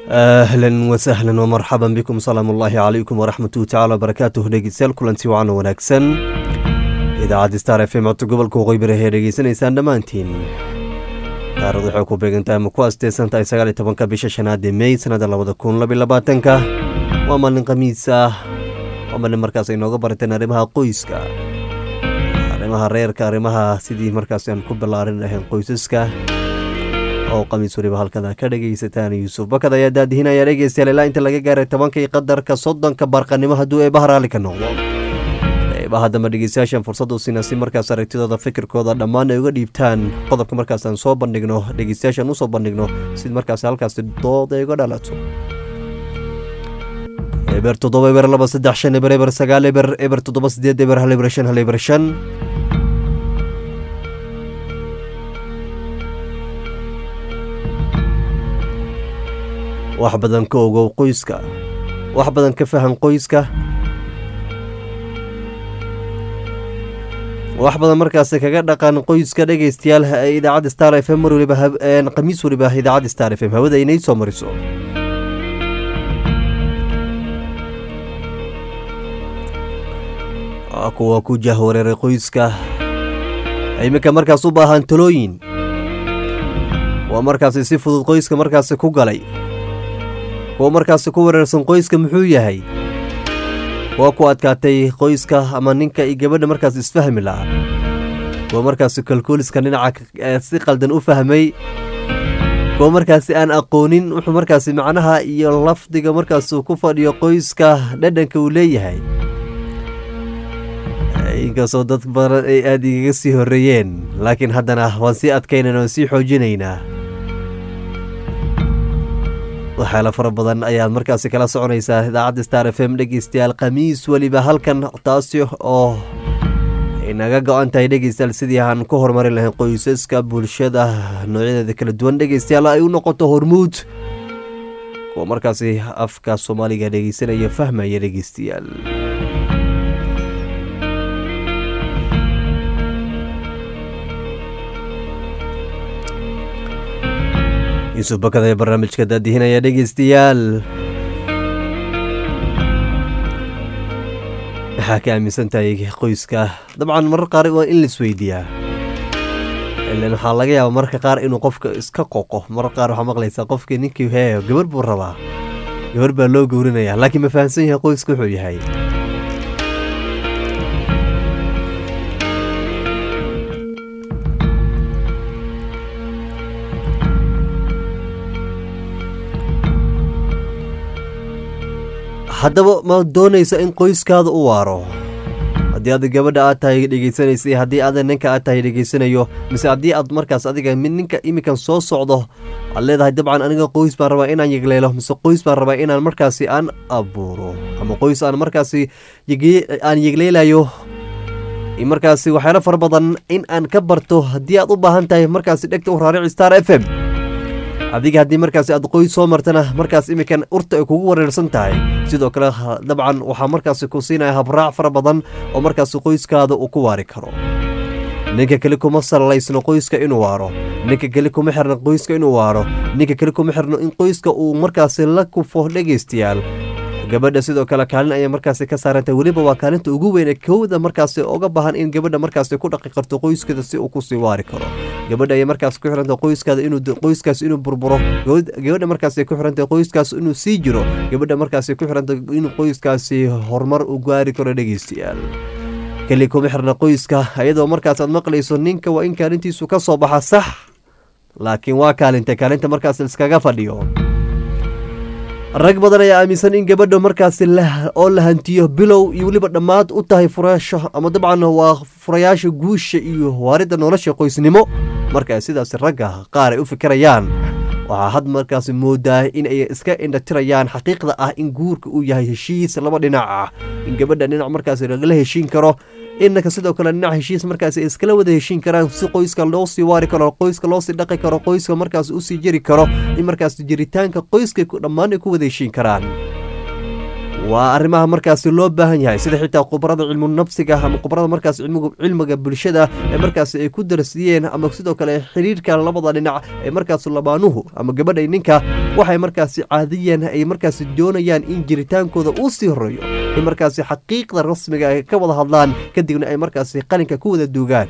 ahlan wasahlan wmarxaban bikum salaam ullaahi calaykum waraxmatuhu tacala wabarakaatuh dhegeystayaal kulanti wacan wanaagsan idaacadda star f m codka gobolka waqooyi bari ayaa dhegeysanaysaan dhammaantiin taarikhdu waxay ku beegantahay ama ku asteysan tahay sagaal iyo tobanka bisha shanaad ee mey sanada labada kun labiyo labaatanka waa maalin khamiis ah waa maalin markaas ay nooga barateen arrimaha qoyska arrimaha reerka arrimaha sidii markaas aan ku ballaarin lahayn qoysaska oo qamiis weliba halkada ka dhegaysataan yuusuf bakad ayaa daadihinaya dhegeystayaal ilaa inta laga gaaray tobanka iyo qadarka soddonka barqanimo hadduu eebaha raalli ka noqdo eebaha dambe dhegeystayaashan fursad u siina si markaas aragtidooda fikirkooda dhammaan ay uga dhiibtaan qodobka markaas aan soo bandhigno dhegeystayaashan usoo bandhigno si markaas halkaasi dood ay uga dhalato eber toddoba eber laba saddex shan eber eber sagaal eber eber toddoba sideed eber hal eber shan hal eber shan wax badan ka ogow qoyska wax badan ka fahan qoyska wax badan markaasi kaga dhaqan qoyska dhegeystayaal idaacadda star f m mar waliba khamiis waliba idaacadda star f m hawada inay soo mariso kuwa ku jahwareeray qoyska iminka markaas u baahan talooyin waa markaasi si fudud qoyska markaasi ku galay kuwa markaasi ku wareersan qoyska muxuu yahay kuwa ku adkaatay qoyska ama ninka iyo gabadha markaas isfahmi lahaa kuwa markaasi kalkooliska dhinaca si qaldan u fahmay kuwa markaasi aan aqoonin wuxuu markaasi macnaha iyo lafdiga markaasuu ku fadhiyo qoyska dhadhanka uu leeyahay inkastoo dad badan ay aada igaga sii horeeyeen laakiin haddana waan sii adkaynaynaa waan sii xoojinaynaa waxyaala fara badan ayaad markaasi kala soconaysaa idaacadda star f m dhegeystayaal khamiis weliba halkan taasi oo inaga go-an tahay dhegeystayaal sidii aan ku horumarin lahayn qoysaska bulshada noocyadeeda kala duwan dhegeystayaal ay u noqoto hormuud kuwa markaasi afka soomaaliga dhegeysanaya fahmaya dhegeystayaal yuusuf bakada ee barnaamijka daadihinaya dhegeystayaal maxaa ka aaminsan tahay qoyska dabcan marar qaar waa in laisweydiiyaa ilan waxaa laga yaaba mararka qaar inuu qofka iska qoqo marar qaar waxaa maqlaysaa qofkii ninkii hee gabar buu rabaa gabar baa loo gowrinaya laakiin ma fahamsan yahay qoyska wuxuu yahay haddaba ma doonaysa in qoyskaada u waaro haddii aad gabadha aad tahay dhegeysanaysa haddii aad ninka aad tahay dhegeysanayo mise haddii aad markaas adiga mid ninka iminkan soo socdo aad leedahay dabcan aniga qoys baan rabaa inaan yegleelo mise qoys baan rabaa inaan markaasi aan abuuro ama qoys aan markaasi aan yegleelayo markaasi waxyaalo fara badan in aan ka barto haddii aad u baahan tahay markaasi dhegta u raarici star f m adiga haddii markaasi aad qoys soo martana markaas iminkan urta ay kugu wareersan tahay sidoo kale dabcan waxaa markaasi ku siinaya habraac fara badan oo markaasi qoyskaada uu ku waari karo ninka keli kuma sallaysno qoyska inuu waaro ninka keli kuma xirno qoyska inuu waaro ninka keli kuma xirno in qoyska uu markaasi la kufo dhegaystayaal gabadha sidoo kale kaalin ayay markaasi ka saarantay weliba waa kaalinta ugu weyne kowda markaasi oga baahan in gabadha markaasi ku dhaqi karto qoyskeeda si uu kusii waari karo gabadha ayay markaas ku xiranta qoyskaada inuu qoyskaas inuu burburo gabadha markaasi ku xiranta qoyskaas inuu sii jiro gabadha markaasi ku xiranta inuu qoyskaasi horumar u gaari karo dhegeystayaal keli kuma xirna qoyska iyadoo markaas aad maqlayso ninka waa in kaalintiisu ka soo baxa sax laakiin waa kaalinta kaalinta markaas iskaga fadhiyo rag badan ayaa aaminsan in gabadha markaasi oo la hantiyo bilow iyo weliba dhammaad u tahay furaasho ama dabcan waa furayaasha guusha iyo waaridda nolosha qoysnimo marka sidaas ragga qaar ay u fikirayaan waxaa had markaasi moodaa in ay iska indhatirayaan xaqiiqda ah in guurka uu yahay heshiis laba dhinac ah in gabadha dhinac markaasi lagala heshiin karo inaka sidoo kale dhinac heshiis markaas ay iskala wada heshiin karaan si qoyska loo sii waari karo qoyska loosii dhaqi karo qoyska markaas usii jeri karo in markaas jiritaanka qoyska dhammaan ay ku wada heshiin karaan waa arrimaha markaasi loo baahan yahay sida xitaa khubarada cilmu nafsiga ama khubarada markaas cilmiga bulshada ee markaasi ay ku darsiyeen ama sidoo kale xiriirka labada dhinac ee markaas labaanuhu ama gabadhay ninka waxay markaasi caadiyeen ay markaasi doonayaan in jiritaankooda uu sii horeeyo in markaasi xaqiiqda rasmiga ay ka wada hadlaan kadibna ay markaasi qalinka ku wada duugaan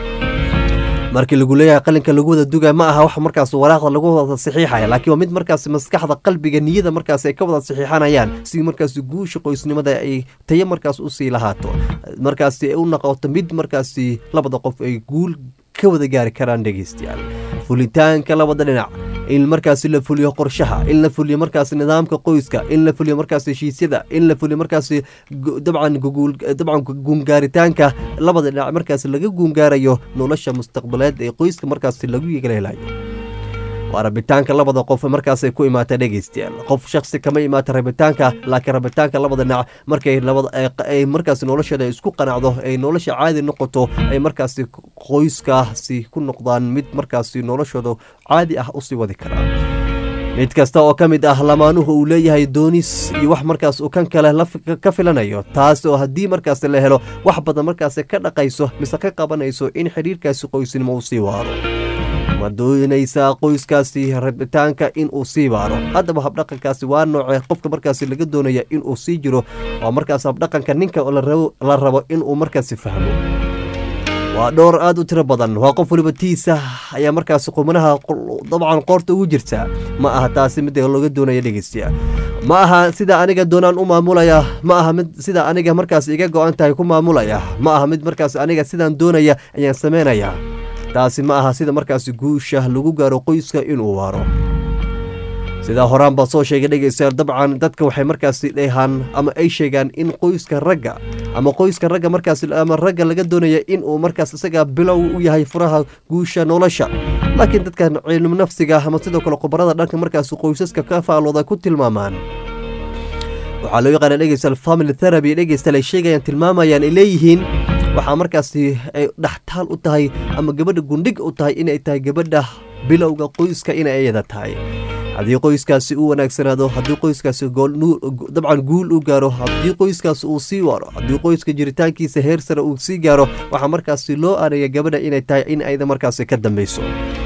markii lagu leeyahay qalinka lagu wada duga ma aha wax markaas waraaqda lagu wada saxiixaya laakiin waa mid markaas maskaxda qalbiga niyada markaas ay ka wada saxiixanayaan si markaas guusha qoysnimada ay tayo markaas usii lahaato markaasi ay u noqoto mid markaasi labada qof ay guul ka wada gaari karaan dhegeystayaal fulitaanka labada dhinac in markaasi la fuliyo qorshaha in la fuliyo markaasi nidaamka qoyska in la fuliyo markaasi heshiisyada in la fuliyo markaasi dabcan dabcan guungaaritaanka labada dhinac markaasi laga guungaarayo nolosha mustaqbaleed ee qoyska markaasi lagu yeelelayo waa rabitaanka labada qof markaasay ku imaata dhegeystayaal qof shaksi kama imaata rabitaanka laakiin rabitaanka labada dhinac markay ay markaasi nolosheeda isku qanacdo ay nolosha caadi noqoto ay markaasi qoyskaasi ku noqdaan mid markaasi noloshooda caadi ah usii wadi karaa mid kasta oo ka mid ah lamaanuhu uu leeyahay doonis iyo wax markaas uu kan kale ka filanayo taas oo haddii markaasi la helo wax badan markaasi ka dhaqayso mise ka qabanayso in xidhiirkaasi qoysnimo uu sii waaro ma doonaysaa qoyskaasi rabitaanka in uu sii baaro haddaba habdhaqankaasi waa noocee qofka markaasi laga doonaya in uu sii jiro waa markaas habdhaqanka ninka la rabo inuu markaasi fahmo waa dhowr aad u tiro badan waa qof waliba tiisa ayaa markaasi qumanaha dabcan qoorta ugu jirta ma aha taasi mid looga doonaya dhegeystayaa ma aha sida aniga doonaan u maamulaya ma aha mid sida aniga markaas iga go-an tahay ku maamulaya ma aha mid markaas aniga sidaan doonaya ayaan sameynaya taasi ma aha sida markaasi guusha lagu gaaro qoyska inuu waaro sidaa horaan baa soo sheegay dhegeystayaal dabcan dadka waxay markaasi dheehaan ama ay sheegaan in qoyska ragga ama qoyska ragga markaas ama ragga laga doonaya in uu markaas isaga bilow u yahay furaha guusha nolosha laakiin dadkan cilmu nafsiga ama sidoo kale khubarada dhanka markaas qoysaska ka faalooda ku tilmaamaan waxaa loo yaqaana dhegeystayaal family therapy dhegeystayaal ay sheegayaan tilmaamayaan ay leeyihiin waxaa markaasi ay dhextaal u tahay ama gabadha gundhig u tahay inay tahay gabadha bilowga qoyska inay ayada tahay haddii qoyskaasi uu wanaagsanaado haddii qoyskaasi dabcan guul u gaaro haddii qoyskaasi uu sii waaro haddii qoyska jiritaankiisa heer sare uu sii gaaro waxaa markaasi loo aanaya gabadha inay tahay in ayda markaasi ka dambeyso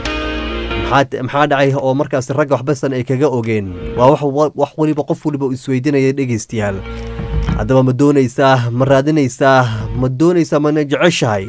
maxaa dhacay oo markaasi ragga waxbasan ay kaga ogeen waa wax waliba qof waliba isweydinaya dhegeystayaal haddaba ma doonaysaa ma raadinaysaa ma doonaysaa mana jeceshahay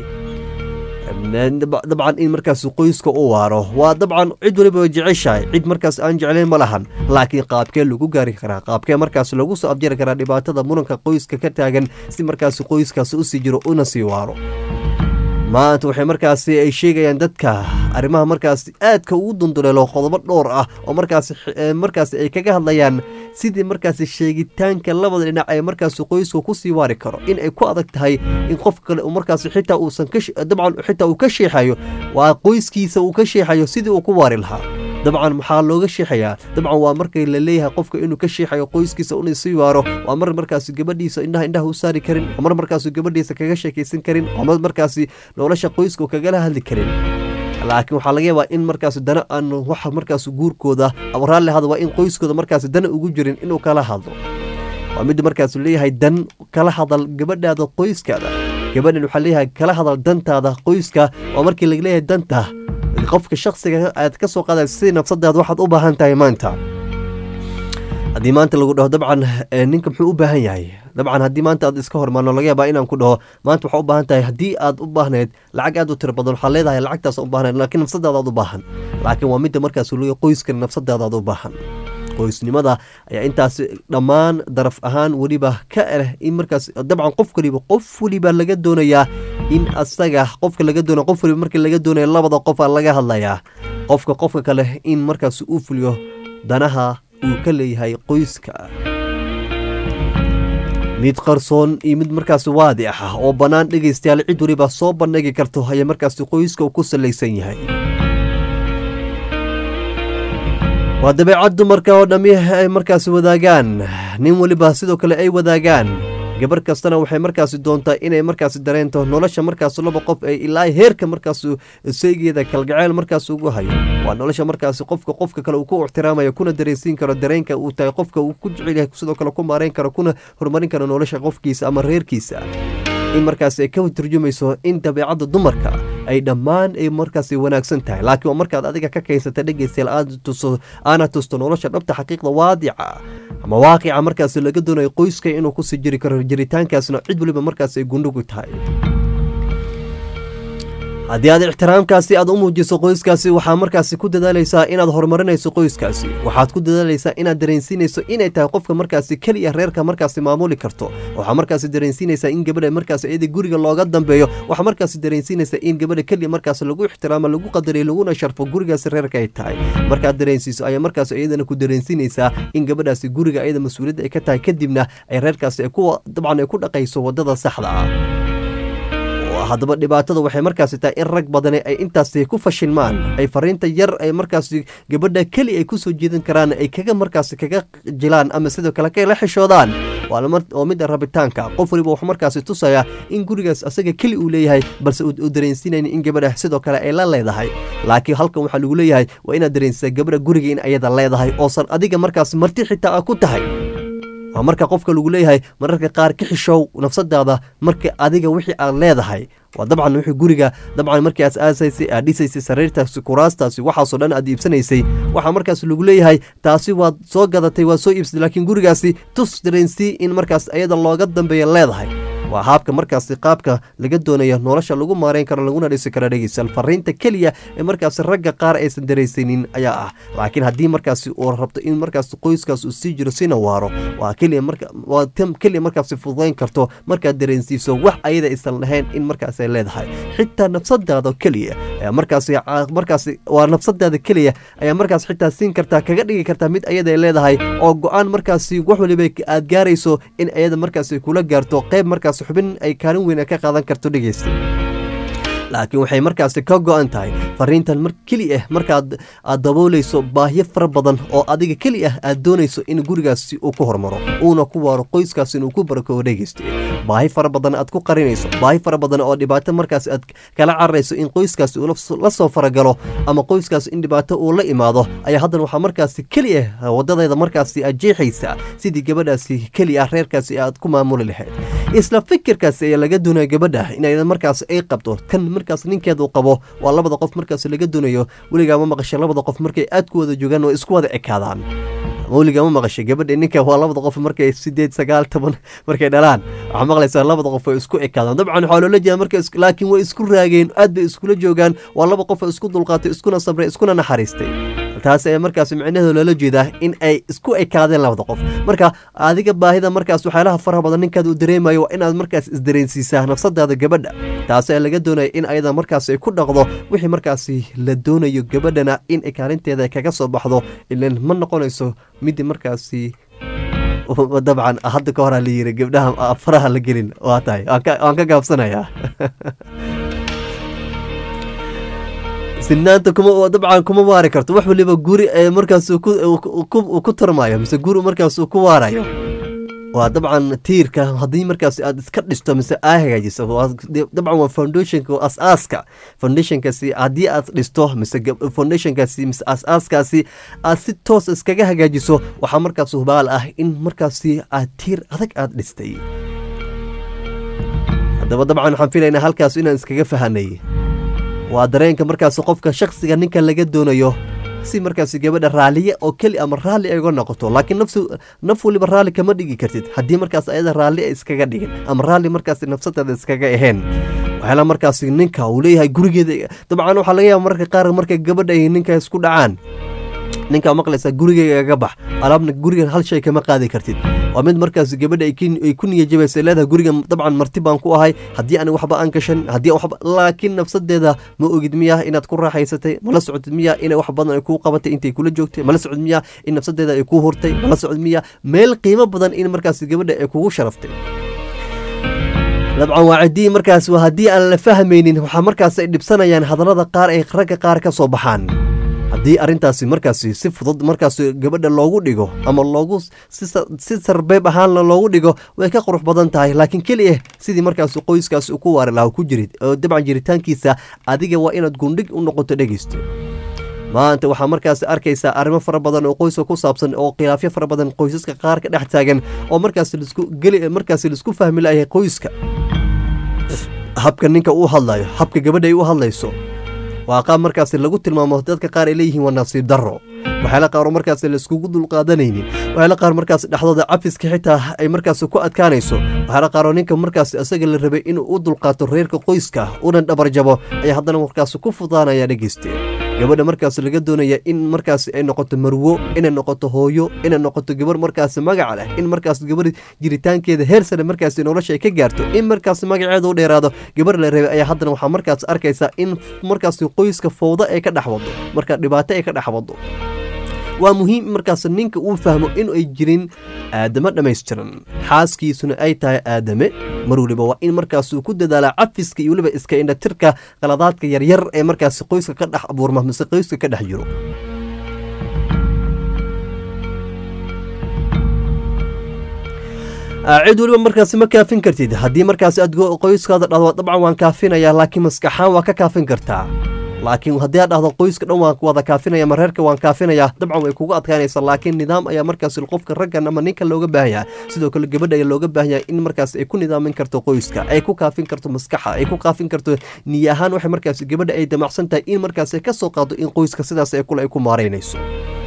dabcan in markaas qoyska u waaro waa dabcan cid waliba way jeceshahay cid markaas aan jeclayn ma lahan laakiin qaabkee lagu gaari karaa qaabkee markaas lagu soo afjari karaa dhibaatada muranka qoyska ka taagan si markaas qoyskaas usii jiro una sii waaro maanta waxay markaasi ay sheegayaan dadka arrimaha markaasi aadka ugu dunduleelo qodobo dhowr ah oo markaas markaasi ay kaga hadlayaan sidii markaasi sheegitaanka labada dhinac ee markaasi qoyska kusii waari karo in ay ku adag tahay in qof kale markaasi xitaa uusan dabcan xitaa uu ka sheexayo waa qoyskiisa uu ka sheexayo sidii uu ku waari lahaa dabcan maxaa looga sheexayaa dabcan waa markay la leeyahay qofka inuu ka sheexayo qoyskiisa una sii waaro waa mar markaasi gabadhiisa indhaha indhaha u saari karin waa mar markaasi gabadhiisa kaga sheekaysan karin waa mar markaasi nolosha qoyska kagala hadli karin laakiin waxaa laga yaabaa in markaasi dana aan waxa markaasi guurkooda ama raalli hada waa in qoyskooda markaasi dana ugu jirin inuu kala hadlo waa mid markaas leeyahay dan kala hadal gabadhaada qoyskaada gabadhan waxaa leeyahay kala hadal dantaada qoyska waa markii laga leeyahay danta qofka shaksiga aad ka soo qaadaysa sidii nafsadaada waxaad u baahan tahay maanta haddii maanta lagu dhaho dabcan ninka muxuu u baahan yahay dabcan haddii maanta aad iska hormaano laga yaabaa inaan ku dhaho maanta waxaa u baahan tahay haddii aad u baahnayd lacag aad u tiro badan waxaad leedahay lacagtaas u baahnayd laakiin nafsadaada aad u baahan laakiin waa midda markaas leeyahay qoyska nafsadaada aad u baahan qoysnimada ayaa intaas dhammaan daraf ahaan weliba ka leh in markaas dabcan qof waliba qof waliba laga doonayaa in asaga qofka laga doonaya qof waliba markii laga doonaya labada qofa laga hadlayaa qofka qofka kale in markaas uu fuliyo danaha uu ka leeyahay qoyska mid qarsoon iyo mid markaas waadi ah oo bannaan dhegaystayaal cid waliba soo bandhigi karto ayaa markaas qoyska ku salaysan yahay waa dabeecad dumarka oo dhammi ay markaas wadaagaan nin weliba sidoo kale ay wadaagaan gabar kastana waxay markaasi doontaa inay markaasi dareento nolosha markaas laba qof ay ilaa heerka markaas seegeeda kalgaceyl markaas ugu hayo waa nolosha markaasi qofka qofka kale uu ku ixtiraamayo kuna dareensiin karo dareenka uu tahay qofka uu ku jecel yahay sidoo kale ku maareyn karo kuna horumarin karo nolosha qofkiisa ama reerkiisa in markaas ay ka turjumayso in dabeecadda dumarka ay dhammaan ay markaas wanaagsan tahay laakiin waa markaad adiga ka kaysata dhegeystayaal aad tuso aana tusto nolosha dhabta xaqiiqda waadica ama waaqica markaas laga doonayo qoyska inuu kusii jiri karo jiritaankaasna cid waliba markaas ay gundhugu tahay haddii aad ixtiraamkaasi aad u muujiso qoyskaasi waxaa markaasi ku dadaalaysaa inaad horumarinayso qoyskaasi waxaad ku dadaalaysaa inaad dareensiinayso inay tahay qofka markaasi keliya reerka markaasi maamuli karto waxaa markaasi dareensiinaysaa in gabadha markaasi iyada guriga looga dambeeyo waxaa markaasi dareensiinaysaa in gabadha keliya markaasi lagu ixtiraamo lagu qadariyo laguna sharfo gurigaasi reerka ay tahay markaad dareensiiso ayaa markaas iyadana ku dareensiinaysaa in gabadhaasi guriga iyada mas-uuliyadda ay ka tahay kadibna ay reerkaasi dabcan ay ku dhaqayso wadada saxda ah haddaba dhibaatada waxay markaasi tahay in rag badani ay intaasi ku fashilmaan ay fariinta yar ay markaasi gabadha keli ay kusoo jeedan karaan ay kaga markaasi kaga jilaan ama sidoo kale kala xishoodaan oo mid rabitaanka qof waliba wuxuu markaasi tusayaa in gurigaas asaga keli uu leeyahay balse uu dareensiinayn in gabadha sidoo kale ay la leedahay laakiin halkan waxaa lagu leeyahay waa inaad dareensisaa gabadha guriga in ayada leedahay oosan adiga markaas marti xitaa a ku tahay waa marka qofka lagu leeyahay mararka qaar ka xishow nafsadaada marka adiga wixii aad leedahay waa dabcan wixii guriga dabcan markii aad aasaysay aad dhisaysay sariirtaasi kuraastaasi waxaasoo dhan aad iibsanaysay waxaa markaas lagu leeyahay taasi waad soo gadatay waad soo iibsatay laakiin gurigaasi tus dareensii in markaas ayada looga dambeeya leedahay waa haabka markaasi qaabka laga doonayo nolosha lagu maareyn karo laguna dhisi karo dhegeysan fariinta keliya ee markaasi ragga qaar aysan daraysanin ayaa ah laakiin haddii markaasi uu rabto in markaasi qoyskaas uu sii jiro sina waaro waa keliya marka waa tan keliya markaasi fududayn karto markaad dareensiiso wax ayada aysan lahayn in markaas ay leedahay xitaa nafsadaada keliya ayaa markaasi markaasi waa nafsadaada keliya ayaa markaas xitaa siin kartaa kaga dhigi kartaa mid ayada ay leedahay oo go-aan markaasi wax waliba aad gaarayso in ayada markaasi kula gaarto qayb markaas xubin ay kaalin weyn ka qaadan karto dhegeysta laakiin waxay markaasi ka go-an tahay fariintan mar keli ah markaad aad daboolayso baahyo fara badan oo adiga keli ah aad doonayso in gurigaasi uu ku hormaro uuna ku waaro qoyskaas inuu ku barakoo dhegeysta baahi fara badan aad ku qarinayso baahi fara badan oo dhibaato markaas aad kala cararayso in qoyskaasi uu la soo faragalo ama qoyskaas in dhibaato uu la imaado ayaa haddana waxaa markaasi keli ah wadadeeda markaasi aad jeexaysaa sidii gabadhaasi keli ah reerkaasi aad ku maamuli lahayd isla fikirkaasi ayaa laga doonaya gabadha in markaas ay qabto kan markaas ninkeedu qabo waa labada qof markaas laga doonayo weligaa ma maqashay labada qof markay aad ku wada joogaan oo isku wada ekaadaan weligaa ma maqashay gabadha ninka waa labada qof markay sideed sagaal toban markay dhalaan waxaa maqlaysaa labada qof ay isku ekaadaan dabcan waxaa loola jeeda marka laakiin way isku raageen aad bay iskula joogaan waa laba qof oo isku dulqaatay iskuna sabray iskuna naxariistay taas ayaa markaas micnaheedu loola jeedaa in ay isku ekaadeen labada qof marka adiga baahida markaas waxyaalaha faraha badan ninkaad uu dareemayo waa inaad markaas isdareensiisaa nafsadaada gabadha taas ayaa laga doonaya in ayada markaas ay ku dhaqdo wixii markaasi la doonayo gabadhana in kaalinteeda kaga soo baxdo ilan ma noqonayso midii markaasi dabcan hadda ka horaa la yiri gabdhaha faraha la gelin waa tahay waan ka gaabsanayaa sinaanta kuma dabcan kuma waari karto wax waliba guri markaas ku tarmayo mise guri markaas ku waarayo waa dabcan tiirka haddii markaas aad iska dhisto mise aa hagaajiso dabcan waa foundationka as-aaska foundationkaasi haddii aad dhisto mise foundationkaasi mise as-aaskaasi aad si toos iskaga hagaajiso waxaa markaas hubaal ah in markaasi aad tiir adag aad dhistay haddaba dabcan waxaan filaynaa halkaas inaan iskaga fahanay waa dareenka markaas qofka shaksiga ninka laga doonayo si markaas gabadha raaliye oo keli ama raalli ay uga noqoto laakiin naf waliba raalli kama dhigi kartid haddii markaas ayada raalli ay iskaga dhigin ama raalli markaas nafsadeeda iskaga aheen waxyaala markaas ninka uu leeyahay gurigeeda dabcan waxaa laga yaaba mararka qaar markay gabadha ay ninka isku dhacaan ninkaa maqlaysaa gurigeyga ga bax alaabna gurigan hal shay kama qaadi kartid waa mid markaas gabadha ay ku niyajabaysa leedahay gurigan dabcan marti baan ku ahay haddii aan waxba aan gashan haddii waxba laakiin nafsadeeda ma ogid miyaa inaad ku raaxaysatay mala socod miyaa inay wax badan ay kuu qabatay intay kula joogtay mala socod miyaa in nafsadeeda ay kuu hurtay mala socod miyaa meel qiimo badan in markaas gabadha ay kugu sharaftay dabcan waa ciddii markaas waa haddii aan la fahmaynin waxaa markaas ay dhibsanayaan hadallada qaar ay ragga qaar ka soo baxaan haddii arrintaasi markaasi si fudud markaasi gabadha loogu dhigo ama loogu si sarbeeb ahaanna loogu dhigo way ka qurux badan tahay laakiin keliya sidii markaasi qoyskaasi ku waari lahaa ku jirid oo dabcan jiritaankiisa adiga waa inaad gundhig u noqoto dhegeysta maanta waxaa markaasi arkaysaa arrimo fara badan oo qoyska ku saabsan oo khilaafyo fara badan qoysaska qaar ka dhex taagan oo markaasi lisku geli markaasi laisku fahmi layahay qoyska habka ninka uu hadlayo habka gabadha ay u hadlayso waa qaab markaasi lagu tilmaamo dadka qaar ay leeyihiin waa nasiib darro waxyaala qaar oo markaasi laiskugu dulqaadanaynin waxyaala qaar markaasi dhexdooda cafiska xitaa ay markaasi ku adkaanayso waxyaala qaar oo ninka markaasi isaga la rabay inuu u dulqaato reerka qoyska una dhabarjabo ayaa haddana markaasi ku fudaanaya dhegeyste gabadha markaas laga doonaya in markaas ay noqoto marwo inay noqoto hooyo inay noqoto gabar markaas magac leh in markaas gabar jiritaankeeda heer sare markaas nolosha ay ka gaarto in markaas magaceeda u dheeraado gabar la reebay ayaa haddana waxaa markaas arkaysa in markaas qoyska fowdo ay ka dhex wado marka dhibaato ay ka dhex wado waa muhiim markaas ninka uu fahmo in ay jirin aadamo dhammaystiran xaaskiisuna ay tahay aadame mar weliba waa in markaasuu ku dadaalaa cafiska iyo weliba iska indhatirka qaladaadka yaryar ee markaas qoyska ka dhex abuurma mise qoyska ka dhex jiro cid weliba markaasi ma kaafin kartid haddii markaasi aad qoyskaada dhahdo dabcan waan kaafinayaa laakiin maskaxaan waa ka kaafin kartaa laakiin haddii aad dhahdo qoyska dhan waan wada kaafinaya ma reerka waan kaafinaya dabcan way kugu adkaanaysa laakiin nidaam ayaa markaas qofka raggan ama ninka looga baahanyaa sidoo kale gabadha ayaa looga baahanyaa in markaas ay ku nidaamin karto qoyska ay ku kaafin karto maskaxa ay ku kaafin karto niya ahaan waxay markaas gabadha ay damacsan tahay in markaas ay ka soo qaado in qoyska sidaas ay kule ay ku maaraynayso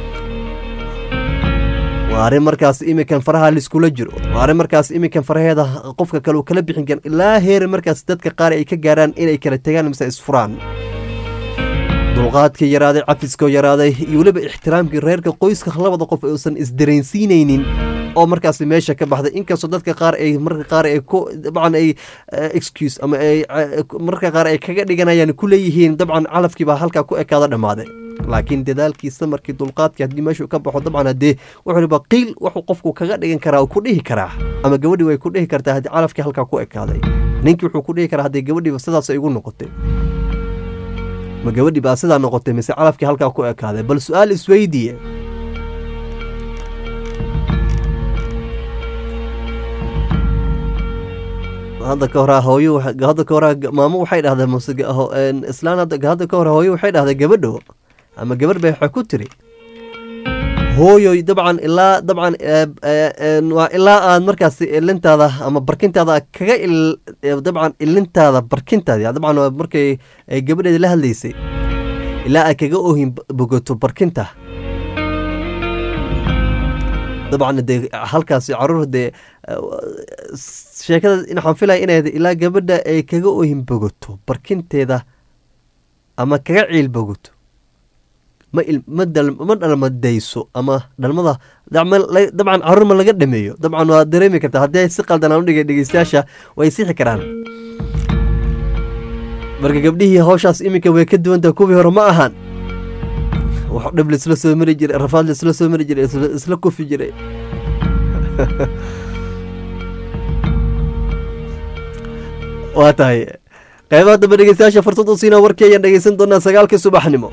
waa arrin markaas iminkan faraha laiskula jiro waa arrin markaas iminkan faraheeda qofka kale uu kala bixin karan ilaa heer markaas dadka qaar ay ka gaaraan inay kala tegaan mise isfuraan dulqaadkii yaraaday cafiskoo yaraaday iyo weliba ixtiraamkii reerka qoyska labada qof uusan isdareensiinaynin oo markaas meesha ka baxday inkastoo dadka qaar ay marka qaar ay ku dabcan ay excuse ama ay marka qaar ay kaga dhiganayaan ku leeyihiin dabcan calafkii baa halkaa ku ekaada dhammaaday laakiin dadaalkii samarkii dulqaadkii haddii meeshuu ka baxo dabcan haddee wuxuuba qiil wuxuu qofku kaga dhigan karaa ku dhihi karaa ama gabadhii way ku dhihi kartaa haddii calafkii halkaa ku ekaaday ninkii wuxuu ku dhihi karaa haddii gabadhiiba sidaas ay igu noqotay ma gabadhii baa sidaa noqotay mise calafkii halkaa ku ekaaday bal su-aal isweydiiye hadda ka hore hooyo hadda ka hore maamo waxay dhahdaa muse islaan hadda ka hore hooyo waxay dhahdaa gabadho ama gabar bay waxay ku tiri hooyoy dabcan ilaa dabcan waa ilaa aad markaas ilintaada ama barkintaada kaga dabcan ilintaada barkintaada dabcan waa markay gabadheeda la hadlaysay ilaa aad kaga ohin bogoto barkinta dabcan dee halkaasi caruur dee sheekada waxaan filaya inay ilaa gabadha ay kaga ohin bogoto barkinteeda ama kaga ciil bogoto ma ma dhalmadayso ama dhalmada dabcan caruur ma laga dhameeyo dabcan waa dareemi kartaa haddii ay si qaldan aan udhigay dhegeystayaasha way sixi karaan marka gabdhihii hawshaas iminka way ka duwantaha kuwii hore ma ahan wax dhib laisla soo mari jiray rafaad laisla soo mari jiray isla kufi jiray waa tahay qeybaha dambe dhegeystayaasha fursad u siinaa warkii ayaan dhegeysan doonaa sagaalkii subaxnimo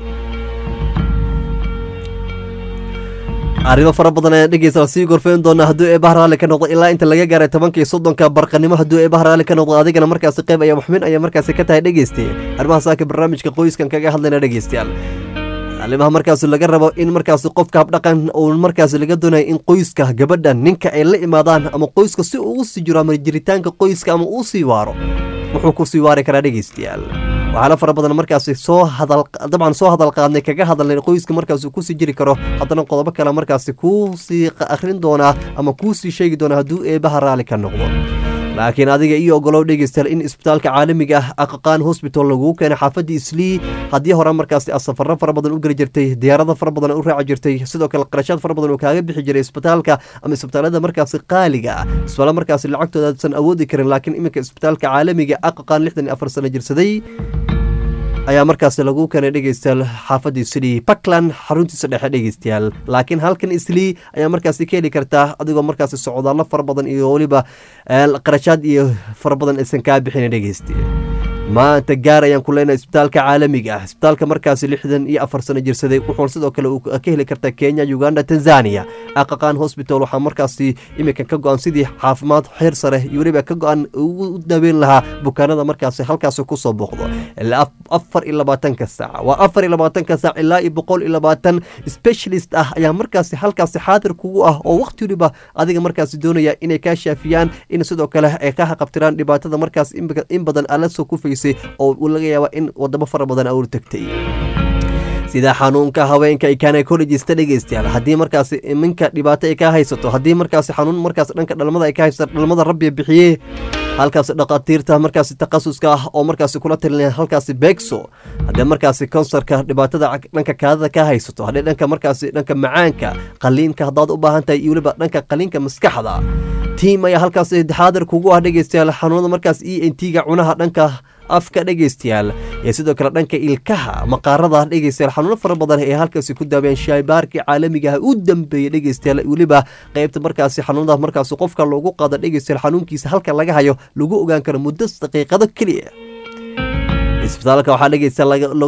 arrimo fara badan ayaan dhegeysa sii gorfeyn doonaa hadduu eebaha raalli ka noqdo ilaa inta laga gaaray tobankii soddonka barqanimo hadduu eebaha raalli ka noqdo adigana markaasi qeyb ayaa waxmin ayaa markaasi ka tahay dhegeystaye arrimaha saaka barnaamijka qoyskan kaga hadlayna dhegeystayaal arrimaha markaas laga rabo in markaas qofka habdhaqan uu markaas laga doonayo in qoyska gabadha ninka ay la imaadaan ama qoyska si uu sii jiro ama jiritaanka qoyska ama uu sii waaro wuxuu ku sii waari karaa dhegeystayaal waxaala fara badan markaasi soo hadal dabcan soo hadal qaadnay kaga hadalnay qoyska markaas kusii jiri karo haddana qodobo kale markaasi kuu sii akhrin doonaa ama kuu sii sheegi doonaa hadduu eebaha raalli ka noqdo laakiin adiga iyo ogolow dhegeystayaal in isbitaalka caalamiga ah aqaqaan hosbital laguu keenay xaafadda islii haddii hore markaasi aad safarro fara badan u geli jirtay diyaarado fara badan u raaci jirtay sidoo kale qarashaad fara badan oo kaaga bixi jiray isbitaalka ama isbitaalada markaasi qaaliga ah isbitaalo markaasi lacagtooda aadsan awoodi karin laakiin iminka isbitaalka caalamiga aqaqaan lixdan iyo afar sano jirsaday ayaa markaasi lagu keenay dhegeystayaal xaafadda islii puntland xaruntiisa dhexe dhegeystayaal laakiin halkan islii ayaa markaasi ka heli kartaa adigoo markaasi socdaallo fara badan iyo weliba qarashaad iyo fara badan aysan kaa bixina dhegeystayaal maanta gaar ayaan ku leenahay isbitaalka caalamiga ah isbitaalka markaasi lixdan iyo afar sano jirsaday wuxuuna sidoo kale uu ka heli kartaa kenya uganda tanzania aqaqaan hosbital waxaa markaasi iminkan ka go-an sidii caafimaad xeer sare iyo weliba ka go-an ugu daweyn lahaa bukaanada markaasi halkaasi kusoo booqdo ilaa afar iyo labaatanka saac waa afar iyo labaatanka saac ilaa iyo boqol iyo labaatan specialist ah ayaa markaasi halkaasi xaadir kugu ah oo waqti waliba adiga markaasi doonaya inay kaa shaafiyaan in sidoo kale ay ka haqabtiraan dhibaatada markaas in badan ala soo kufaysay oo laga yaaba in wadamo fara badan aur tagtay sida xanuunka haweenka gynecologista dhegeystayaal haddii markaasi iminka dhibaato ay ka haysato haddii markaasi xanuun markaas dhanka dhalmada ay ka haysato dhalmada rabbi bixiye halkaasi dhakhaatiirta markaasi takhasuska ah oo markaasi kula talinaya halkaasi beegso haddii markaasi konsarka dhibaatada dhanka kaadada ka haysato haddii dhanka markaasi dhanka macaanka qaliinka haddaad u baahan tahay iyo weliba dhanka qaliinka maskaxda tiim ayaa halkaasi xaadir kugu ah dhegeystayaal xanuunada markaas e n t ga cunaha dhanka afka dhegeystayaal iyo sidoo kale dhanka ilkaha maqaarada dhegeystayaal xanuuno fara badan ee halkaasi ku daawayaan shaybaarkii caalamiga ah u dambeeyey dhegeystayaal weliba qeybta markaasi xanuunada markaasi qofka loogu qaado dhegeystayaal xanuunkiisa halka laga hayo lagu ogaan karo muddo daqiiqado keliya isbitaalka waxaa dhegeysta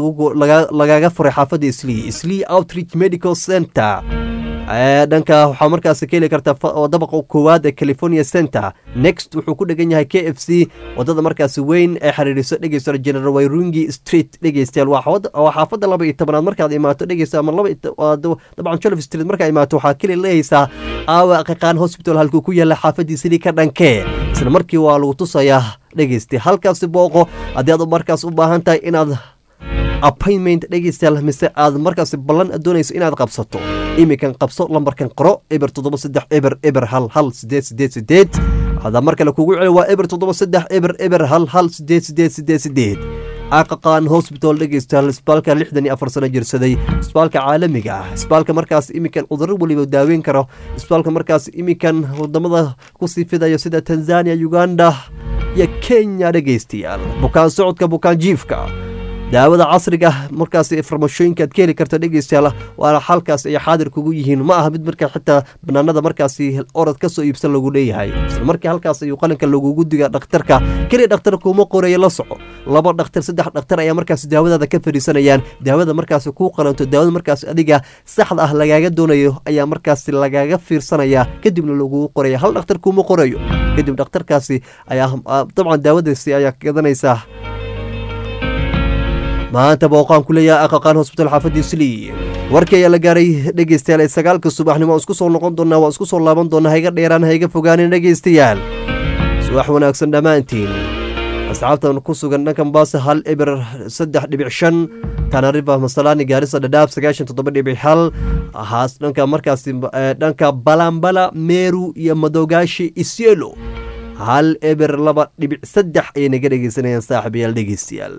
lagaga furay xaafadda islii islii outreach medical center dhanka waxaa markaas ka heli karta dabaqa koowaad ee california center next wuxuu ku dhegan yahay k f c wadada markaasi weyn ee xiriiriso dhegeysta general wayrungi street dhegeystayaal waa xaafadda laba iyo tobanaad markaad imaato dhegeysta ama laba dabcan jolf street markaad imaato waxaa keli leehaysaa aawa aqiqaan hospital halkuu ku yaala xaafaddiisidii ka dhankee isla markii waa lagu tusayaa dhegeysta halkaasi booqo haddii aad markaas u baahan tahay inaad appointment dhegeystayaal mise aad markaasi ballan doonayso inaad qabsato iminkan qabso lambarkan qoro eber toddoba saddex eber eber hal hal sideed sideed sideed hadaa mar kale kugu celi waa eber toddoba saddex eber eber hal hal sideed sideed sideed sideed aqaqaan hosbital dhegeystayaal isbitaalka lixdan iyo afar sano jirsaday isbitaalka caalamiga ah isbitaalka markaas iminkan cudurro weliba daaweyn karo isbitaalka markaas iminkan wadamada kusii fidayo sida tanzania uganda iyo kenya dhegeystayaal bukaan socodka bukaan jiifka daawada casriga markaas farmashooyinka aad ka heli karta dhegeystayaal waana xalkaas ay xaadir kugu yihiin ma aha mid marka xitaa banaanada markaasi orod ka soo iibsan lagu leeyahay isla markii halkaas ayuu qalinka lagugu diga dhakhtarka keliya dhakhtar kuuma qoreeya la soco laba dhakhtar saddex dhakhtar ayaa markaas daawadaada ka fadhiisanayaan daawada markaas kuu qalanto daawada markaas adiga saxda ah lagaaga doonayo ayaa markaas lagaaga fiirsanaya kadibna lagugu qoraya hal dhakhtar kuuma qorayo kadib dhakhtarkaasi ayaa dabcan daawadaasi ayaa gadanaysaa maanta booqaan ku leeyahay aqaqaan hosbital xaafadii slii warkii ayaa la gaaray dhegeystayaal ee sagaalka subaxnimo waan isku soo noqon doonaa waan isku soo laaban doonaa hayga dheeraan hayga fogaanin dhegeystayaal subax wanaagsan dhammaantiin asxaabtan ku sugan dhanka mombasa hal eber saddex dhibic shan tanariva masalaani gaarisa dhadhaab sagaashan toddoba dhibic hal haas dhanka markaasi dhanka balambala meru iyo madogaashi isyelo hal eber laba dhibic saddex ayay naga dhegeysanayaan saaxiibayaal dhegeystayaal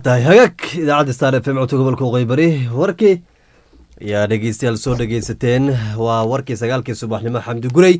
tahay hagaag idaacadda star f m codka gobolka waqooyi warkii ayaa dhegeystayaal soo dhegeysateen waa warkii sagaalkii subaxnimo xamdi gurey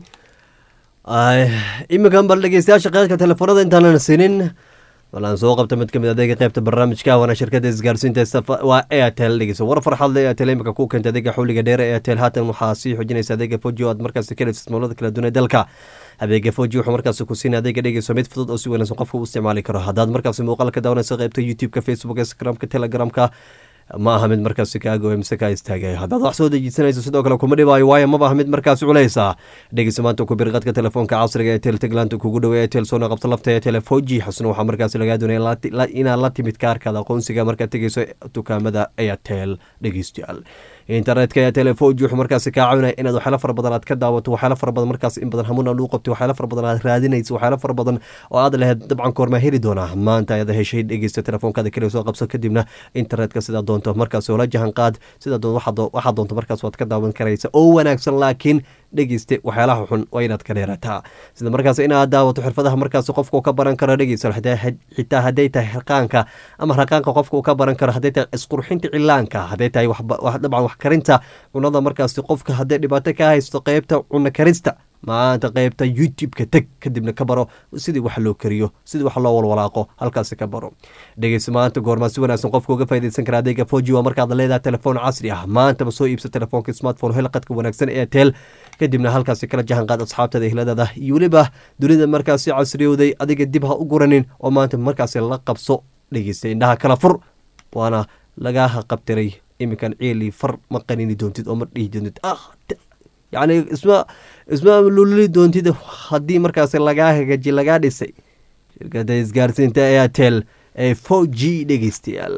iminkan bal dhegeystayaasha qeydka telefoonada intaanan siinin bal aan soo qabta mid ka mid adeega qeybta barnaamijka waana shirkada isgaarsiinta waa airtel dhegeyso war farxad le airtel imika ku keenta adeega xawliga dheere airtel haatan waxaa sii xoojinaysa adeega foji oo aad markaasi ka heleysa ismaalada kala duwan ee dalka adeega foji wuxuu markaasi ku siina adeega dhegeyso mid fudud oo si wanaagsan qofka u isticmaali karo haddaad markaasi muuqaal ka daawanaysa qeybta youtube-ka facebook instagram-ka telegramka ma aha mid markaasi kaagoy mise kaa istaagay haddaad wax soo dejisanayso sidoo kale kuma dhibaayo waayo maba aha mid markaasi culeysa dhegeysa maanta ku birqadka telefoonka casriga ee tel teglaanta kugu dhowe ee tel soona qabta lafta ee telefoji xusna waxaa markaasi lagaa doonaya inaad la timid kaarkaada aqoonsiga markaad tegeyso dukaamada airtel dhegeystayaal internetka ee telefoji wuxuu markaasi kaa caawinaya inaad waxyaala fara badan aad ka daawato waxyaala fara badan markaas in badan hamuun aad u qabto waxyaala fara badan aad raadinayso waxyaala fara badan oo aad lahayd dabcan koormaa heli doonaa maanta ayaad heshay dhegeysta telefoonkaada kale soo qabso kadibna internetka sidaa doonto markaas oola jahan qaad sidaa doonto waxaa doonto markaas waad ka daawan karaysa oo wanaagsan laakiin dhegeyste waxyaalaha xun waa inaad ka dheerataa sida markaas inaad daawato xirfadaha markaas qofka uu ka baran karo dhegeysa xitaa hadday tahay raqaanka ama raqaanka qofka uu ka baran karo hadday tahay isqurxinta cilaanka hadday tahay dabcan wax karinta cunada markaas qofka hadday dhibaato ka haysto qeybta cuno karista maanta qeybta youtube-ka teg kadibna ka baro sidii wax loo kariyo sidii wax loo walwalaaqo halkaasi ka baro dhegeysa maanta goormaa si wanaagsan qofka uga faa'idaysan kara adeega foji waa markaad leedahay telefoon casri ah maantaba soo iibsa telefoonka smartphone hel qadka wanaagsan ee tel kadibna halkaasi kala jahan qaad asxaabtada ehladaada iyo weliba dunida markaasi casriyowday adiga dib ha u guranin oo maanta markaasi la qabso dhegeysta indhaha kala fur waana lagaaha qabtiray iminkan ciili far ma qanini doontid oo ma dhihi doontid yacni isma isma lululi doontid haddii markaas lagaa hagaaji lagaa dhisay shirkada isgaarsiinta airtel ee four g dhegeystayaal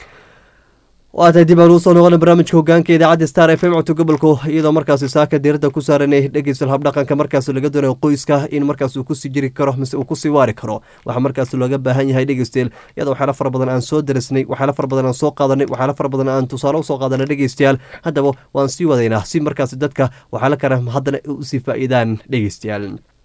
waa tahay dib aan usoo noqona barnaamijka hogaanka idaacadda star f m codka gobolka iyadoo markaasi saaka diirada ku saaranay dhegeysta habdhaqanka markaas laga doonayo qoyska in markaas uu kusii jiri karo mise uu kusii waari karo waxaa markaas looga baahan yahay dhegeystayaal iyadoo waxyaala fara badan aan soo darisnay waxyaala fara badan aan soo qaadanay waxyaala fara badan aan tusaale usoo qaadanay dhegeystayaal haddaba waan sii wadaynaa si markaas dadka waxyaala kale haddana usii faa'iidaan dhegeystayaal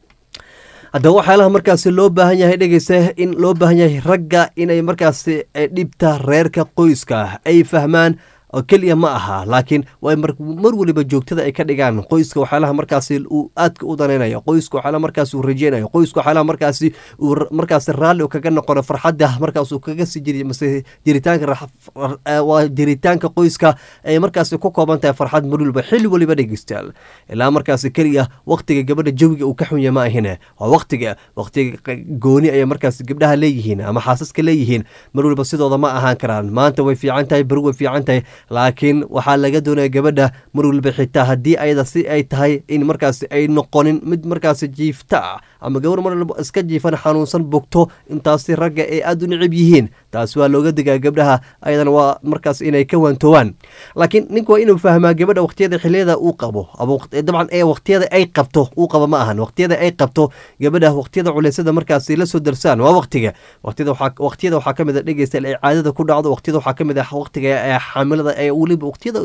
haddaba waxyaalaha markaasi loo baahan yahay dhegeysta in loo baahan yahay ragga inay markaasi dhibta reerka qoyska ay fahmaan oo keliya ma aha laakiin waa mar weliba joogtada ay ka dhigaan qoyska waxyaalaha markaasi uu aadka u danaynayo qoyska waxyaalaha markaasi uu rajeynayo qoyska waxyaalaha markaasi uu markaasi raalli u kaga noqono farxadda markaas uu kaga sii jiri mase jiritaanka waa jiritaanka qoyska ay markaasi ku kooban tahay farxad mar weliba xilli weliba dhegeystayaal ilaa markaasi keliya waqtiga gabadha jawiga uu ka xunya ma ahine waa waqtiga waqtiga gooni ayay markaasi gabdhaha leeyihiin ama xaasaska leeyihiin mar weliba sidooda ma ahaan karaan maanta way fiican tahay beri way fiican tahay laakiin waxaa laga doonaya gabadha mar weliba xitaa haddii ayada si ay tahay in markaasi ay noqonin mid markaasi jiifta ah ama gabar mar waliba iska jiifan xanuunsan bogto intaasi ragga ay aada u necib yihiin taasi waa looga digaa gabdhaha ayadana waa markaas inay ka waantoowaan laakiin ninka waa inuu fahmaa gabadha waqtiyada xiliyada uu qabo dabcan ee waqtiyada ay qabto uu qabo ma ahan waqtiyada ay qabto gabadha waqtiyada culeysada markaasi la soo darsaan waa waqtiga waqtiyada waxaa kamid a dhegeysta ay caadada ku dhacdo waqtiyada waxaa kamid ah waqtiga ee xaamilada ee weliba waqtiyada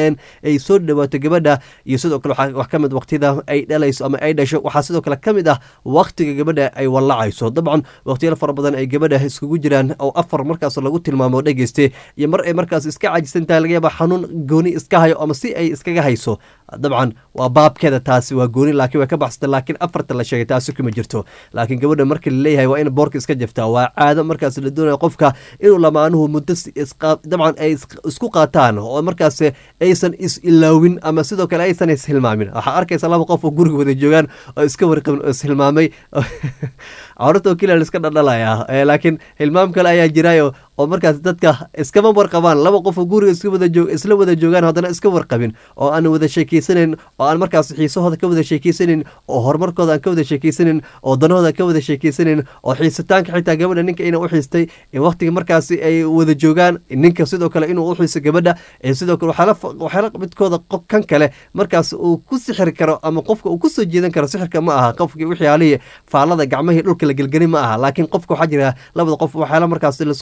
ay soo dhawaato gabadha iyo sidoo kale wax kamid waqtiyada ay dhalayso ama ay dhasho waxaa sidoo kale kamid ah waqtiga gabadha ay wallacayso dabcan waqtiyada fara badan ay gabadha iskugu jiraan oo afar markaas lagu tilmaamo dhegeyste iyo mar ay markaas iska cajisan tahay laga yaaba xanuun gooni iska hayo ama si ay iskaga hayso dabcan waa baabkeeda taasi waa gooni laakiin way ka baxsata laakiin afarta la sheegay taasi kuma jirto laakiin gabadha marka laleeyahay waa in boorka iska jaftaa waa caado markaas la doonaya qofka inuu lamaanuhu muddo dabcan ay isku qaataan oo markaas aysan is ilaawin ama sidoo kale aysan ishilmaamin waxaa arkaysa laba qof oo guriga wada joogaan oo iska warqabin oo ishilmaamay carurta oo keliya la iska dhaldhalaya laakiin hilmaam kale ayaa jiraayo oo markaas dadka iskama warqabaan laba qof oo guriga iska wada joog isla wada joogaan haddana iska warqabin oo aan wada sheekeysanayn oo aan markaas xiisahooda ka wada sheekeysanayn oo horumarkooda aan ka wada sheekeysanayn oo danahooda ka wada sheekeysanayn oo xiisitaanka xitaa gabadha ninka ina u xiistay waqtiga markaasi ay wada joogaan ninka sidoo kale inuu u xiiso gabadha sidoo kale waxyaala midkooda kan kale markaas uu ku sixiri karo ama qofka uu kusoo jeedan karo sixirka ma aha qofkii waxyaalihii faallada gacmahii dhulka la gelgeli ma aha laakiin qofka waxaa jira labada qof waxyaala markaas laisku sixray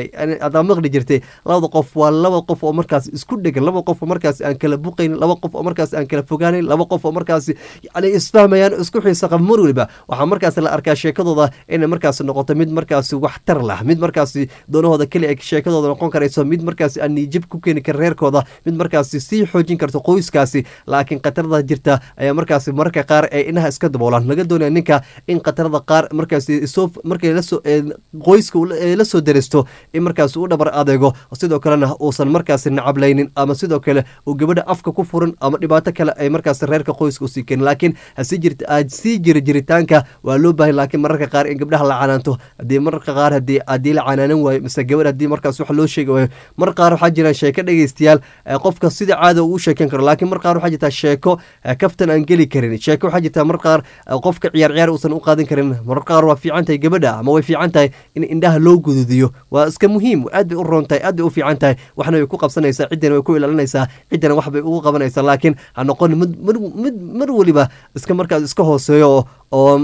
tahay adaa maqli jirtay labada qof waa laba qof oo markaas isku dhegan laba qof oo markaas aan kala buqaynin laba qof oo markaas aan kala fogaanin laba qof oo markaas yani isfahmayaan isku xiisa qaba mar weliba waxaa markaas la arkaa sheekadooda inay markaas noqoto mid markaas waxtar lah mid markaas doonahooda keli ay sheekadooda noqon karayso mid markaas aan niijib ku keeni kara reerkooda mid markaas sii xoojin karto qoyskaasi laakiin khatarada jirta ayaa markaas mararka qaar ee inaha iska daboolaan laga doonaya ninka in khatarada qaar markaas soo markay lasoo qoyska la soo daristo in markaas u dhabar adeego sidoo kalena uusan markaas nacablaynin ama sidoo kale uu gabadha afka ku furin ama dhibaato kale ay markaas reerka qoyska usii keenin laakiin hasii jirta sii jira jiritaanka waa loo baahay laakiin mararka qaar in gabdhaha la canaanto haddii mararka qaar hadii haddii la canaanan waayo mise gabadh haddii markaas wax loo sheegi waayo mar qaar waxaa jira sheeko dhegeystayaal qofka sida caada uu sheekan karo laakiin mar qaar waxaa jirta sheeko kaftan aan geli karin sheeko waxaa jirta mar qaar qofka ciyaar ciyaar uusan u qaadan karin mar qaar waa fiican tahay gabadha ama way fiican tahay in indhaha loo gududiyo waa iska muhiim aad bay u roon tahay aad bay u fiican tahay waxna way ku qabsanaysaa ciddana way ku ilaalinaysaa ciddana wax bay ugu qabanaysaa laakiin ha noqon mid mid mar weliba iska markaas iska hooseeyo oo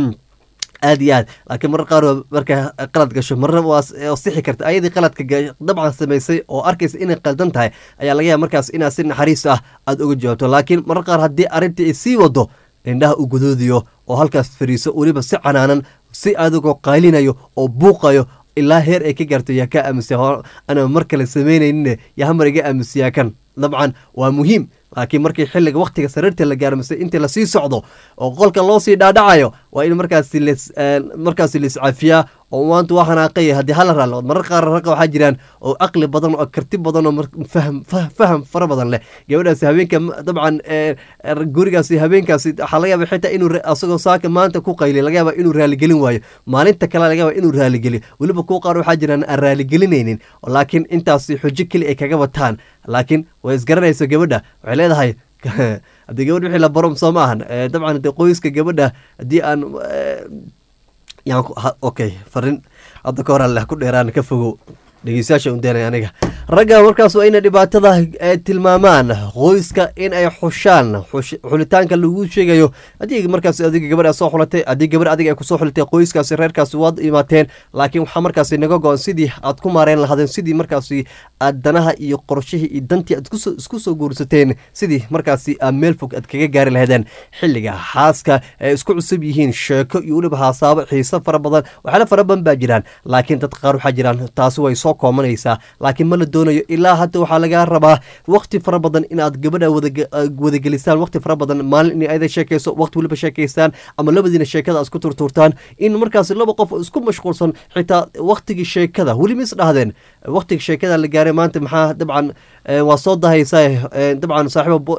aad iyo aad laakiin marar qaar marka qalad gasho marna waa sixi karta ayadii qaladka dabcan samaysay oo arkaysa inay qaldan tahay ayaa laga yaaba markaas inaad si naxariis ah aada uga jawaabto laakiin marar qaar haddii arrintii ay sii wado indhaha u guduudiyo oo halkaas fariiso weliba si canaanan si adigoo qaylinayo oo buuqayo ilaa heer ay ka gaarto yaa ka aamusiya ana mar kale samaynaynin yaa hamar iga aamusiyaa kan dabcan waa muhiim laakiin markii xilliga waktiga sariirta la gaaro mise intii lasii socdo oo qolka loo sii dhaadhacayo waa in markaasi markaasi laiscafiyaa oo maanta waa xanaaqaya haddii hala raallood marar qaar raqa waxaa jiraan oo aqli badan oo karti badan oo faham faham fara badan leh gabadhaasi habeenka dabcan gurigaasi habeenkaasi waxaa laga yaaba xitaa inuu asagoo saaka maanta ku qayliy laga yaaba inuu raaligelin waayo maalinta kale laga yaaba inuu raaligeliyo weliba kuwa qaar waxaa jiraan aan raaligelinaynin laakiin intaasi xujo keli ay kaga wataan laakiin way isgaranayso gabadha waxay leedahay haddii gabadh wixii la barom soo ma ahan dabcan hadee qoyska gabadha haddii aan okay farin hadda ka hor alleh ku dheeraan ka fogow dhegeystayaasha undaanay aniga ragga markaas waa inay dhibaatada tilmaamaan qoyska in ay xushaan xulitaanka lagu sheegayo haddii markaas adiga gabadh soo xulatay haddii gabadh adiga ay kusoo xulatay qoyskaasi reerkaasi waad imaateen laakiin waxaa markaasi naga go-an sidii aad ku maareen lahaadeen sidii markaasi aad danaha iyo qorshihii iyo dantii aad isku soo guursateen sidii markaasi aad meel fog aad kaga gaari lahaydeen xilliga xaaska ay isku cusub yihiin sheeko iyo weliba haasaabo xiiso fara badan waxyaala fara badan baa jiraan laakiin dad qaar waxaa jiraan taasi way soo koomanaysaa laakiin ma la doonayo ilaa hadda waxaa lagaa rabaa wakti fara badan inaad gabadha wadagelisaan wakti fara badan maalin in ayada sheekayso wakti weliba sheekaystaan ama labadiina sheekada isku turtuurtaan in markaas laba qof isku mashquulsan xitaa waktigii sheekada weli mis dhahdeen waktiga sheekada la gaaray maanta maxaa dabcan waa soo dahaysaa dabcan saaxiiba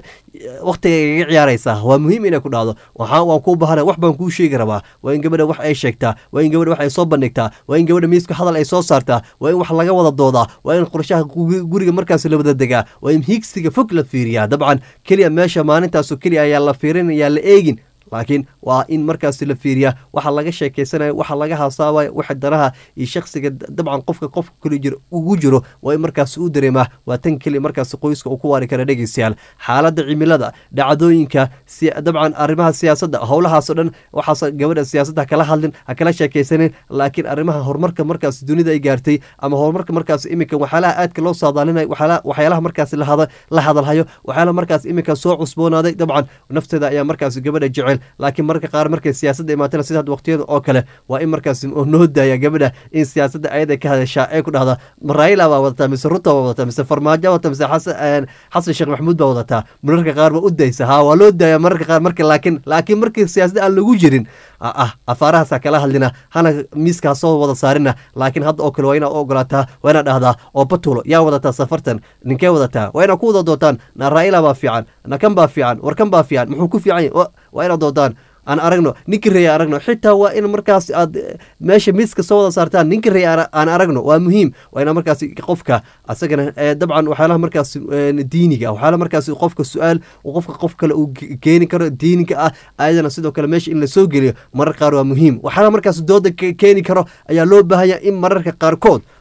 waktiga igaga ciyaaraysaa waa muhiim inay ku dhahdo waxaa waan kuu bahana wax baan kuu sheegi rabaa waa in gabadha wax ay sheegtaa waa in gabadha wax ay soo bandhigtaa waa in gabadha miiska hadal ay soo saartaa waa in wax laga wada doodaa waa in qorshaha guriga markaas la wada degaa waa in higsiga fog la fiiriyaa dabcan keliya meesha maalintaasoo keliya ayaa la fiirin ayaa la eegin laakiin waa in markaas la fiiriyaa waxa laga sheekeysanayo waxa laga hasaabayo waxa danaha iyo shaksiga dabcan qofka qofka kuli jiro ugu jiro waa in markaas u dareemaa waa tan keliya markaas qoyska uu ku waari kara dhegeystayaal xaaladda cimilada dhacdooyinka dabcan arrimaha siyaasadda howlahaasoo dhan waxaas gabadha siyaasadda hakala hadlin hakala sheekeysanin laakiin arrimaha horumarka markaas dunida ay gaartay ama horumarka markaas iminka waxyaalaha aadka loo saadaalinayo waxyaalaha markaas la hadalhayo waxyaalaha markaas iminka soo cusboonaaday dabcan nafteeda ayaa markaas gabadha jecel laakiin mararka qaar markay siyaasadda imaatana sida waqtiyada oo kale waa in markaas noo daaya gabadha in siyaasadda ayada ka hadashaa ee ku dhahda raila baa wadataa mise ruto baa wadataa mise farmaajo wadataa mise xasan sheekh maxamuud baa wadataa mararka qaar ba u daysa ha waa loo daaya mararka qaar marka laakiin laakiin markii siyaasadda aan lagu jirin ah afaarahaasa kala hadlina hana miiska soo wada saarina laakiin hadda oo kale waa inaad u ogolaataa waa inaad dhahdaa oo batulo yaa wadataa safartan ninkee wadataa waa inaad ku wada dootaan na raila baa fiican na kan baa fiican war kan baa fiican muxuu ku fiican yahy waa inaad doodaan aan aragno ninka reey aragno xitaa waa in markaas aad meesha miiska soo wada saartaan ninka reey aan aragno waa muhiim waa ina markaas qofka asagana dabcan waxyaalaha markaas diiniga waxyaalaha markaas qofka su-aal qofka qof kale uu keeni karo diiniga ah ayadana sidoo kale meesha in lasoo geliyo marar qaar waa muhiim waxyaalaha markaas dooda keeni karo ayaa loo baahanya in mararka qaarkood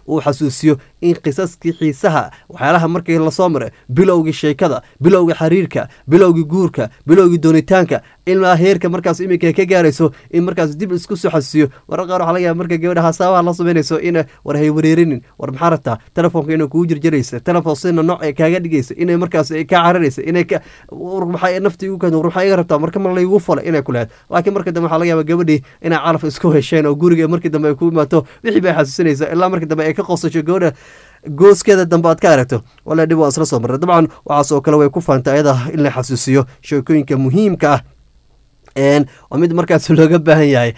uu xasuusiyo in qisaskii xiisaha waxyaalaha markii lasoo maray bilowgii sheekada bilowgii xiriirka bilowgii guurka bilowgii doonitaanka ilaa heerka markaas iminka ka gaarayso in markaas dib isku soo xasuusiyo warar qaar waxaa laga yaaba marka gabadha hasaabaha la samaynayso in war hay wareerinin war maxaa rabtaa telefoonka inay kugu jirjiraysa telefoon sina nooc ee kaaga dhigaysa inay markaas kaa cararaysa inay maxaa nafti igu keento war maxaa iga rabtaa marka ma laygu fala inay ku lehed laakiin marka dambe waxaa laga yaaba gabadhii inay calaf isku hesheen oo guriga markii dambe ay ku imaato wixii bay xasuusinaysa ilaa markii dambe ay ka qosasho gabadha gooskeeda dambe aad ka aragto wala dhib waa isla soo marray dabcan waxaas oo kale way ku faanta ayada in la xasuusiyo sheekooyinka muhiimka ah waa mid markaas looga baahan yahay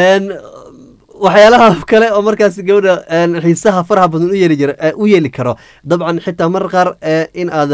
waxyaalaha kale oo markaas gabadha xiisaha faraha badan u yeeli jira u yeeli karo dabcan xitaa mar qaar in aad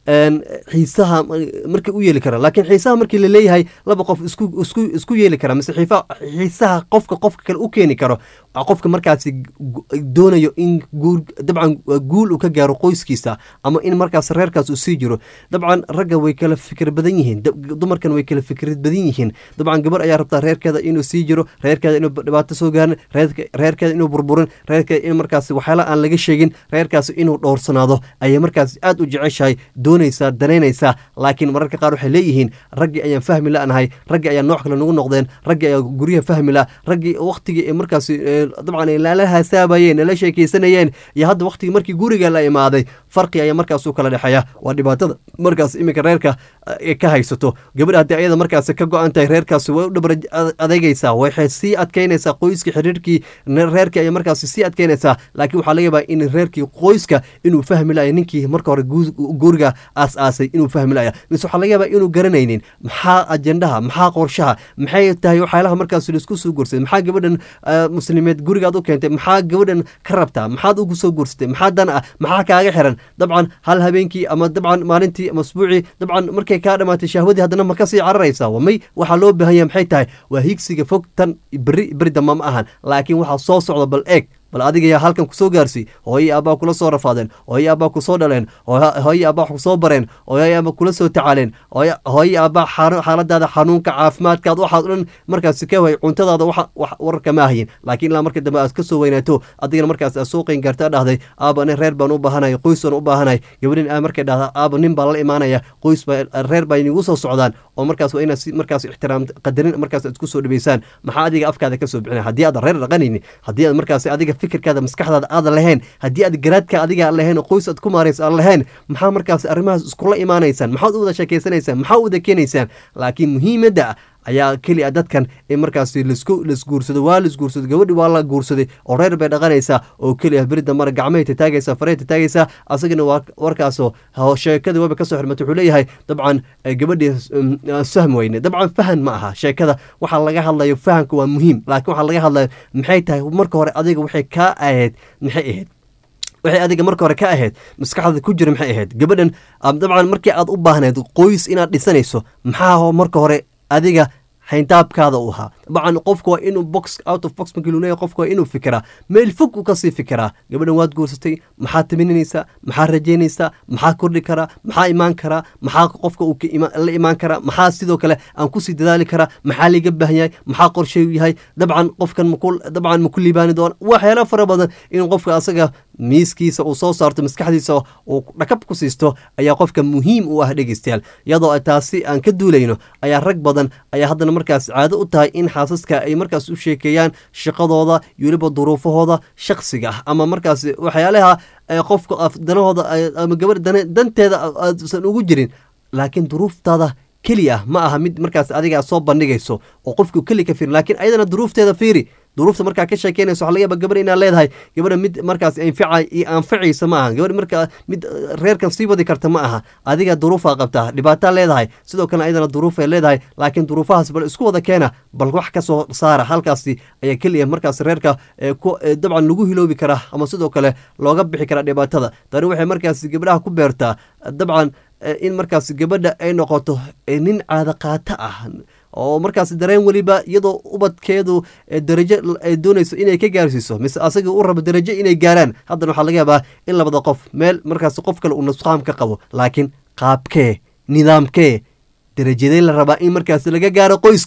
xiisaha markii u yeeli kara laakiin xiisaha markii laleeyahay laba qof isku isku isku yeeli kara mise xiisaha qofka qofka kale u keeni karo qofka markaasi doonayo in guur dabcan guul uu ka gaaro qoyskiisa ama in markaas reerkaas uu sii jiro dabcan ragga way kala fikir badan yihiin dumarkan way kala fikrad badan yihiin dabcan gabar ayaa rabtaa reerkeeda inuu sii jiro reerkeeda inuu dhibaato soo gaarin reerkeeda inuu burburin reerkeeda in markaas waxyaala aan laga sheegin reerkaas inuu dhowrsanaado ayay markaas aad u jeceshahay doonaysaa danaynaysaa laakiin mararka qaar waxay leeyihiin raggii ayaan fahmi la-nahay raggii ayaa nooc kale nagu noqdeen raggii ayaa guryaha fahmi la raggii waktigii markaas dabcan lala hasaabayeen nala sheekeysanayeen iyo hadda waktigii markii guriga la imaaday farqi ayaa markaas u kala dhexeeya waa dhibaatada markaas iminka reerka ka haysato gabadha haddii ayada markaas ka go-an tahay reerkaas way u dhabar adeegaysaa waxay sii adkeynaysaa qoyskii xiriirkii reerkii ayay markaas sii adkeynaysaa laakiin waxaa laga yaabaa in reerkii qoyska inuu fahmi laya ninkii marka hore guriga aas-aasay inuu fahmi laya mise waxaa laga yaabaa inuu garanaynin maxaa ajendaha maxaa qorshaha maxay tahay waxyaalaha markaas laisku soo guursaday maxaa gabadhan muslimied gurigaad u keentay maxaa gabadhan ka rabtaa maxaad ugu soo guursatay maxaa dan ah maxaa kaaga xiran dabcan hal habeenkii ama dabcan maalintii ama asbuucii dabcan markay kaa dhamaatay shahwadii haddana ma kasii cararaysaa wamay waxaa loo baahan yahay maxay tahay waa higsiga fog tan beri beri damba ma ahan laakiin waxaa soo socda bal eeg bal adiga yaa halkan kusoo gaarsiy hooyii aabbaa kula soo rafaadeen hooyii aabbaa kusoo dhaleen hooyii aabbaa wax kusoo bareen hooyii aabbaa kula soo tacaaleen hooyii aabbaa xaaladaada xanuunka caafimaadkaad waxaad o dhan markaas ka way cuntadaada wararka ma ahayin laakiin ilaa marka dambe aad ka soo weynaato adigana markaas aad soo qeyn gaarta dhahday aaba nin reer baan u baahanay qoys baan u baahanay gabadhin aa markay dhahda aaba nin baa la imaanaya qoys baa reer baa inigu soo socdaan oo markaas waa inaad markaas ixtiraam qadarin markaas aad isku soo dhaweysaan maxaa adiga afkaada ka soo bixinaya haddii aad reer dhaqanayni haddii aad markaas adiga fikirkaada maskaxdaada aadan lahayn haddii aad garaadka adiga aan lahayn oo qoys aad ku maaraysa aan lahayn maxaa markaas arrimahaas iskula imaanaysaan maxaad u wada sheekeysanaysaan maxaa u wada keenaysaan laakiin muhiimadda ayaa keliya dadkan in markaas lasku lasguursado waa lasguursado gabadhi waa la guursaday oo reer bay dhaqanaysaa oo keliya berida mara gacmahay tataagaysaa farey tataagaysaa asagana waa warkaasoo sheekada waba kasoo xirmata wuxuu leeyahay dabcan gabadhii sahm weyne dabcan fahan ma aha sheekada waxaa laga hadlayo fahanka waa muhiim laakiin waxaa laga hadlayo maxay tahay marka hore adiga waxay kaa ahayd maxay ahayd waxay adiga marka hore ka ahayd maskaxdaada ku jira maxay ahayd gabadhan dabcan markii aad u baahnayd qoys inaad dhisanayso maxaa marka hore adiga hayntaabkaada u ahaa dabcan qofku waa inuu box out of box markii luleeyahy qofku waa inuu fikiraa meel fog u kasii fikiraa gabadhan waad guursatay maxaa tamininaysaa maxaa rajaynaysaa maxaa kordhi karaa maxaa imaan karaa maxaa qofka uu la imaan karaa maxaa sidoo kale aan kusii dadaali karaa maxaa liga baahan yahay maxaa qorshay yahay dabcan qofkan dabcan maku liibaani doona waxyaala fara badan in qofka asaga miiskiisa uu soo saarto maskaxdiisa uu dhakab ku siisto ayaa qofka muhiim u ah dhegeystayaal iyadoo taasi aan ka duulayno ayaa rag badan ayaa haddana markaas caado u tahay in xaasaska ay markaas u sheekeeyaan shaqadooda iyo weliba duruufahooda shaksiga ah ama markaas waxyaalaha qofka danahooda ama gabar danteeda aasan ugu jirin laakiin duruuftaada keli ah ma aha mid markaas adiga soo bandhigayso oo qofku keli ka fiirin laakiin ayadana duruufteeda fiiri duruufta markaa ka sheekeynayso waxa laga yaaba gabar inaad leedahay gabadha mid markaas anfaca iyo anfacaysa ma aha gabadh markaa mid reerkan sii wadi karta ma aha adiga duruufaa qabtaa dhibaataa leedahay sidoo kale ayadana duruufay leedahay laakiin duruufahaas bal isku wada keena bal wax ka soo saara halkaasi ayaa keliya markaas reerka dabcan lagu hiloobi karaa ama sidoo kale looga bixi karaa dhibaatada tani waxay markaas gabdhaha ku beertaa dabcan in markaas gabadha ay noqoto nin caada qaata ah oo markaas dareen weliba iyadoo ubadkeedu darajo ay doonayso inay ka gaarsiiso mise asaga u rabo darajo inay gaaraan haddana waxaa laga yaabaa in labada qof meel markaas qof kale uu nusqaam ka qabo laakiin qaabkee nidaamkee darajadee la rabaa in markaas laga gaaro qoyska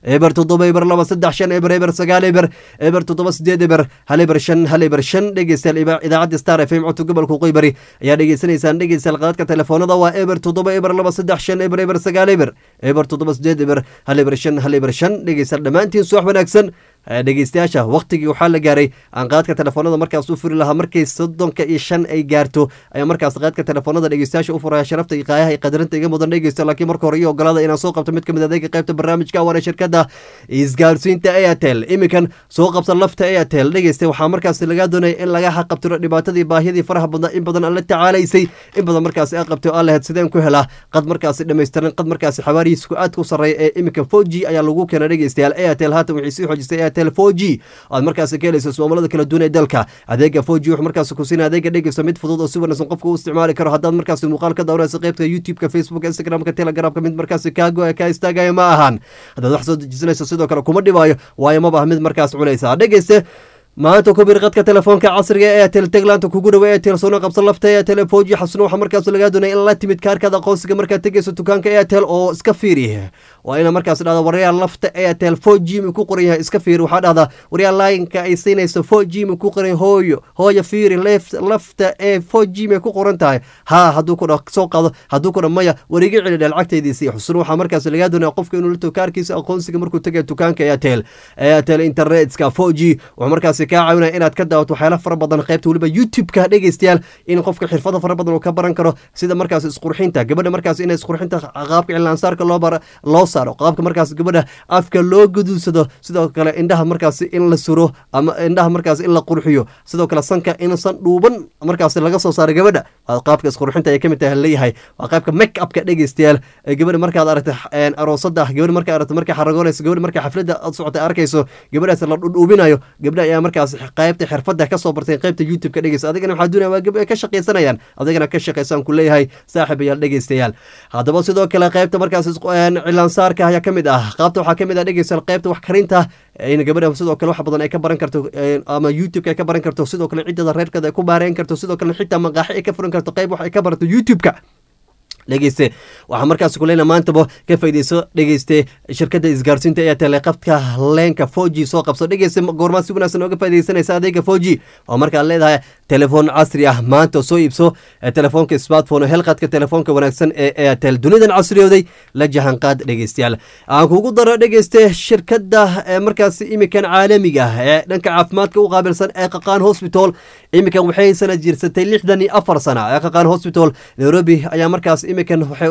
eber toddoba eber laba saddex shan eber eber sagaal eber eber toddoba sideed eber hal eber shan hal eber shan dhegeystayaal idaacadda star f m codka gobolka qoybari ayaa dhegeysanaysaan dhegeystayaal qadadka telefoonada waa eber toddoba eber laba saddex shan eber eber sagaal eber eber toddoba sideed eber hal eber shan hal eber shan dhegeystayaal dhammaantiin suwax wanaagsan dhegeystayaasha waktigii waxaa la gaaray aan qaadka telefoonada markaas u furi lahaa markay soddonka iyo shan ay gaarto ayaa markaas qaadka telefoonada dhegeystayaasha u furaya sharafta iyo qaayaha iyo qadarinta iga mudan dhegeysta laakiin marka hore iyo ogolaada inaan soo qabto mid kamid adeega qaybta barnaamijka waana shirkada isgaarsiinta airtel iminkan soo qabsan lafta airtel dhegeysta waxaa markaas lagaa doonaya in laga xaqabtiro dhibaatadii baahiyadii faraha badnaa in badan aan la tacaalaysay in badan markaasi a qabtay oo aan lahayd sideen ku helaa qad markaasi dhammaystiran qad markaasi xawaarihiisku aadka u sarreeya ee iminka four g ayaa lagu keena dhegeystayaal airtel haatan waxay sii xoojisay airtel four g aad markaasi ka helayso ismaamalada kala duwan ee dalka adeega four g wuxuu markaasi ku siinaya adeega dhegeyso mid fudud oo si wanaagsan qofka u isticmaali karo haddaad markaasi muuqaal ka daawanayso qaybta youtube-ka facebook instagramka telegramka mid markaasi kaago ka istaagaya ma ahan haddaad wax soo dejisanayso sidoo kale kuma dhibaayo waayo maba mid markaas cunaysa dhegeyste maanta ku bir qadka telefoonka casriga ee airtel teglaanta kugu dhawa airtel soona qabsan lafta airtel foji xasuna waxaa markaas lagaa doonaya in la timid kaarkaada aqoonsiga markaad tegeyso dukaanka airtel oo iska fiiri waa ina markaas dhahda waryaal lafta airtel four g mi ku qoran yahay iska fiiri waxaa dhahdaa waryaal laayinka ay siinayso four g mi ku qoran hooyo hooyo fiiri lafta ee four g mi ku qoran tahay haa hadduu ku soo qaado hadduu ku dha maya wariga celi dheel cagtaydiisii xusuna waxaa markaas lagaa doonaya qofka inuu lato kaarkiisa aqoonsiga markuu tegaya dukaanka airtel airtel internetka four g wuxuu markaas kaa caawinaya inaad ka daawato waxyaala fara badan qaybta weliba youtube-ka dhegeystayaal in qofka xirfada fara badan uu ka baran karo sida markaas isqurxinta gabadha markaas in isqurxinta qaabka cilaansaarka loo loo saaro qaabka markaas gabadha afka loo guduudsado sidoo kale indhaha markaas in la suro ama indhaha markaas in la qurxiyo sidoo kale sanka insan dhuuban markaas laga soo saaro gabadha qaabka isqurxinta ay kamid tahay leeyahay waa qaybka make upka dhegeystayaal gabadha markaad aragta aroosada gabadha markaa aragta markay xaragoonayso gabadha markay xaflada socota arkayso gabadhaas la dhudhuubinayo gabdha ayaa markaas qaybta xirfada kasoo bartay qaybta youtube ka dhegeysta adigana waxaa doonaya waa gabdha ka shaqaysanayaan adigana ka shaqaysaan ku leeyahay saaxiibayaal dhegeystayaal haddaba sidoo kale qaybta markaas cilaansaarka ayaa kamid ah qaabta waxaa kamid ah dhegeystayaal qaybta wax karinta in gabadha sidoo kale wax badan ay ka baran karto ama youtube ay ka baran karto sidoo kale ciddada reerkeeda ay ku baareyn karto sidoo kale xitaa maqaaxi ay ka furan karto qayb wax ay ka barato youtube-ka dhegeyste waxaa markaas kuleyna maantaba ka faydeyso dhegeyste shirkada isgaarsiinta ayaa teleqabka leenka four g soo qabso dhegeyste goormaa si wanaagsan ooga faideysanaysa adeega four g oo markaad leedahay telefoon casri ah maanta soo iibso telefoonka smartphone helqadka telefoonka wanaagsan ee airtel dunidan casriyooday la jahanqaad dhegeystayaal aan kugu daro dhegeyste shirkada markaas imikan caalamiga ah ee dhanka caafimaadka u qaabilsan ee qaqaan hospital imikan waxay sana jirsatay lixdan iyo afar sana ee qaqaan hospital nairobi ayaa markaas imikan waxay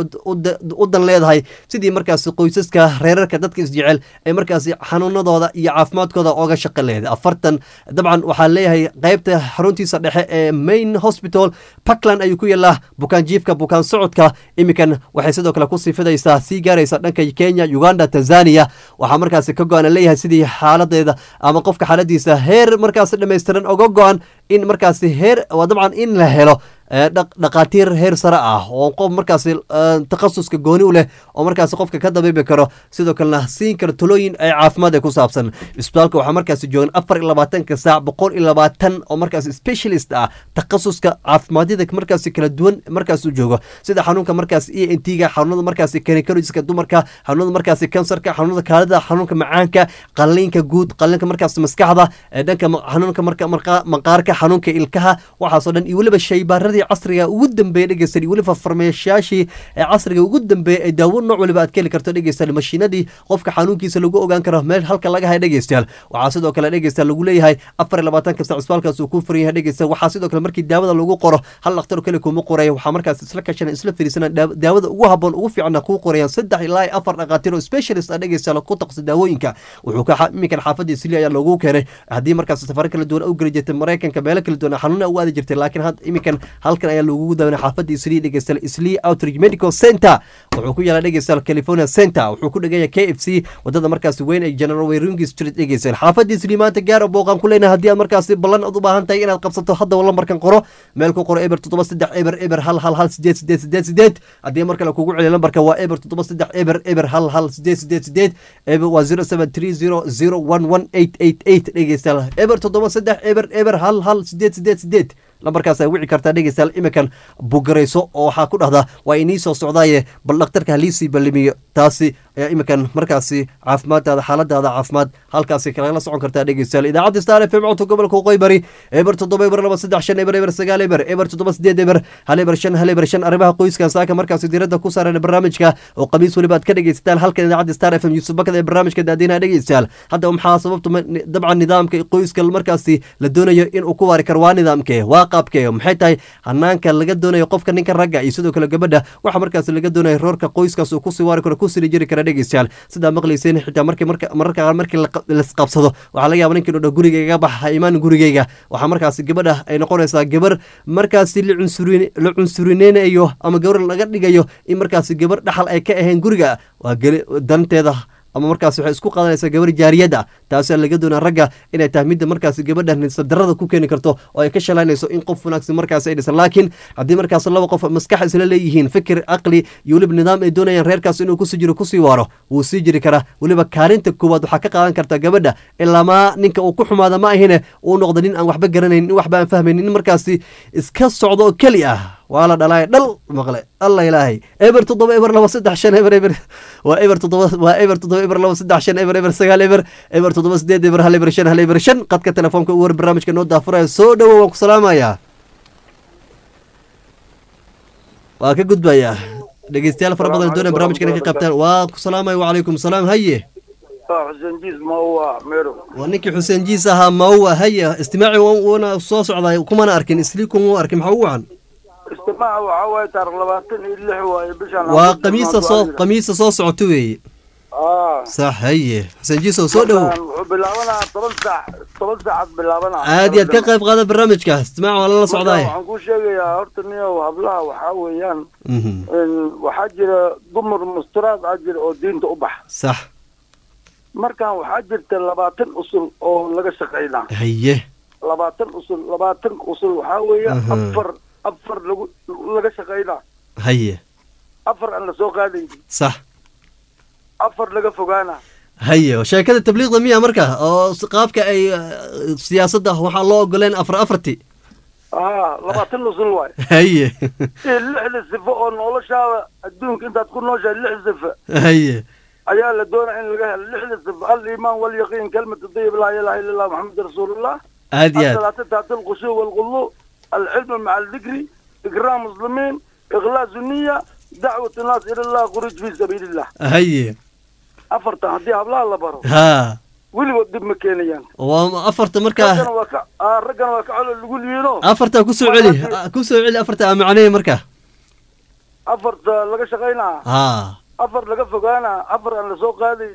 u dan leedahay sidii markaas qoysaska reerarka dadka isjecel ee markaas xanuunadooda iyo caafimaadkooda ooga shaqo leedahay afartan dabcan waxaa leeyahay qaybta xaruntiisa dhexe ee main hospital puntland ayuu ku yaallaa bukaan jiifka bukaan socodka imikan waxay sidoo kale ku siifidaysaa sii gaaraysa dhanka kenya uganda tanzania waxaa markaas ka go-an leeyahay sidii xaaladeeda ama qofka xaaladiisa heer markaas dhammaystiran oga go-an in markaas heer dabcan in la helo dhaqaatiir heer sare ah oo qof markaas takhasuska gooni u leh oo markaas qofka ka dabiibi karo sidoo kalena siin karo talooyin ay caafimaad ee ku saabsan isbitaalka waxaa markaas joogan afar iyo labaatanka saac boqol iyo labaatan oo markaas specialist ah takhasuska caafimaadada markaas kala duwan markaas u joogo sida xanuunka markaas e n t ga xanuunada markaas gynecologiska dumarka xanuunada markaas kansarka xanuunada kaalida xanuunka macaanka qaliinka guud qaliinka markaas maskaxda dhanka xanuunka maqaarka xanuunka ilkaha waxaasoo dhan iyo weliba shaybaarada casriga ugu dambeeya dhegeystayaal iyo weliba farmeeshayaashii ee casriga ugu dambeeya ee daawo nooc waliba aad ka heli karto dhegeystayaal mashiinadii qofka xanuunkiisa lagu ogaan karo meel halka laga haya dhegeystayaal waxaa sidoo kale dhegeystayaal lagu leeyahay afar iyo labaatanka sac isbitaalkaas uu ku furan yahay dhegeystayaal waxaa sidoo kale markii daawada lagu qoro hal dhakhtar kale kuma qoraya waxaa markaas isla kashana isla fariisana daawada ugu haboon ugu fiicanna kuu qorayaan saddex ilaa iyo afar dhakhaatiir oo specialist ah dhegeystayaal ku taqsa daawooyinka wuxuu ka iminkan xaafadii sili ayaa loogu keenay haddii markaas safaro kala duwan u geli jirtay maraykanka meelo kala duwan xanuuna u aadi jirtay laakiin had iminkan halkan ayaa loogu dawana xaafadda islii dhegeystayaal islii outreach medical center wuxuu ku yaala dhegeystayaal california center wuxuu ku dhegaya k f c wadada markaas weyn ee general wayringi street dhegeystayaal xaafadda islii maanta gaar booqan ku leenahay haddii aad markaas ballan aad u baahan tahay inaad qabsato hadda lambarkan qoro meel ku qoro eber toddoba saddex eber eber hal hal hal sideed sideed sideed sideed haddii mar kale kugu celiya lambarka waa eber toddoba saddex eber eber hal hal sideed sideed sideed eber waa zero seven three zero zero one one eight eight eight dhegeystayaal eber toddoba saddex eber eber hal hal sideed sideed sideed lambarkaas ay wici kartaa dhegeystayaal imikan bugarayso oo waxaa ku dhahdaa waa inii soo socdaaye bal dhakhtarka haliisii ballimiyo taasi ayaa iminkan markaasi caafimaaddaada xaaladaada caafimaad halkaasi kalagala socon kartaa dhegeystayaal idaacadda star f m codka gobolka waqooyi bari eber toddoba eber laba saddex shan eber eber sagaal eber eber toddoba sideed eber hal eber shan hal eber shan arrimaha qoyska saaka markaasi diiradda ku saaran barnaamijka oo qamiis weliba aad ka dhegeysataan halkan idaacadda star f m yuusuf bakada ee barnaamijka daadiinaha dhegeystayaal hadda maxaa sababta dabcan nidaamka qoyska markaasi la doonayo inuu ku waari karo waa nidaamkee waa qaabkee maxay tahay hanaanka laga doonayo qofka ninka ragga iyo sidoo kale gabadha waxa markaasi laga doonayo roorka qoyskaas uu kusii waari karo kusii jiri kara dhegeystayaal sidaa maqlayseen xitaa markii mararka qaar markii laisqabsado waxaa laga yaaba ninkii dhodho gurigayga bax ha imaan gurigayga waxaa markaasi gabadha ay noqonaysaa gabar markaasi la cunsurineynayo ama gabar laga dhigayo in markaasi gabar dhaxal ay ka ahayn guriga waa danteeda ama markaas waxay isku qaadanaysaa gabar jaariyad ah taasaa laga doonaa ragga inay tahay midda markaasi gabadha nisabdarada ku keeni karto oo ay ka shalaynayso in qof wanaagsan markaas ay dhisan laakiin haddii markaas laba qof maskax isla leeyihiin fikir aqli iyo weliba nidaam ay doonayaan reerkaas inuu kusii jiro kusii waaro wuu sii jiri karaa weliba kaalinta koowaad waxaa ka qaadan karta gabadha ilamaa ninka uu ku xumaada ma ahine uu noqdo nin aan waxba garanayn nin waxba aan fahmaynin nin markaasi iska socdo oo keli ah waa la dhalaay dhal maqle alla ilaahay eber toddoba eber laba saddex shan eber eber waa eber toddoba waa eber toddoba eber laba saddex shan eber eber sagaal eber eber toddoba sideed eber hal eber shan hal eber shan qadka telefoonka u war barnaamijka noo daafuraya soo dhowo waan ku salaamayaa waa ka gudbayaa dhegeystayaal fara badan doonaya barnaamijka inay ka qaybtaan waa ku salaamaya wacalaykum salaam haye xuseen jiis mauwa mero waa ninkii xuseen jiis ahaa mauwa haye istimaaci wana soo socday kumana arkin islii kuma arkin maxaa ugu wacan istimaaca waxaa waaye taarikh labaatan iyo lix waaye bishaan waa qamiista soo qamiista soo socoto weeye aa sax haye xuseen jiisow soo dhowow wuxuu bilaabanaa toban saac toban saacaad bilaabanaa aad iyo aad ka qayb qaada barnaamijka istimaac waa lala socdaay waxaan kuu sheegayaa horta niyow hablaha waxaa weeyaan Mhm. waxaa jira dumar musturaad aa jira oo diinta u baxa sax markan waxaa jirta labaatan usul oo laga shaqaynaa haye labaatan usul labaatan usul waxaa weeya Aha. afar afar lagu laga shaqaynaa haye afar aan lasoo qaadaynin sax afar laga fogaana haye sheekada tabliiqda miya marka oo s- qaabka ay eh, siyaasadda waxaa loo ogoleen afar afarti aa labaatan usul waay haye iyo lixda sifo oo noloshaada adduunka intaad ku nooshahay lix sifo haye ayaa la doonaa in laga helo lixda sifo aliimaan walyaqiin kalmatu dayib laa ilaha illa allah maxamed rasuulullah aad iyo aad الصلاة تحت الخشوع والغلو العلم مع الذكر إكرام مسلمين إخلاص النية دعوة الناس إلى الله خروج في سبيل الله haye أفرت هدي هبلا الله برو ha ولي ودب مكانيان waa afarta رجنا markaa وكا آه رجنا وكا على اللي يقول ينو afarta kusoo celi kusoo celi afarta aa macneeya marka أفرت لقى شغينا ha أفر لقى فقانا أفر أنا سوق هذه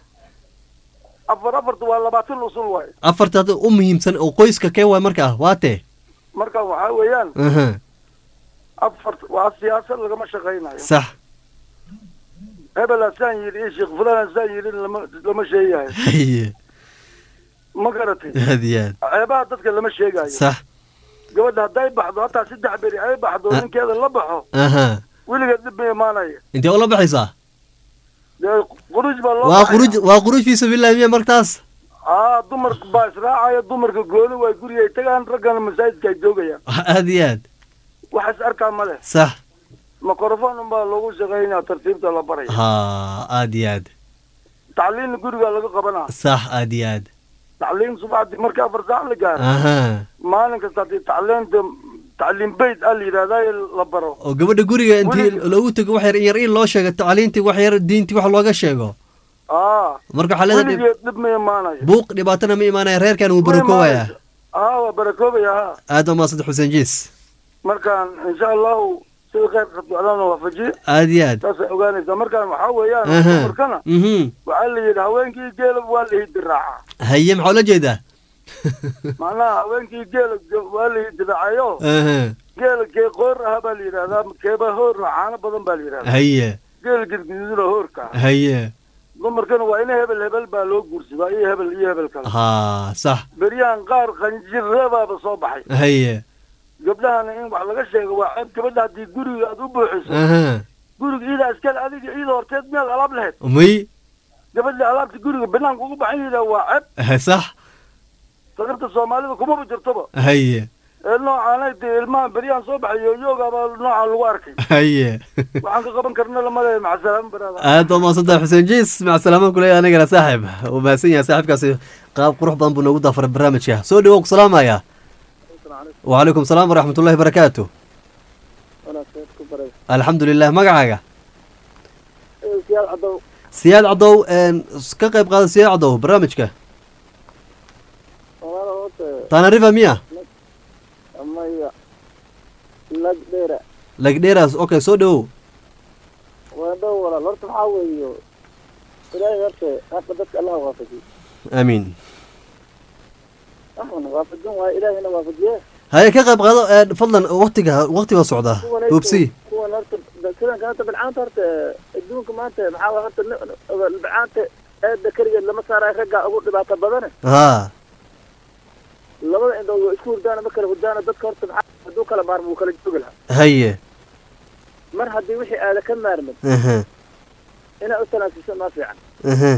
أفر أفرت والله باتل وصول واي afarta hadda u muhiimsan oo qoyska kee waay markaa waa tee مركا وحاويان aha أفرت والسياسة لقى ما شغينا sax هبل أسان يري شيخ فلان أسان يري لما لما شيء haye ما قرأتي aad iyo aad ceebaha dadka lama sheegayo sax gabadha hadday baxdo hataa saddex beri ay baxdo Ah. ninkeeda la baxo aha weligeed dib ma imaanaya intee ula baxaysaa dee quruj baa loo waa baxaya. quruj waa quruj fi sabiilillahi miya martaas aa dumarka baa israacaya dumarka gooni way guriga ay tagaan raggana masaajidka ay joogayaan aad iyo aad wax is arkaa ma leh sax mikrofon unbaa loogu shaqaynaya tartiibta la baraya ha aad iyo aad tacliinna gurigaa laga qabanaa sax aad iyo aad tacliin subaxdii markii afar saac la gaaro aha maalin kasta haddii tacliinta tacliin bayt a la yidhahdaa la baro oo gabadha guriga intii Weligeed. loogu tago wax yar in yar in loo sheego tacliintii wax yar diintii wax looga sheego aa marka waxaa leedahay weligeed dhib ma imaanayo buuq dhibaatana ma imaanaya reerkan wuu barakoobayaa aa waa barakoobaya ha aad waa maasanta xuseen jiis markaan insha allahu sida khayrka ducdaana waafajiye aad iyo aad saasay ogaanaysaa markaan waxaa weeyaan aha dumarkana mhm waxaa la yidhi haweenkii geela waa la hidiraaca haye maxaa ula jeedaa macnaha haweenkii geela ge- waa la hidiraacayo aha geela kee qoor aha baa la yidhahdaa keeba hoorna caano badan baa la yidhahdaa haye geela gidgiduna hoorka ah haye dumarkana waa in hebel hebel baa loo guursadaa iyo hebel iyo hebel kale ha sax beryahan qaar qanjirabaaba soo baxay haye gabdhahana in wax laga sheego waa ceeb gabadha haddii guriga aad u buuxiso aha guriga iidaa iskale adiga iida horteed meel alaab lahayd may gabadha alaabta guriga banaanka ugu baxan yihiin waa ceeb sax saqirta soomaalida kumaba jirtoba haye ee noocaanay dee ilmaha beryaan soo baxay yooyoogaabaa noocaan lagu arkay haye waxaan ka qaban karna lama leeyahay macasalaamo baraada aad baa mahadsantahay xuseen jiis maca salaamaan kuleeya anigana saaxib uu mahadsan yahay saaxibkaasi qaab qurux badan buu noogu daafaray barnaamijka soo dhawow ku salaamaya wacalaykum salaam waraxmatullahi barakaatu alxamdu lilah magacaaga siyaad cadow siyaad cadow een, ka qayb qaada siyaad cadow barnaamijka walaala horta tanarifa miya maya lag dheera lagdheeraas okay soo dhawow waa dhow walaal horta maxaa weeyo ilaahay horta hadda dadka allaha waafajiy aamiin waxuna waafajin waayo ilaahayna waafajiye haye ka qayb qaado een, fadlan waqtiga waqtiga socda hubsi kuwan horta sidanka horta bilcaanta horta adduunka maanta maxaa waay horta ni- bilcaanta eeda keligeed lama saarayo raggaa ugu dhibaato badane haa labada indhood waa isku hurdaana ma kala hurdaana dadka horta maxaa hadduu kala maarmo wuu kala joogi lahaa haye mar haddii wixii aada ka maarmin aha inaa u tanaasuso maa fiican aha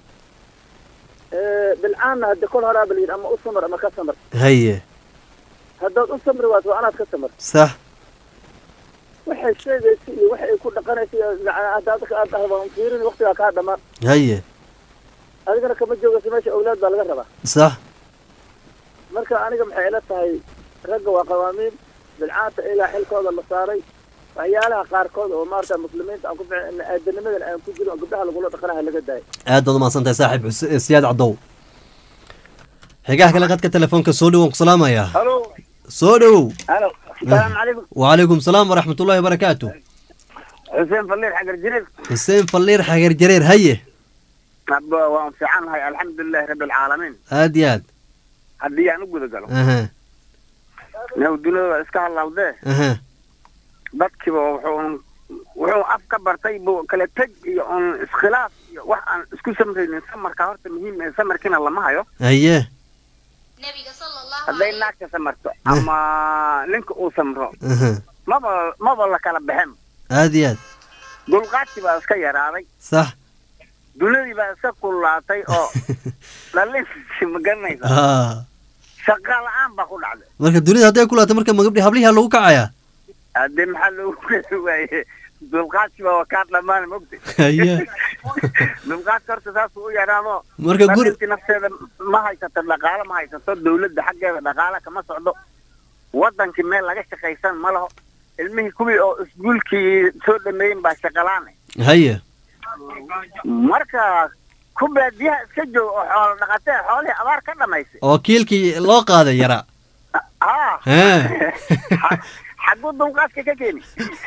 bilcaanna haddi kol horaa balyidhi ama u samar ama ka samar haye haddaad u samri waato waa anaad ka samar sax waxay sheegaysa iyo waxa ay ku dhaqanaysa iyo macnaa haddaad aad dhahdo waan fiirin waqtigaa kaa dhammaan haye adigana kama joogaysa meesha awlaad baa laga rabaa sax marka aniga maxay ila tahay ragga waa qawaamiin bilcaanta ilaa xilkooda la saaray waxyaalaha qaarkood oo maarata muslimiinta aan ku ficin aadanimadan aan ku jirin oo gabdhaha lagula dhaqanaha laga daayay aad baad umahadsan tahay saaxib Xus- siyaad cadow xigaha kale qadka telefoonka soo dhowow ku salaamaya halo soo dhowow halo asalaamu calaykum wacalaykum salaam waraxmatullahi wabarakaatu xuseen falliir xagar jirir xuseen falliir xageer jareer haye abba waan fiicannahay alxamdulilahi rabbi alcaalamiin aad iyo aad haddii aan u guda galo aha new dunida waa iska hallawdee aha dadkiiba wuxuu wuxuu af ka bartay buu kala teg iyo un iskhilaaf iyo wax aan isku samraynin samarka horta muhiim ee samarkiina lama hayo haye hadday naagta samarto ama ninka uu samro aha maba maba la kala baxen aad iyo aad dulqaadkii baa iska yaraaday sax dunidii baa iska kullaatay oo dhalinsi ma garanaysa haa shaqa la-aan baa ku dhacday marka dunida hadday ku laatay marka magabdhi hablihi lagu kacaya haddee maxaa loogu keli waaye dulqaadkii baa waa kaa dhammaan mogta haye dulqaadka horta saasuu u yaraado marka guri dhalintii nafteeda ma haysato dhaqaale ma haysato dawladda xaggeeda dhaqaale kama socdo wadankii meel laga shaqaysan ma laho ilmihii kuwii oo iskuulkii soo dhameeyen baa shaqalaane haye marka ku baadiyaha iska joog oo xoolo dhaqatee xoolihii abaar ka dhamaysay oo kiilkii loo qaaday yara haa Hee. xaguu dulqaadka ka keeni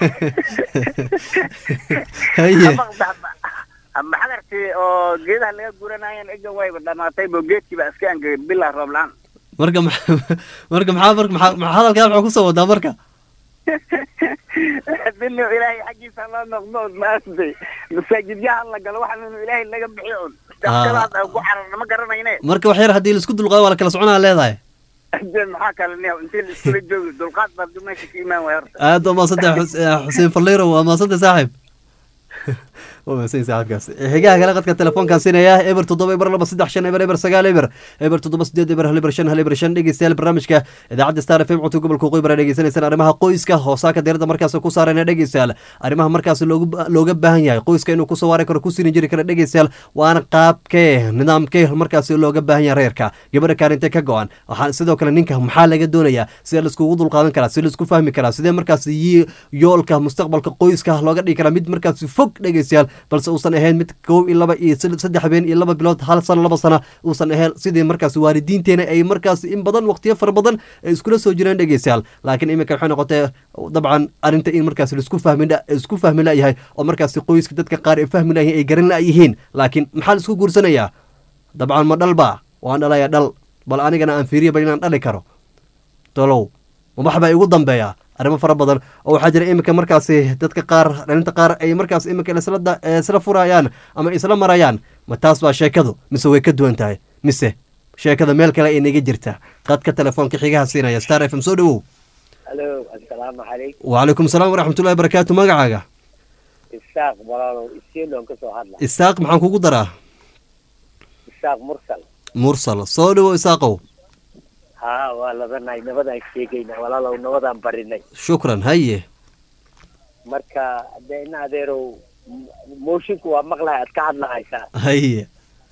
haye ama xadarkii oo geedaha laga guranaayan egan wayba dhamaatay bo geedkii baa iska angegay bilaa roob la-aan marka maxa- marka maxaa marka maxaa maxaa hadalkaa maxaa kusoo wadaa marka dinu ilaahay xaggiisa loo noqdo od maaragtay masaajidyaha la galo waxaan inu ilaahay laga bixiyo un shaqadaas aan ku cararna ma garanayne marka wax yar haddii laisku dulqaado waa la kala soconaa leedahay de maxaa kale nih intii la iskula joogi dulqaad baa du meesha ka imaan waaya horta aad waa mahadsantahay Xus- eh, xuseen falliiro waa mahadsantahay saaxib waa mahadsan saaxibkaas xigaha kale qadka telefoonkaan siinaya eber toddoba eber laba saddex shan eber eber sagaal eber eber toddoba sideed eber hal eber shan hal eber shan dhegeystayaal barnaamijka idaacadda star fm cunto gobolka waqooyi bara dhegeysanaysaan arrimaha qoyska hoosaaka diirada markaas ku saarayna dhegeystayaal arrimaha markaas loogu looga baahan yahay qoyska inuu kusoo waari karo ku siini jiri kara dhegeystayaal waana qaabkee nidaamkee markaas looga baahan yahay reerka gabadha kaalintee ka go-an waxaa sidoo kale ninka maxaa laga doonayaa sidee laiskugu dulqaadan karaa sidee laisku fahmi karaa sidee markaas yi- yoolka mustaqbalka qoyska looga dhigi karaa mid markaas fog dhegeystayaal balse uusan ahayn mid kow iyo laba iyo sid- saddex habeen iyo laba bilood hal sano laba sana uusan ahayn sidii markaas waalidiinteena ay markaas in badan waqtiyo fara badan ay iskula soo jireen dhegeystayaal laakiin iminka waxay noqotay dabcan arrinta in markaas laisku fahmi la- isku fahmi layahay oo markaas qoyska dadka qaar ay fahmi layihiin ay garan layihiin laakiin maxaa laisku guursanayaa dabcan ma dhalba waan dhalaya dhal bal anigana aan fiiriya bal inaan dhali karo tolow ma wax baa igu dambeeya arrimo fara badan oo waxaa jira iminka markaasi dadka qaar dhalinta qaar ay markaas iminka isla da- eh, isla furayaan ama isla marayaan ma taas baa sheekadu mise way ka duwan tahay mise sheekada meel kale ay naga jirta qadka telefoonka xigaha siinaya star f m soo dhawow alo assalaamu calaykum wacalaykum salaam waraxmatullahi barakaatu magacaaga isaaq walaalow isiiloon ka soo hadla isaaq maxaan kugu daraa isaaq mursal mursal soo dhawow isaaqow haa waa labanahay nabadaan sheegayna walaalow nabadaan barinay shukran haye marka dee in adeerow m- moshinku waa maqlahay aad ka hadlahaysaa haye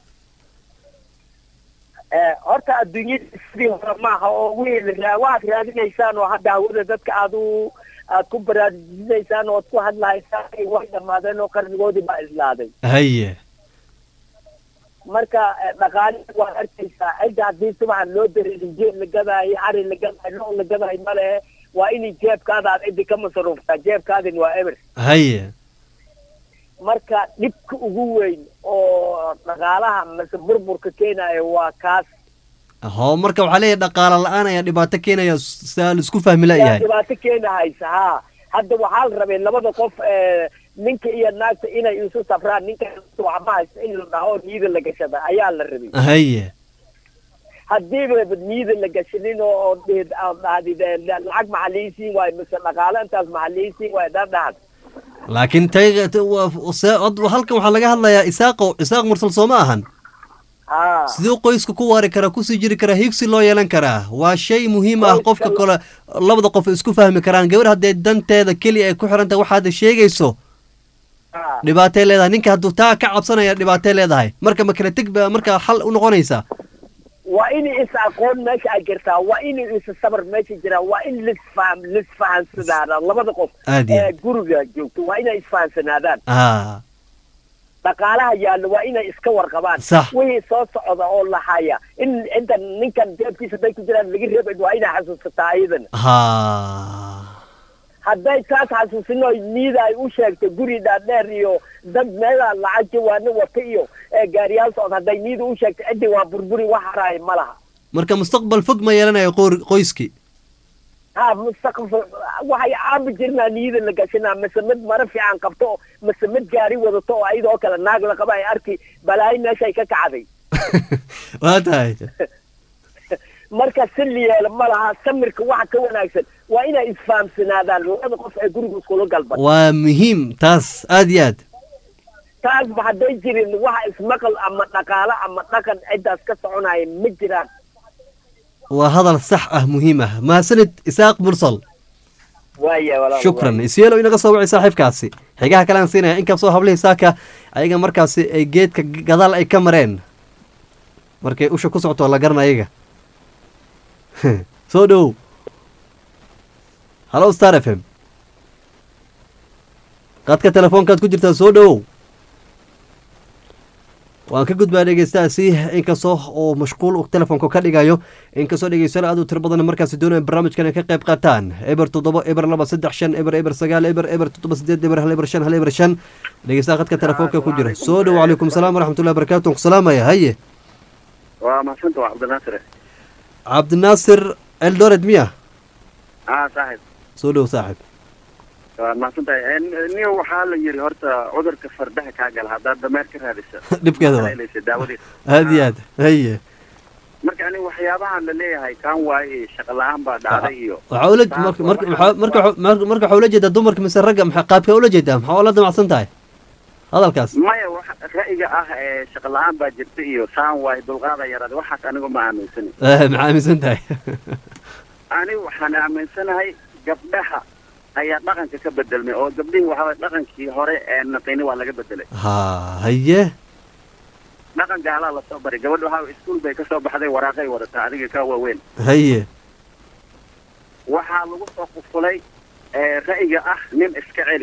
Eh, horta adduunyada sidii hore maaha oo wiil raa- waxaad raadinaysaan oo hadda hawada dadka aad u aad ku baraarujinaysaan oo aad ku hadlahaysaan way dhamaadeen oo qarnigoodii baa islaaday haye marka eh, dhaqaalihi waad arkaysaa cidda haddii subaxan loo dareerin jeeb la gadaayo ari la gadaayo lo la gadaayo ma lehe waa inay jeebkaada aad ciddi ka masruuftaa jeebkaadin waa eber haye marka dhibka ugu weyn oo dhaqaalaha mase burburka keenayo waa kaas ho marka waxaa leeyahay dhaqaala la-aan ayaa dhibaato keenaya saa la isku fahmi yaa layahay dhibaato keenahaysa haa hadda waxaa la rabay labada qof eh, ninka iyo naagta inay isu safraan ninka waxba haysta in la dhaho niyada la gashada ayaa la rabay haye haddiiba niyada la gashanin oo oo dhihid- aad dhahdid eh, lacag maxaa liisiin waayo mise dhaqaale intaas maxaa liisiin waayo dad dhahad laakiin tay t- waa- se- od- halkan waxaa laga hadlayaa isaaqo isaaq mursal soo ma ahan haa siduu qoyska ku waari karaa kusii jiri karaa higsi loo yeelan karaa waa shay muhiim ah Qoyska qofka la- kale labada qof isku fahmi karaan gabar haddee danteeda keliya ay ku xiran tahay waxaad sheegayso haa dhibaatay leedahay ninka hadduu taa ka cabsanaya dhibaatay leedahay marka ma kala teg ba marka xal u noqonaysa waa in is aqoon meesha ay jirtaa waa in is sabar meesha jiraa waa in lisfaham lisfahansanaadaan labada qof Aad iyo ee aad. guriga joogto waa inay isfahansanaadaan ah dhaqaalaha yaallo waa inay iska warqabaan Sax. wixii soo socda oo la haya in inta ninkan jeebkiisa hadday ku jiraan laga reebin waa inay xasuusataa iyadana ha hadday taas xasuusino niyada ay u sheegto guri dhaadheer iyo dad meelaa lacag jawaano wata iyo ee gaariyaal socda hadday niyada u sheegto ciddi waa burburi wax haraaya ma laha marka mustaqbal fog ma yeelanayo qoor- qoyskii ha mustaqbal waxay caabi jirnaa niyada la gashanaa mise mid maro fiican qabto mise mid gaari wadato oo ayadoo kale naag la qaba ay arki balaayo meeshay ka kacday waa tahay marka si la yeelo ma laha samirka waxa ka wanaagsan waa inay isfahamsanaadaan labada qof ee guriga iskula galban waa muhiim taas aad iyo aad taasba hadday jirin waxa ismaqal ama dhaqaalo ama dhaqan ciddaas ka soconaya ma jiraan waa hadal sax ah muhiim ah mahadsanid isaaq mursal waaya walaal shukran isyeelo inaga soo wacay saaxiibkaasi xigaha kale aan siinaya inkastoo hablihii saaka ayaga markaasi ay geedka g- gadaal ay ka mareen markay usha ku socoto waa la garan ayaga soo dhowow hallo star f m qadka telefoonkaad ku jirtaa soo dhowow waan ka gudbaa dhegeystaasi inkastoo oo mashquul uu telefoonka ka dhigayo inkastoo dhegeystayaal aad u tiro badan markaasi doonaya barnaamijkan ay ka qayb qaataan eber toddoba eber laba saddex shan eber eber sagaal eber eber toddoba sideed eber hal eber shan hal eber shan dhegeystaha qadka telefoonka ku jira soo dhow calaykum salaam waraxmatullahi barakatu ku salaamaya haye waa mahadsanta waa cabdinaasir cabdinaasir eldoret miya aa saaxib soo dhow saaxib waa mahadsantahay niyo waxaa la yiri horta cudurka fardaha kaa gala haddaad dameer ka raadisa Dhibkeeda waa. Haleelaysa daawadiisa aad iyo aad haye marka ani waxyaabahan la leeyahay kaan waaye shaqa la-aan baa dhacday iyo waxaa ula marka marka waxaa- marka waxaa- marka marka waxaa ula jeedaa dumarka mise ragga maxaa qaabka ula jeedaa maxaa ula damacsan tahay hadalkaas maya waxa ra'yiga ah ee shaqa la-aan baa jirta iyo saan waaye dulqaada yaraada waxaas anigu ma aaminsani Eh, maxaa aaminsan tahay ani waxaan aaminsanahay gabdhaha ayaa dhaqanka ka bedelmay oo gabdhihii waxaa waye dhaqankii hore ee naqini waa laga bedelay ha haye dhaqan gaalaa lasoo baray gabadha waxaa waye iskuul bay kasoo baxday waraaqay wadataa adiga ka waaweyn haye waxaa lagu soo qufulay ee, ra'yiga ah nin iska celi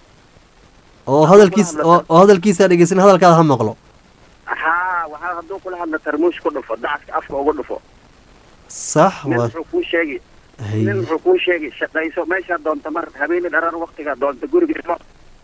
oo hadalkiis oo oo hadalkiisa dhegeysan hadalkaada ha maqlo haa waxaa hadduu kula hadla tarmuush ku dhufo dacaska afka uga dhufo sax nin waa wuxuu kuu sheegi nin haye wuxuu kuu sheegi shaqayso meeshaa doonta mar habeeni dharar waktigaa doonta guriga imo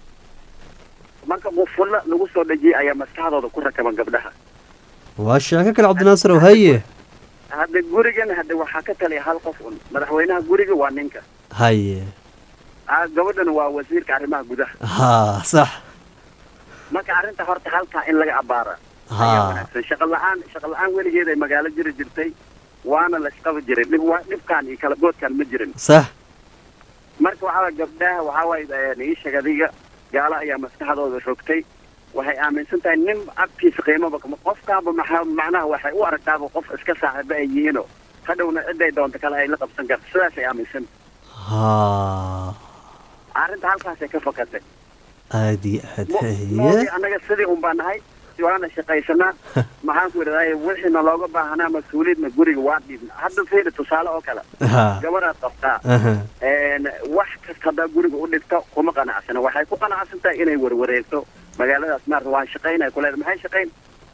marka qufulla lagu soo dhejiyay ayaa maskaxdooda ku rakaban gabdhaha waa sheeko kale cabdinaasir ow haye hadda gurigan hadda waxaa ka taliya hal qof un madaxweynaha guriga waa ninka haye Ah, gabadhana waa wasiirka arrimaha gudaha ha sax marka arrinta horta halkaa in laga abaara ayaa ha wanaagsan shaqa la-aan shaqa la-aan weligeed ay magaalo jiri jirtay waana laysqaba jiray dhib waa dhibkaan iyo kala boodkaan ma jirin sax marka waxaa waye gabdhaha waxaa waaye niishag adiga gaalo ayaa maskaxdooda rogtay waxay aaminsan tahay nin agtiisa qiimaba kama qofkaaba maxaa macnaha waxay u aragtaaba qof iska saaxiibo ay yihiinoo hadhowna ciday doonto kale ay la qabsan karto sidaasay aaminsan ha arrinta halkaasay ka fakatay aad iyo aad moogi haye annaga sidii un baa nahay waana shaqaysanaa maxaan ku idhahday wixiina looga baahanaa mas-uuliyadna guriga waa dhiibna hadda fiiri tusaale oo kale ha gabadhaad qabtaa aha een, wax kasta haddaa guriga u dhigto kuma qanacsana waxay ku qanacsan tahay inay warwareegto magaaladaas maarata waan shaqaynaya kuleeda maxay shaqayn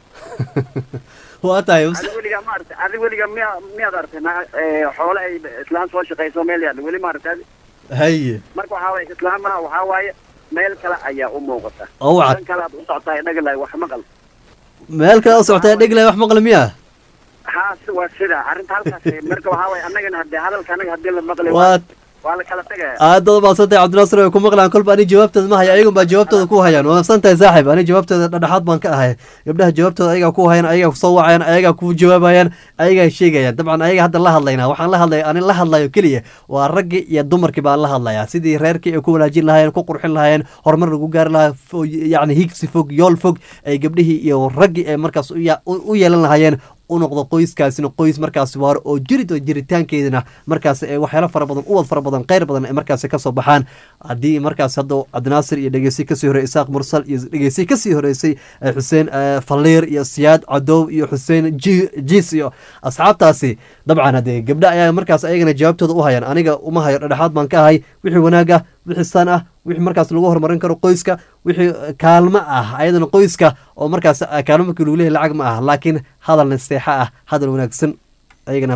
waa tahay adi weligaa maarata adi weligaa miya miyaad aragtay na ee, xoole ay islaan soo shaqayso meel yaalla weli maarata adi haye marka waxaa waaye islaamaha waxaa waaye meel kale ayaa u muuqata oo wacad dan kale aad u socotaa dhagalaay wax maqal meel kale u socotay dheglay wax maqli miya haa si waa sida arrinta halkaas marka waxaa waaye annagana hadee hadalka anaga hadii la maqli waa waa la kala tegaya aad baad umahadsantahay cabdinaasir way ku maqlaan kolba ani jawaabtooda ma haya ayagun baa jawaabtooda ku hayaan waa mahadsantahay saaxib ani jawaabtooda dhadhexaad baan ka ahay gabdhaha jawaabtooda ayagaa ku hayaan ayagaa kusoo wacayaan ayagaa ku jawaabayaan ayagaa sheegayaan dabcan ayaga hadda la hadlaynaa waxaan la hadlaya ani la hadlayo keliya waa raggii iyo dumarkii baan la hadlayaa sidii reerkii ay ku wanaajin lahaayeen ku qurxin lahaayeen horumar lagu gaari lahaa fo- yacni higsi fog yool fog ay gabdhihii iyo raggii ay markaas u ya- u u yeelan lahaayeen u noqdo qoyskaasina qoys markaas waaro oo jirid oo jiritaankeedana markaas ee waxyaalo fara badan uwad fara badan kheyr badan ay markaas kasoo baxaan haddii markaas hadda cabdinaasir iyo dhegeysi kasii horey isaaq mursal iyo dhegeysi kasii horeysay eh, xuseen eh, faliir iyo siyaad cadow iyo xuseen ji- jiis iyo asxaabtaasi dabcan haddee gabdha ayaa markaas ayagana jawaabtooda u hayaan aniga uma hayo dhexaad baan ka ahay wixii wanaag ah wixii san ah wixii markaas lagu horumarin karo qoyska wixii eh, kaalmo ah ayadana qoyska oo markaas eh, kaalmo markii lagu leeyahay lacag ma ah laakiin hadal naseexa ah hadal wanaagsan ayagana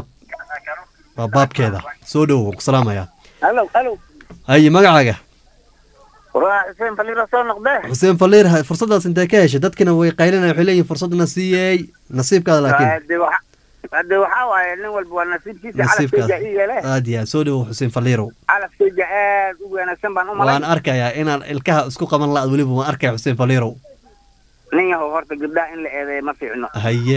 waa baabkeeda soo dhowow waan ku salaamaya halo halo haye magacaaga waa xuseen faliiro soo noqdee xuseen faliir ha- fursadaas intee ka heshay dadkina way qaylinaya waxay leeyihin fursadna siiyey nasiibkaada laakiin hade waxa hade waxaa waaye nin walba waa nasiibkiisa nasiibkaada calafkeyga ii yeele aad iyo aad soo dhowow xuseen faliirow calafkeyga aad u wanaagsan baan u malay waan arkayaa inaan ilkaha isku qaban la-ad weliba waan arkaya xuseen faliirow nin yahow horta gabdhaha in la eedeeyo ma fiicno haye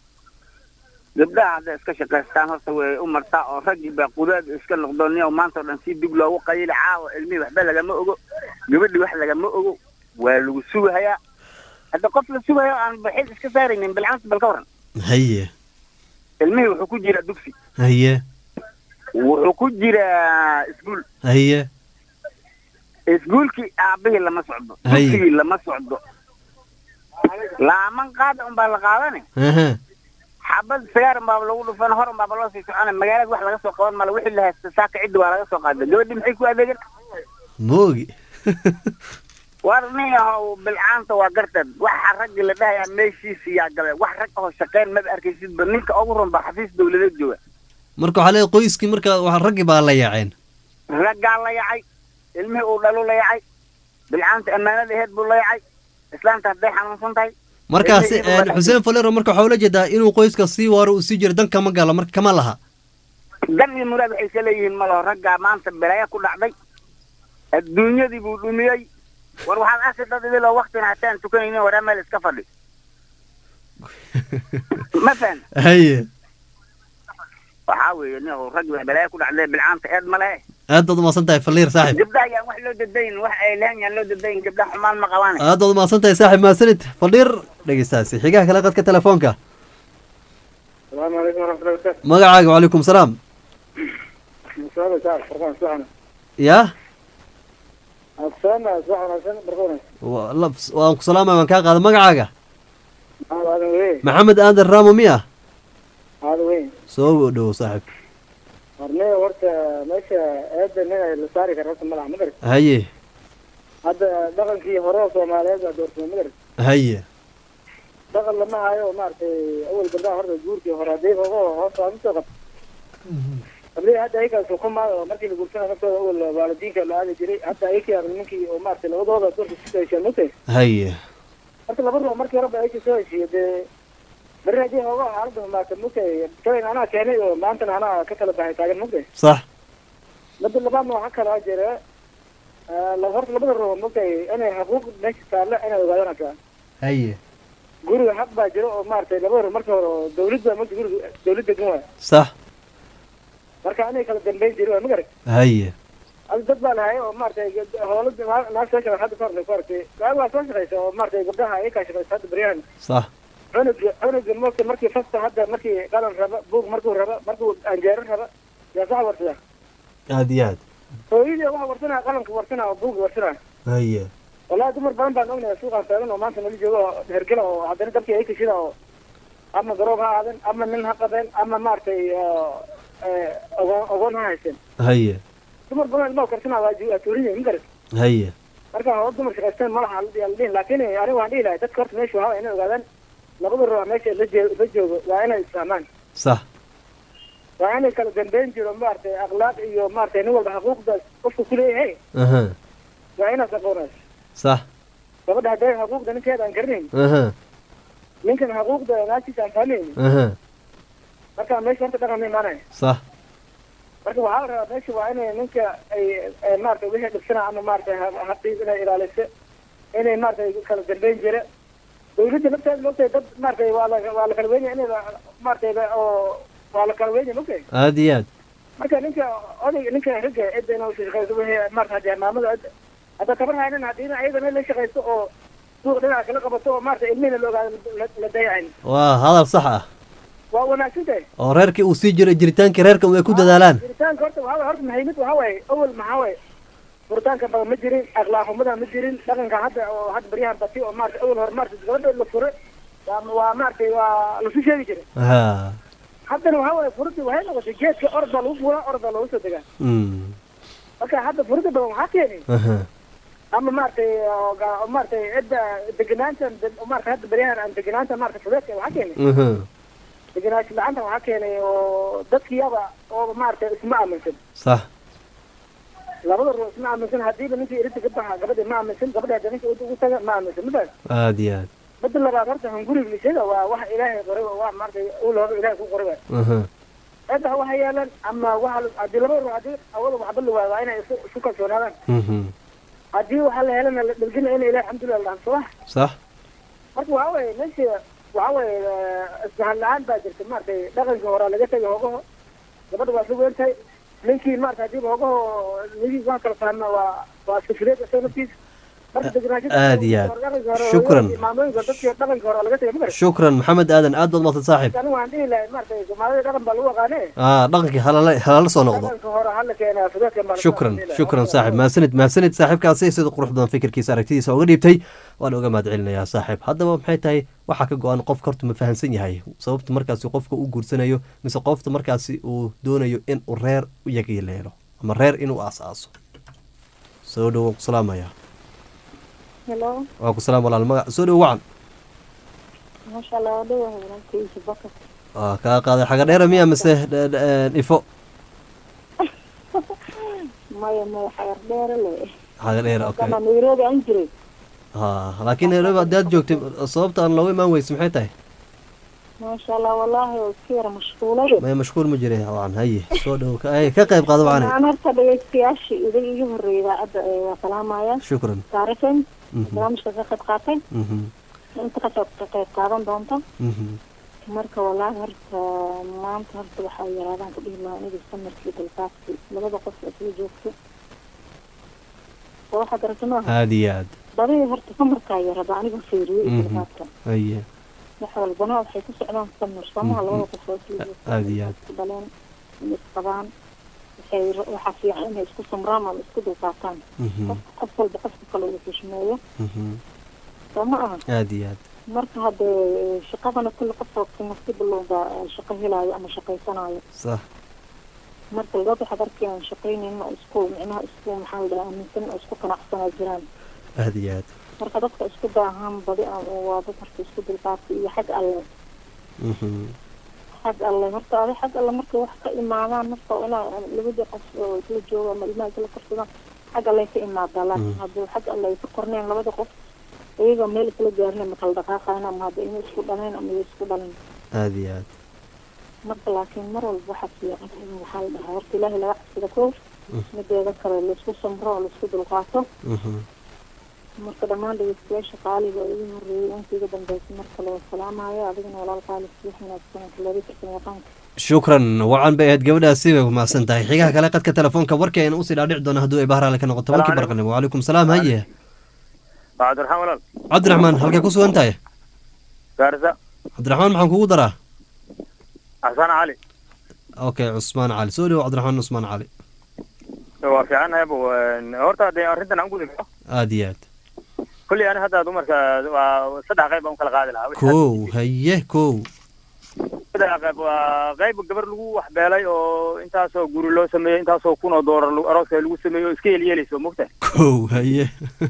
gabdhaha hadday iska shaqaystaan horta way u martaa oo raggii baa qudaad iska noqdo niyow maanta oo dhan si dib loogu qayili caawa ilmihii waxba lagama ogo gabadhii wax lagama ogo waa lagu sugahayaa hadda qof la sugayo aan baxid iska saaraynin bilcanta bal ka waran haye ilmihii wuxuu ku jiraa dugsi haye wuxuu ku jiraa iskuul haye iskuulkii aabihii lama socdo Hay. dugsigii lama socdo laaman qaada unbaa la qaadane aha xabad sagaar unbaaba lagu dhufan hor unbaaba loo sii socona magaalada wax laga soo qaban mala wixii la haysta saaka ciddi waa laga soo qaaday gabadhii maxay ku adeegan moogi war nin yahow bilcaanta waa garteed waxa raggi la dhahayaa meeshiisa yaa gabe wax rag oo shaqeyn maba arkaysidba ninka ugu run baa xafiis dawladeed jooga marka waxaa leeyahay qoyskii marka waa raggii baa la yaaceen raggaa la yacay ilmihii uu dhalu la yacay bilcaanta ammaanada aheed buu la yacay islaanta hadday xanuunsan tahay markaasi Ilmihii buu een, xuseen faliiro marka waxaa ula jeedaa inuu qoyska sii waaro uu sii jiro dan kama galo marka kama laha dan iyo muraad waxay ka leeyihiin malaho raggaa maanta belaaya ku dhacday adduunyadii buu dhumiyey war waxaad arki dad idiloo waktina hataan tukanaynin waraa meel iska fadhi ma fahan haye waxaa weeye nin rag baa belaaya ku dhacday bilcaanta eed ma lehe aad baad umahadsan tahay faliir saaxib gabdhaha yaan wax loo dadayn wax ay lehan yaan loo dadayn gabdhaha xumaan ma qabaan aad baad umahadsan tahay saaxib mahadsanid faliir dhegeystaasi xigaha kale qadka telefoonka asalaamu calaykum waraxmatullahi wabarakaatu magacaaga wacalaykum salaam musaada saar farqaan subax yaa wanaagsan subax wanaagsan barka wanaagsan wa- la- waan ku salaamaya waan kaa qaada magacaaga maxamed aadan weye maxamed aadan raamo miya aadan weye soo dhowow saaxib horne horta meesha eedda nin ay la saari kara horta malaha ma garat haye hadda dhaqankii hore oo soomaaliyeed baa doorsama ma garat haye dhaqan lama hayo maaragtay awal gabdhaha horta guurkii hore haddii ogo hoos waa usoo qabta haddii hadda ayakaas xukumaa oo markii la guursana naftooda awal waalidiinka la aadi jiray hadda ayakii arag ninkii oo maaragtay labadooda doorka kusoo heshiya mugtay haye marka laba ruux markii horeba ayakii soo heshiiya dee beri haddii hooga xaaladda humaata mugtay tayn anaa keenay oo maantana anaa ka kala baxay taagan mugtay sax mada labaadna waxaa kalaa jira la horta labada ruux mugtay inay xuquuq meesha taalla inay ogaadaan hataa haye guriga xaq baa jira oo maaragtay labada ruux marka hore oo dawladda mugta guriga dawlad degan waay sax marka anay kala dambayn jiri waa magarag haye adi dad baa lahay oo maaragtay hoola naag soo shaqay hadda kahor ku aragtay gaab waa soo shaqaysa oo maaragtay gabdhaha ayakaa shaqaysa hadda baryahan sax cunuga cunuga moogta markii fasta hadda markii qalan raba buug markuu raba markuu anjeero raba yaa sax warsada aada iyo aad hooyadii waxa warsanaya qalanka warsanaya oo buuga warsanaya haye wallahi dumar badan baan ognahay suuqaan taagan oo maanta nala joogo oo hergela oo haddana dabkii ay kashida oo ama garoob ha aadan ama nin ha qabeen ama maaragtay ogoon ogoon ha haysen haye dumar badan ilmaha karsanaa waa ju- waa tuurin yihin magarat haye marka hoo dumar shaqaysteen malaha la dhihin laakiin aniga waan dhihi lahay dadka horta meesha waxaa inay ogaadaan labada ruux meesha la jee- la joogo waa inay isfahmaan sax waa inay kala dambeyn jiro maaragtay akhlaaq iyo maaragtay nin walba xuquuqdaas qofka kuleeyahay aha waa inaad aqoonayso sax gabadha hadday xuquuqda ninkeeda aan garanayn aha ninkan xuquuqda naagtiisa aan fahmaynin aha marka meesha horta dhaqan ma imaanaya sax marka waxaa la rabaa meesha waa inay ninka ay ay maaragtay wixii dhibsana ama maaragtay ha- habdiis inay ilaaliso inay maaragtay kala dambeyn jira dawladda nafteeda moogtahay dad maaragtay waa la waa la kala weynaya inay la- maaragtay la- oo waa la kala weynaya moogtahay aada iyo aad marka ninka odayga ninka ragga cidda inuu shaqeyso wixii maarata hadee maamada cidda hadda tabar haynan haddii ayadana la shaqeyso oo suuq dhinaca kala qabato oo maarata ilmihina la ogaado la- la dayacayn waa hadal sax ah waa wanaagsan tahay oo reerkii uu sii jiray jiritaankii reerka ay ku dadaalaan jiritaanka horta waxaa waay horta muhiimad waxaa waaye awal maxaa waaye furitaanka badan ma jirin akhlaaq xumada ma jirin dhaqanka hadda oo hadda baryahan bati oo maarata awal hore maarata gabadha la fure waa waa maaragtay waa lasu sheegi jiray ha haddana waxaa waaye furida waxay noqotay geedka orod baa lagu furaa orod baa loogu soo degaa Mm. marka hadda furida badan waxaa keenay aha ama maaragtay oo ga- oo maaragtay cidda deganaanta maarata hadda baryahan aan deganaanta maarata fudeedka waxaa keenay aha degenaansho la'aanta waxaa keenay oo dadkiyaba oo maaragtay isma aaminsan sax labada ruux isma aaminsan hadiiba ninkii irinta ka baxa gabadha ma aaminsan gabadha hadda ninka ugu taga ma aaminsan mafahad aada iyo aad badda labaad horta hunguriga lisada waa wax ilaahay qoray waa wax maaragtay ul hore ilaahay ku qoray waa aha cidda waxa yeelan ama waxa haddii labada ruux haddii awada waxba la waayo waa inay isu isu kalsoonaadaan mhm haddii waxaa la helana la dhalgina in ilahay alxamdulilah la dhahanso wax sax marka waxaa weeye meesha waxaa weeye isfahan la-aan baa jirta maaragtay dhaqankii horaa laga tegay hogaho gabadha waa isla weyn tahay ninkii maarata hadiiba hogaho ninkii waa kala fahma waa waa sifireed isaga naftiisa marka deganaashada Aad iyo aad. dhaqanka hore Shukran. maamooyinka dadkii dhaqanka hore laga tegay ma garan shukran maxamed aadan aad baad mahadsan saaxiib anigu waan dhihi lahay maaragtay soomaalida dhaqan baa lagu aqaane ah dhaqankii halala halala soo noqdo dhaqanka hore hala keenaa fudeedka baa shukran shukran saaxib mahadsanid mahadsanid saaxiibkaasi sida qurux badan fikirkiisa aragtidiisa uga dhiibtay waan uga mahad celinayaa saaxiib haddaba maxay tahay waxaa ka go-an qofka horta ma fahansan yahay sababta markaasi qofka u guursanayo mise qofta markaasi uu doonayo in uu reer u yagileelo ama reer inuu aas-aaso soo dhowo waan ku salaamaya Hello, waa ku salaam walaal magac soo dhowo wacan masha Allah, waa dhawahay walaalkayga Bakar. waa kaa qaaday xaga dheera miya mise d- d- ifo Maya maya xayar dheere le. xaga dheera okay Kama Nairobi aan jiray. ha laakiin nairobi haddii aad joogtay sababta aan looga imaan weyse maxay tahay Masha Allah, wallaahi oo iska yara mashquulade. maya mashquul ma jiray wacan haye soo dhowo ka ay, ka qayb qaado wacane Aan horta dhegeystayaashii idag iga horreeyay idaacadda ee waa salaamaya. shukran Taarikheen, Mhm, barnaamijka ka qayb qaatay. mhm, Inta ka qayb ka qayb qaadan doonta. mhm. Marka wallaahi horta maanta horta waxaa yaraadaan ku dhihi lahaa aniga samarkii dalkaadkii labada qof ee isla joogto. oo waxaad aragtay maaha aada iyo aad badii horta samarkaa yarada aniga fiiriyey Mhm. dalkaadka. haye wax walbana waxay ku socdaan samir soomaha Mhm. labada qof oo isla joogto. aada iyo aad isku dhaleen inay isqabaan waxay waxaa fiican inay isku samraan ama isku dulqaataan Mhm, qof qof walba qofka kale uu xushmeeyo mhm. soo ma aha aada iyo aad marka haddee shaqadana kulli qof oo nasiib looga shaqo helaayo ama shaqaysanayo sax marka dad waxaad arkayaan shaqaynayn oo isku micnaha isku maxaa la dhahaa aaminsan oo isku qanacsanaa jiraan aada iyo aad marka dadka isku daahaan badi aan waa dad horta isku dulqaata iyo xag alle Mhm, xag alle horta adi xag alle markay wax ka imaadaan marka inaa labadii qof oo isla jooga ama ilmaha isla korsadaan xag alle ka imaadaa laakiin Mm. haddii xag alle ay ka korneen labada qof iyagoo meel isla gaarin ma kala dhaqaaqayn ama hadda inay isku dhaleen ama ay isku dhalin aada iyo aad marka laakiin mar walba waxaa fiican in waxaa la dhahaa horta ilaahay laga cabsida koof Mm. mideeda kale laisku samro oo laisku dulqaato Mhm. marka dhammaan dhegeystayaasha qaaliga oo igu horreeyay intii iga dambeysay mar kale waa salaamaya adigana walaal qaali sii wanaagsan kaladi tirsan yaqaanka shukran wacan bay ahayd gabadhaasi way mahadsan tahay xigaha kale qadka telefoonka warkii ayna usii dhaadhici doona hadduu ay bahraale ka noqoto tobankii Salaam barqanimo wacalaykum salaam haye cabdiraxmaan walaal cabdiraxmaan halkay ku sugan tahay gaarisa cabdiraxmaan maxaan kugu daraa xasan cali okay cusmaan cali soo dhowo cabdiraxmaan cusmaan cali waa fiicannahay bu horta dee arrintan aan gudi karo aada iyo aad kolley ani hadda dumarka waa saddex qayb baan u kala qaadi lahaa kow haye kow saddex qayb waa qayb gabar lagu waxbeelay oo intaasoo guri loo sameeyey intaasoo kun oo doolar lagu- arooska lagu sameeyo oo iska yeelyeelayso mogta kow haye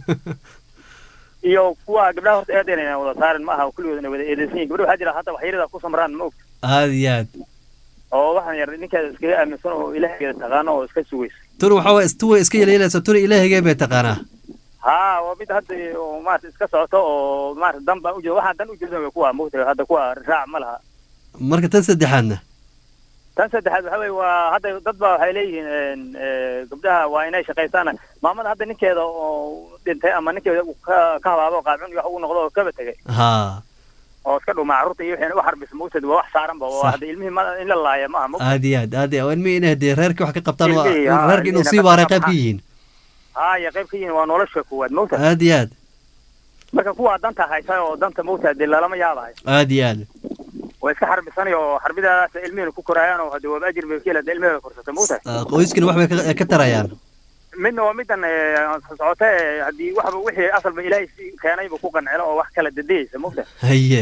iyo kuwa gabdhaha horta eedeyn ayna wada saarin ma aha kulligood inay wada eedeysan yihin gabdha waxaa jira hata waxyarada ku samraan ma ogta aada iyo aad oo waxaan yar ninkeeda iskaga aaminsan oo ilaahigeeda taqaano oo iska sugaysa tuna waxaa waye istuwa iska yeelyeelaysa tuna ilaahigee bay taqaanaa ha waa mid hadda oo maarata iska socoto oo maarata dan baan ujeeda waxaan dan ujeedan way kuwa mogta hadda kuwa raac ma laha marka tan saddexaadna tan saddexaad waxa weye waa hadda dad ba waxay leeyihiin eh, gabdhaha waa inay shaqaystaan maamada hadda ninkeeda oo dhintay ama ninkeeda uu ka ka habaabo qaabcun iyo wax ugu noqdo oo kaba tegay haa oo iska dhuma carruurta iyo wixii u xarbis mawtad waa wax saaran ba oo Sax. hadda ilmihii ma in la laaya ma aha mawtad aada iyo aad aada iyo aad ilmihii inay dee reerkii wax ka qabtaan waa Ilmihii, haa, reerkii inuu ilmihii sii waaray ka qayb ka qabtaan. yihiin haya qayb ka yihiin waa nolosha kuwaad mawtad aada iyo aad marka kuwaa danta haysa oo danta mawtad dee lalama yaabahay aada iyo aad way iska xarbisanay oo xarbidaadaas ilmihina ku koraayaan oo hadda waaba ajir bay ka hela ilmiheda korsata mawtad Ah, qoyskina wax bay ka- ka tarayaan midna waa midan eh, socota eh, haddii waxba wixii asalba ilaahay si keenayba ku qancelo oo wax kala dadiyeysa mawtad haye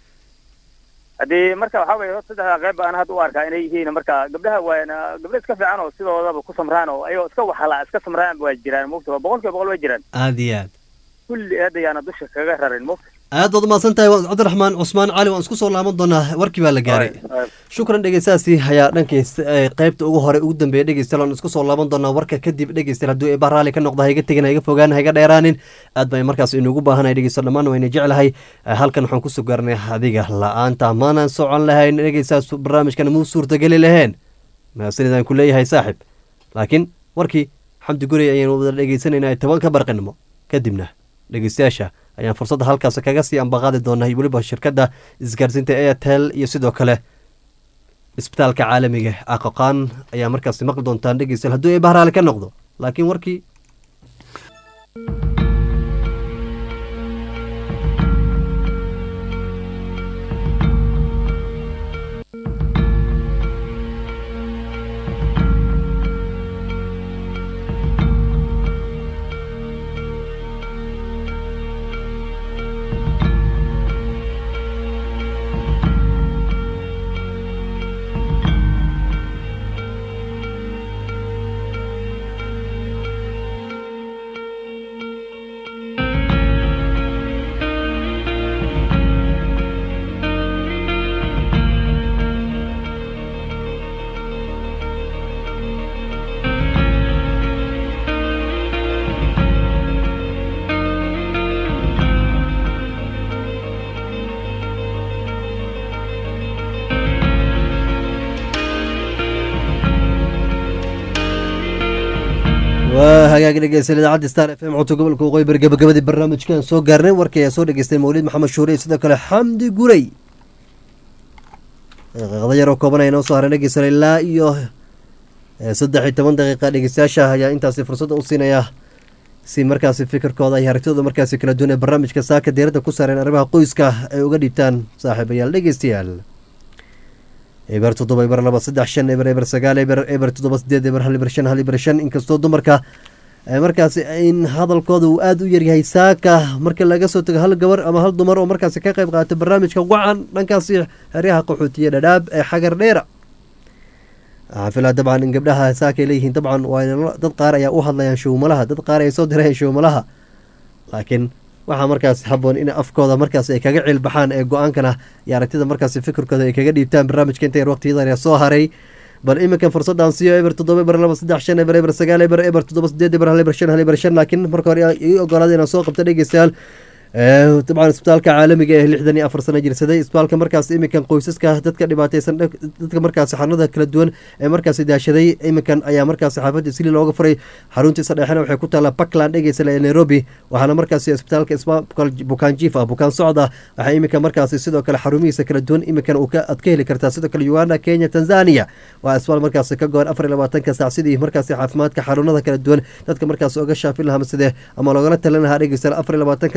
haddii marka waxaa weye horta saddexda qayb baan hadda u arkaa inay yihiin marka gabdhaha waana gabdho iska fiican oo sidoodaba ku samraan oo ayagoo iska waxala iska samraan waa jiraan mugta waa boqol kiiba boqol waa jiraan aada iyo aad kulli aad ayaana dusha kaga rarin mugta aad baad umahadsan tahay waa cabdiraxmaan cusmaan cali waan isku soo laaban doonaa warkii baa la gaaray shukran dhegeystaasi ayaa dhankays ee qaybta ugu hore ugu dambeeya dhegeystayaal waan isku soo laaban doonaa warka kadib dhegeystayaal hadduu eebaa raalli ka noqdo haiga tegin haiga fogaan haiga dheeraanin aad baan markaas inugu baahanahay dhegeystayaal dhammaan wayna jeclahay Eh, halkan waxaan kusoo gaarnay adiga la-aanta maanan socon lahayn dhegeystaas barnaamijkan muu suurtageli laheen mahadsanidaan ku leeyahay saaxib laakiin warkii xamdi gurey ayaynu wada dhegeysanaynaa tobanka barqinimo kadibna dhegeystayaasha ayaan fursadda halkaas kaga sii ambaqaadi doonaa iyo weliba shirkadda isgaarsiinta airtel iyo sidoo kale isbitaalka caalamiga aqoqaan ayaa markaasi maqli doontaan dhegeystayaal hadduu eebah raali ka noqdo laakiin warkii waa hagaag dhegeystayaal idaacadda star f m codka gobolka waqooyi bari gabagabadii barnaamijkan soo gaarnay warkii ayaa soo dhegeystay mawlid maxamed shuure iyo sidoo kale xamdi gurey daqiiqada yaroo kooban ayaa noo soo haray dhegeystayaal ilaa iyo eh, saddex iyo toban daqiiqa dhegeystayaasha ayaa intaasi fursadda u siinaya si markaasi fikirkooda iyo aragtidooda markaasi kala duwan ee barnaamijka saaka diiradda ku saareen arrimaha qoyska ay uga dhiibtaan saaxiibayaal dhegeystayaal eber toddoba eber laba saddex shan eber eber sagaal eber eber toddoba sideed eber hal eber shan hal eber shan inkastoo dumarka eh, markaasi in hadalkooda uu aada u yaryahay saaka marka laga soo tago hal gabar ama hal dumar oo markaasi ka qayb qaata barnaamijka wacan dhankaasi xeryaha qaxootiya dhadhaab ee xagar dheera waxaan filaa dabcan in gabdhaha saaka ay leeyihiin dabcan waa in dad qaar ayaa u hadlayaan showmalaha dad qaar ay soo dirayaan showmalaha laakiin waxaa markaas haboon in afkooda markaas ay kaga ciilbaxaan ee go-aankana iyo aragtida markaas fikirkooda ay kaga dhiibtaan barnaamijka inta yar waqtiyadan ayaa soo haray bal iminkan fursadaan siiyo eber toddoba eber laba saddex shan eber eber sagaal eber eber toddoba sideed eber hal eber shan hal eber shan laakiin marka hore ii ogolaada inaan soo qabto dhegeystayaal Eh, dabcan isbitaalka caalamiga ee lixdan iyo afar sano jirsaday isbitaalka markaas iminkan qoysaska dadka dhibaateysan dhag- dadka markaas xanuunada kala duwan ee markaas daashaday iminkan ayaa markaas xaafadda sili looga furay xaruntiisa dhexena waxay ku taallaa puntland dhegeysala ee nairobi waxaana markaas isbitaalka isbitaal bukaan jiif ah bukaan socod ah waxaa iminka markaas sidoo kale xarumihiisa kala duwan iminkan uu ka aad ka heli kartaa sidoo kale uganda kenya tanzania waa isbitaal markaas ka goon afar iyo labaatanka saac sidii markaas caafimaadka xaruunada kala duwan dadka markaas oga shaafin lahaa sidee ama loogala talin lahaa dhegeysala afar iyo labaatanka saac waxaa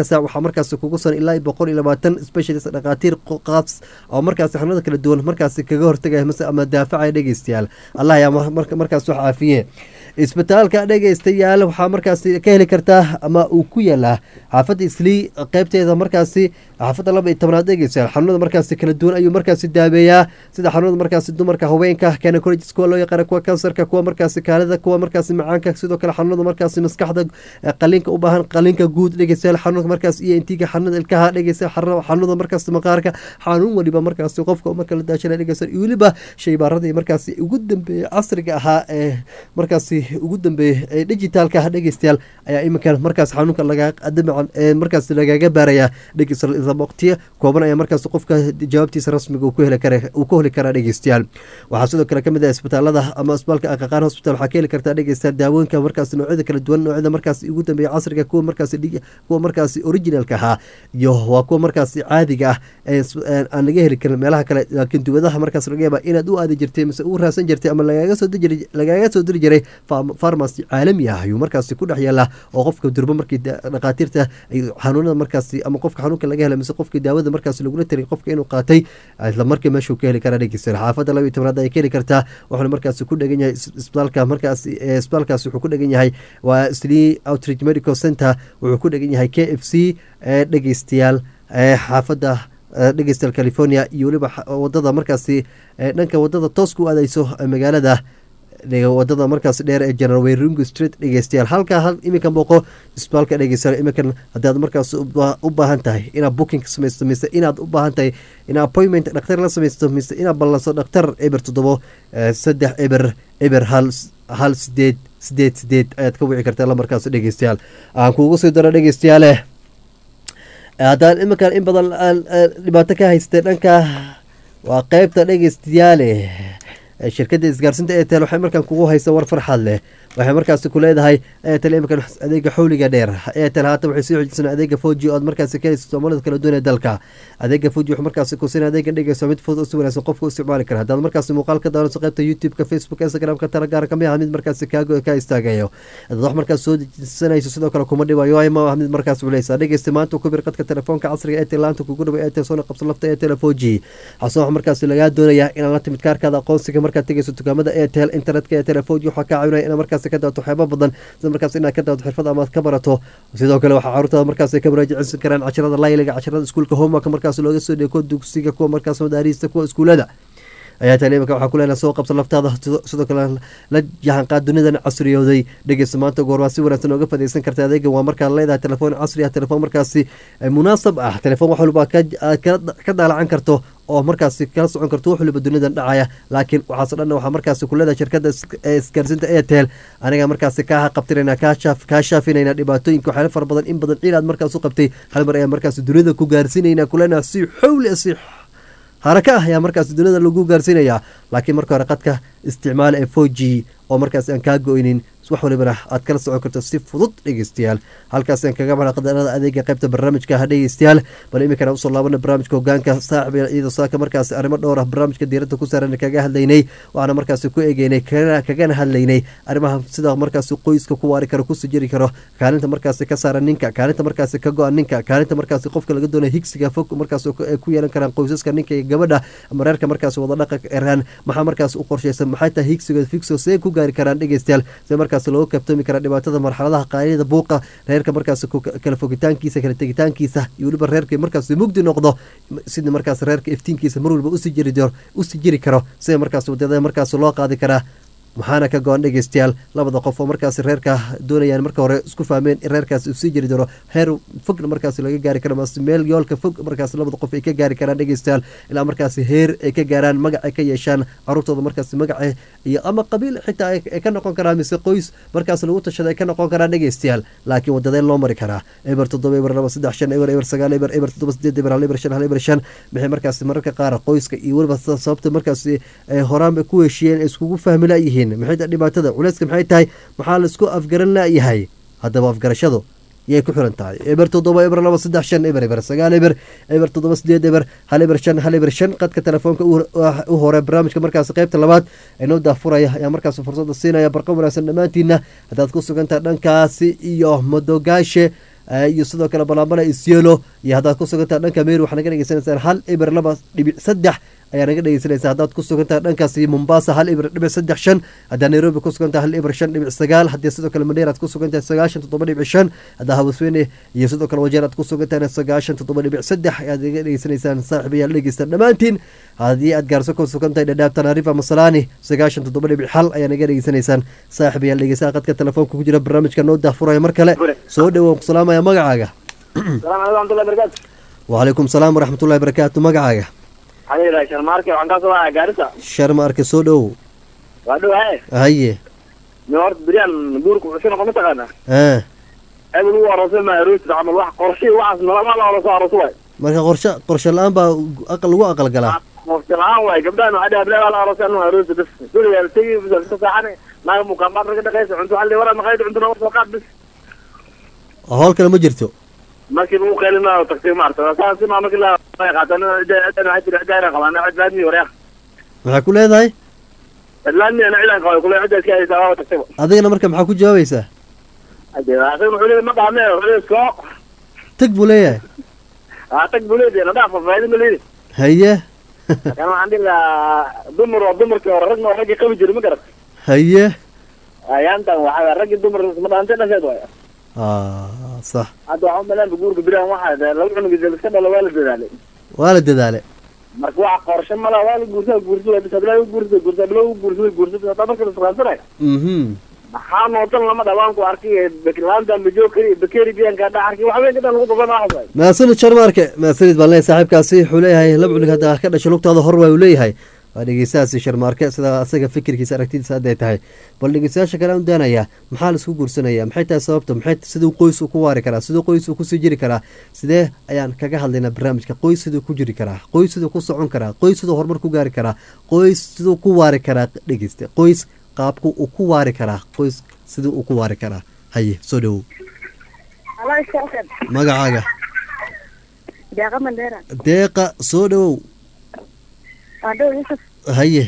markaasi kugu san ilaa boqol iyo labaatan specialist dhakhaatiir qaas oo markaasi xanuunada kala duwan markaasi kaga hortagaya mase ama daafacaya dhegeystayaal allah ayaa markaas wax caafiye isbitaalka dhegeystayaal waxaa markaasi ka heli kartaa ama uu ku yaalaa xaafadda islii qeybteeda markaasi xaafadda laba iyo tobnaad dhegeystayaal xanuunada markaasi kala duwan ayuu markaasi daabeeyaa sida xanuunada markaasi dumarka haweenka gynecologists kuwa loo yaqaana kuwa kansarka kuwa markaasi kaalida kuwa markaasi macaanka sidoo kale xanuunada markaasi maskaxda qaliinka u baahan qaliinka guud dhegeystayaal xanuunka markaas iyo intiga xanuunada ilkaha dhegeystayaal xanuunada markaasi maqaarka xanuun waliba markaasi qofka marka la daashana dhegeystayaal iyo weliba shaybaaradii markaasi ugu dambeeyey casriga ahaa ee markaasi ugu dambeeyey ee digitaalka dhegeystayaal ayaa iminkan markaas xanuunka laga dabcan ee markaas lagaga baaraya dhegeystayaal waqtiya kooban ayaa markaas qofka jawaabtiisa rasmiga uu ku heli kara uu ku heli karaa dhegeystayaal waxaa sidoo kale kamid ah isbitaalada ama isbitaalka aqaqaan hospital waxaa ka heli kartaa dhegeystayaal daawooyinka markaas noocyada kala duwan noocyada markaas ugu dambeeya casriga kuwa markaas kuwa markaas originalka ahaa iyo waa kuwa markaas caadiga ah ee aan laga heli karin meelaha kale laakiin dubadaha markaas laga yaaba inaad u aadi jirtay mise u raadsan jirtay ama lagaaga soo diri lagaaga soo diri jiray farmacy caalami ah ayuu markaasi ku dhex yaala oo qofka durbo markii dhakhaatiirta xanuunada markaasi ama qofka xanuunka laga helay mise qofkii daawada markaasi lagula tarin qofka inuu qaatay isla markii meeshuu ka heli karaa dhegeystayaal xaafadda laba iyo tobnaad ay ka heli kartaa wuxuuna markaasi ku dhegan yahay isbitaalka markaasi isbitaalkaasi wuxuu ku dhegan yahay waa slee outreach medical center wuxuu ku dhegan yahay k f c dhegeystayaal xaafadda dhegeystayaal california iyo weliba wadada markaasi dhanka wadada tooska u aadeyso magaalada wadada markaas dheer ee general weringo street dhegeystayaal halkaa hal iminkan booqo isbitaalka dhegeystayaal iminkan haddaad markaas u baahan tahay inaad booking samaysto mise inaad u baahan tahay in appointment dhakhtar la samaysto mise inaad ballanso dhakhtar eber toddobo saddex eber eber hal hal sideed sideed sideed ayaad ka wici kartaa lamarkaas dhegeystayaal aan kuugu sii daro dhegeystayaale haddaan iminkan in badan dhibaato ka haystay dhanka waa qeybta dhegeystayaale shirkadda isgaarsinta etel waxay markaan kugu haysa war farxad leh waxay markaasi ku leedahay etel iminkan adeega xawliga dheer etel haatan waxay sii xoojisana adeega foji ood markaasi ka haysa soomaalida kala duwan ee dalka adeega foji wuxuu markaasi ku siina adeega dhegeyso mid fudud si wanaagsan qofka u isticmaali kara haddaad markaasi muuqaal ka daawanayso qaybta youtube-ka facebook instagram-ka talagaara kamid ah mid markaasi kaago ka istaagayo haddaad wax markaas soo dejisanayso sidoo kale kuma dhibayo ma ah mid markaas culeysa dhegeysta maanta ku bir qadka telefoonka casriga etel laanta kugu dhabo etel soona qabsan lafta etel foji xasan wax markaasi lagaa doonayaa inaad la timid kaarkaada aqoonsiga markaad tegeyso dukaamada etel internetka ee telefoji waxaa kaa caawinaya inaad markaasi ka daawato waxyaaba badan sida markaas inaad ka daawato xirfad ama ka barato sidoo kale waxaa caruurtaada markaas ka muraajaceysan karaan cashirada layliga cashirada iskuulka homework markaas looga soo dheeko dugsiga kuwa markaas madaariista kuwa iskuulada ayaa tale imika waxaa ku leenaha soo qabsa laftaada sidoo kale la jahanqaad dunidan casriyooday dhegeysta maanta goor waa si wanaagsan ooga fadeysan karta adeega waa markaa leedahay telefoon casri ah telefoon markaasi munaasab ah telefoon wax walba ka daalacan karto oo markaasi kala socon karto wax waliba dunidan dhacaya laakiin waxaaso dhanna waxaa markaasi ku leedahay shirkadda isgaarsinta airtel aniga markaasi kaa qabtirayna kaa shaafinayna dhibaatooyinka waxyaala fara badan in badan ciil aad markaas u qabtay hal mar ayaa markaasi dunida ku gaarsiinayna kuleenaha si xowli si haraka ah ayaa markaas dunida lagu gaarsiinayaa laakiin marka hore qadka isticmaal ee four g oo markaas aan kaa go-ynin wax walibana aad kala socon karto si fudud dhegeystayaal halkaasaan kaga baxna qadarada adeega qaybta barnaamijka ha dhegeystayaal bal iminkana usoo laabana barnaamijka hogaanka saaxib iyadoo saaka markaas arrimo dhowr ah barnaamijka diiradda ku saaran kaga hadlaynay waxaana markaasi ku egeynay kagana hadlaynay arrimaha sida markaasi qoyska ku waari karo kusii jiri karo kaalinta markaasi ka saaran ninka kaalinta markaasi ka go-an ninka kaalinta markaasi qofka laga doonaya higsiga fog markaas ku yeelan karaan qoysaska ninka iyo gabadha ama reerka markaasi wada dhaqa eraan maxaa markaas u qorshaysan maxay tahay higsiga figso see ku gaari karaan dhegeystayaal see markaas looga kaftoomi kara dhibaatada marxaladaha qaanida buuqa reerka markaas kala fogitaankiisa kala tegitaankiisa iyo weliba reerka markaas mugdi noqdo sida markaas reerka iftiinkiisa mar waliba usii jiri usii jiri karo sida markaas wadada markaas loo qaadi karaa maxaana ka go-an dhegeystayaal labada qof oo markaas reerka doonayaan marka hore isku fahmeen in reerkaas uu sii jiri doono heer fogna markaas laga gaari karo mase meel yoolka fog markaas labada qof ay ka gaari karaan dhegeystayaal ilaa markaas heer ay ka gaaraan magac ay ka yeeshaan caruurtooda markaas magaca iyo ama qabiil xitaa ay ka noqon karaan mise qoys markaas lagu tashada ay ka noqon karaan dhegeystayaal laakiin wadadeen loo mari karaa eber toddoba eber laba saddex shan eber eber sagaal eber eber toddoba sideed eber hal eber shan hal eber shan maxay markaas mararka qaar qoyska iyo weliba sababta markaas horaanba ku heshiiyeen iskugu fahmi layihiin maxay dhibaatada culeyska maxay tahay maxaa laisku afgaran laayahay haddaba afgarashadu yay ku xiran tahay eber toddoba eber laba saddex shan eber eber sagaal eber eber toddoba sideed eber hal eber shan hal eber shan qadka telefoonka u hore barnaamijka markaas qaybta labaad ee noo daafuraya ayaa markaas fursada siinaya barqa wanaagsan dhammaantiina haddaad ku sugantaha dhankaasi iyo madogaashe eh, iyo sidoo kale balambala isyelo iyo haddaad ku sugantaha dhanka meru waxaa naga dhegeysanaysaan hal eber laba dhibic saddex ayaa naga dhegeysanaysa haddaad ku sugantaha dhankaasi mombasa hal eber dhibic saddex shan haddaa nairobi ku sugantaha hal eber shan dhibic sagaal haddii sidoo kale mandheer aad ku sugantahay sagaashan toddoba dhibic shan haddaa hawasweyne iyo sidoo kale wajeer aad ku sugantahay sagaashan toddoba dhibic saddex ayaad naga dhegeysanaysaan saaxiibayaal dhegeystaan dhammaantiin haddii aad gaarso ku sugantahay dhadhaab tanaarifa masalaani sagaashan toddoba dhibic xal ayaa naga dhegeysanaysaan saaxiibayaal dhegeysaha qadka telefoonka ku jira barnaamijka noo daahfuraya mar kale soo dhowow ku salaamaya magacaaga salaam alaikum warahmatullahi wabarakatu wacalaykum salaam waraxmatullahi barakaatu magacaaga waxaa yidhaha sharmaarke waxaan kaa soo wacaya gaarisa sharma arke soo dhowow waa dhow haye haye nin horta beriyaan guurka wuxuu noqon mataqaanaa ah ebel uu aroosay ma aroosida camal wax qorshii waxaas nalama la arooso arooso waay marka qorshe qorshe la-aan baa aqal lagu aqal galaa qorshe la-aan waay gabdhahan waxaa dhaha bilaa la aroosay anu aroosi bas guriga la tegi bisa ka saaxane naaga mukaambaad raga dhaqaysa cunto waxaa la waraa maqayd cunto naga soo qaad bis howl kale ma jirto markii lagu qeylinayo tagtay maarta saasi maa markii la qaatan cidaan waxay tiri cidaan qabaan cid laadmi wareeq maxaa ku leedahay cid laadmi ana cidaan qabay kule cidda iska haysaa waa tagtay adigana marka maxaa ku jawaabaysaa hadee asaga wuxuu leeyahay ma dhaame wuxuu leeyahay soo tag buu leeyahay aa tag buu leeyahay nadhaaf fafaahidin ma leeyahay haye kan waxaan dhihi lahaa dumar waa dumarkii hore ragna waa raggii qabi jiray ma garat haye ayaantan waxaa raggii dumar ma dhaantay dhasheed waay ah sax hadda waxaa umaleynba guurka biraan waxaa laba cunugiisa liska dhalo waa la dadaalay waa la dadaale marka waxa qorshe mala waa la guursaa guursada bis hadlaa guursada guursaa bilo guursada guursada hadda marka la isqaansanaya mhm maxaa noodan lama dhawaanku arkay bekilaanta majokeri bekeri biyanka dha arkay waxa weyn kadhan lagu qaban lahaa maasanid sharmaarke maasanid baan leeyahay saaxiibkaasi wuxuu leeyahay laba cunug hadda ka dhashay lugtaada hor waa uu leeyahay waa dhegeystahaasi sharmaarke sida asaga fikirkiisa aragtidiisa hadday tahay bal dhegeystayaasha kale aan daanayaa maxaa la isku guursanaya maxay tahay sababta maxay siduu qoys uu ku waari karaa siduu qoys uu kusii jiri karaa sidee ayaan kaga hadlaynaa barnaamijka qoys siduu ku jiri karaa qoys siduu ku socon karaa qoys siduu horumar ku gaari karaa qoys siduu ku waari karaa dhegeysta qoys qaabku uu ku waari karaa qoys siduu uu ku waari karaa haye soo dhowow Halo, Ustaz. magacaaga Deeqa Mandera. deeqa soo dhowow Waa dhow Yusuf. haye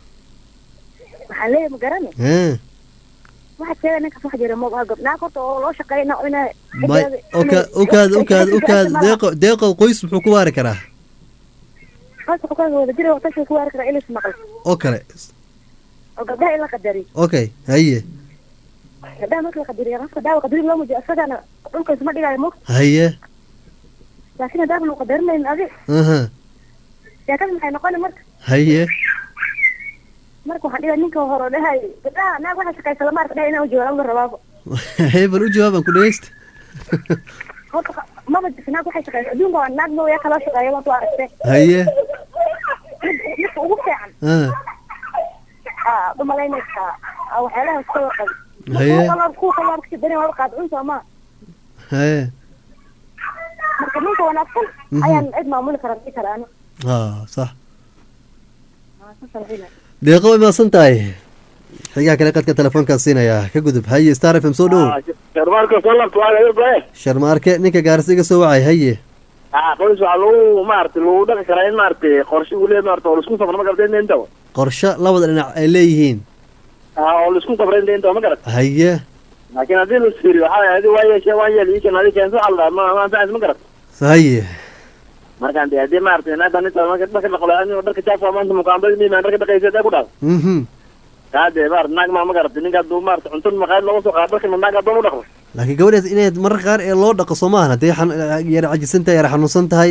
Waxaan leeyahay ma garani. hee Waxaad sheegay ninkaas wax jira ma gabdhaha horta oo loo shaqeyna inay may oka okaad okaad okaad deeqo deeqo qoys muxuu ku waari karaa Qoyska ku kala wada jira waqti ku waari kara ilis maqal. oo kale Oo gabdhaha in la qadari. okay haye Gabdhaha marka la qadariyo qofka daawa qadari loo mujiyo asagana dhulka isma dhigayo mo. haye Laakiin haddaan loo qadarinayn adi. aha Sheekada maxay noqoni marka? haye Marka waxaan dhigaa ninka hore oo dhahay gabdhaha naag waxa shaqeysa lama arka dhahay inaan u jawaabo rabaabo. haye bal u jawaabaan ku dhegeysta Horta maba jirto naag waxay shaqeysa adduunka waa naag mooya kala shaqeeya waan ku aragtay. haye Midka ugu fiican. ah Ah, dumalaynaysaa. Ah, waxyaalaha iska warqab. Haye. kuwa kale waa kasii darin waa qaadcun soo maa haye marka ninka wanaagsan Mhm. ayaan cid maamuli kara dhii kara ani ah sax Ah, saasaan leeyahay. deeqo way maasan tahay xigaa kale qadka telefoonkaa siinayaa ka gudub haye star f m soo dhowow sharmaarka soo labta waa laga goye sharmaarke ninka gaarsi iga soo wacay haye aa qoys waxaa lagu maaragtay lagu dhaqi karaa in maaragtay qorshe uu leeyahay maaragtay oo laisku safro ma garata inta inta qorshe labada dhinac ay leeyihiin aa oo laisku safro inta inta ma garata haye laakiin haddii la isfiiriyo waxaa waye adi waa yeeshee waan yeel iikan adi keenso waxaa la dhahaa ma ma anfacaysa ma garata haye markaan dee haddii maaragtay naagtan inta marka dharka dhaqlo ani dharka jaafa maanta mukaambada miimaan dharka dhaqaysa dee ku dhaal mhm kaa dee maarata naag maa ma garata ninka hadduu maarata cuntada maqaayad looga soo qaado dharkana naag haddoo u dhaqmo laakiin gabadhaas inayd mararka qaar ee loo dhaqo soo maahan haddii xan- yara cajisan tahay yara xanuunsan tahay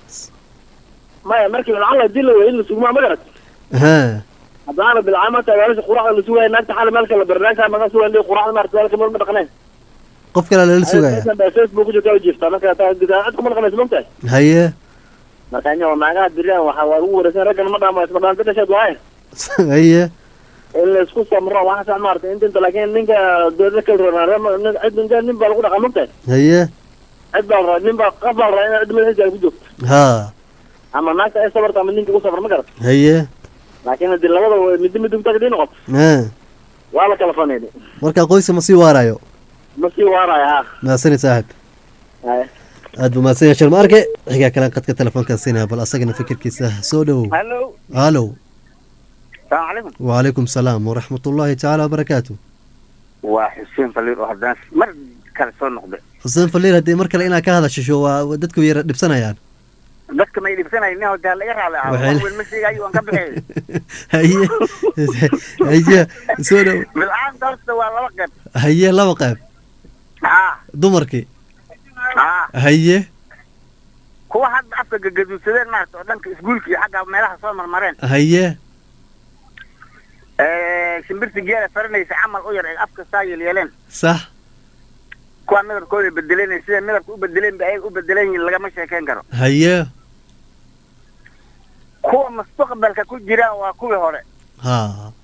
maya markii lacala hadii la weyo in la sugmaa ma garata ha haddaana bilcaama tagaalasha quraacda la sugaya naagta xali meelka la bari naagta maga sugan dee quraacda maarata meelka meel ma dhaqnayn qof kale lala sugaya facebook ku jirta jiifta marka taa gudaa cid kuma dhaqanaysa mogtahay haye marka inyo naagaha biriyaan waxaa waa ugu wareegsan raggan ma dhaamo isma dhaanta dhasheed waaye haye in la isku samro waxaas maarata inta inta laakiin ninka dowlada kala roonaa cid ninka nin baa lagu dhaqa mogtahay haye cid baa la rabaa nin baa qaf baa la rabaa in cid madaxiisa ay ku joogto ha ama naagta ay sabarta ama ninka u safar ma garata haye laakiin haddii labada way midda midda utag dii noqoto ha waa la kala faneeday marka qoyska ma sii waarayo ma sii waaraya ha mahadsanid saaxib Haya. aad buu mahadsan yahay sharmaarke xigaa kale qadka telefoonkaa siinaya bal asagana fikirkiisa soo dhowow hallo halow salaamu calaykum wacalaykum salaam waraxmat ullaahi tacaala wabarakaatu waa xuseen faliir oo haddana mar kale soo noqday xuseen faliir haddii mar kale inaad ka hadashisho waa waa dadku yara dhibsanayaan dadka may dhibsanayn nin hotaa laga raali ah Waxay- wax weyn ma sheegayo waan ka bixiyay haye haye soo dhow bilcaanta horta waa laba qayb haye laba qayb haa dumarkii haa haye kuwa hadda afka gagaduudsadeen maarata oo dhanka isguulka iyo xagga meelaha soo marmareen haye Eh, shimbirta geela faranaysa camal u yar ee afka saa yeelyeeleen sax kuwa midabkooda bedeleen sida midabka u bedeleen ba ay u bedeleen yihiin lagama sheekeyn karo haye kuwa mustaqbalka ku jiraan waa kuwii hore ha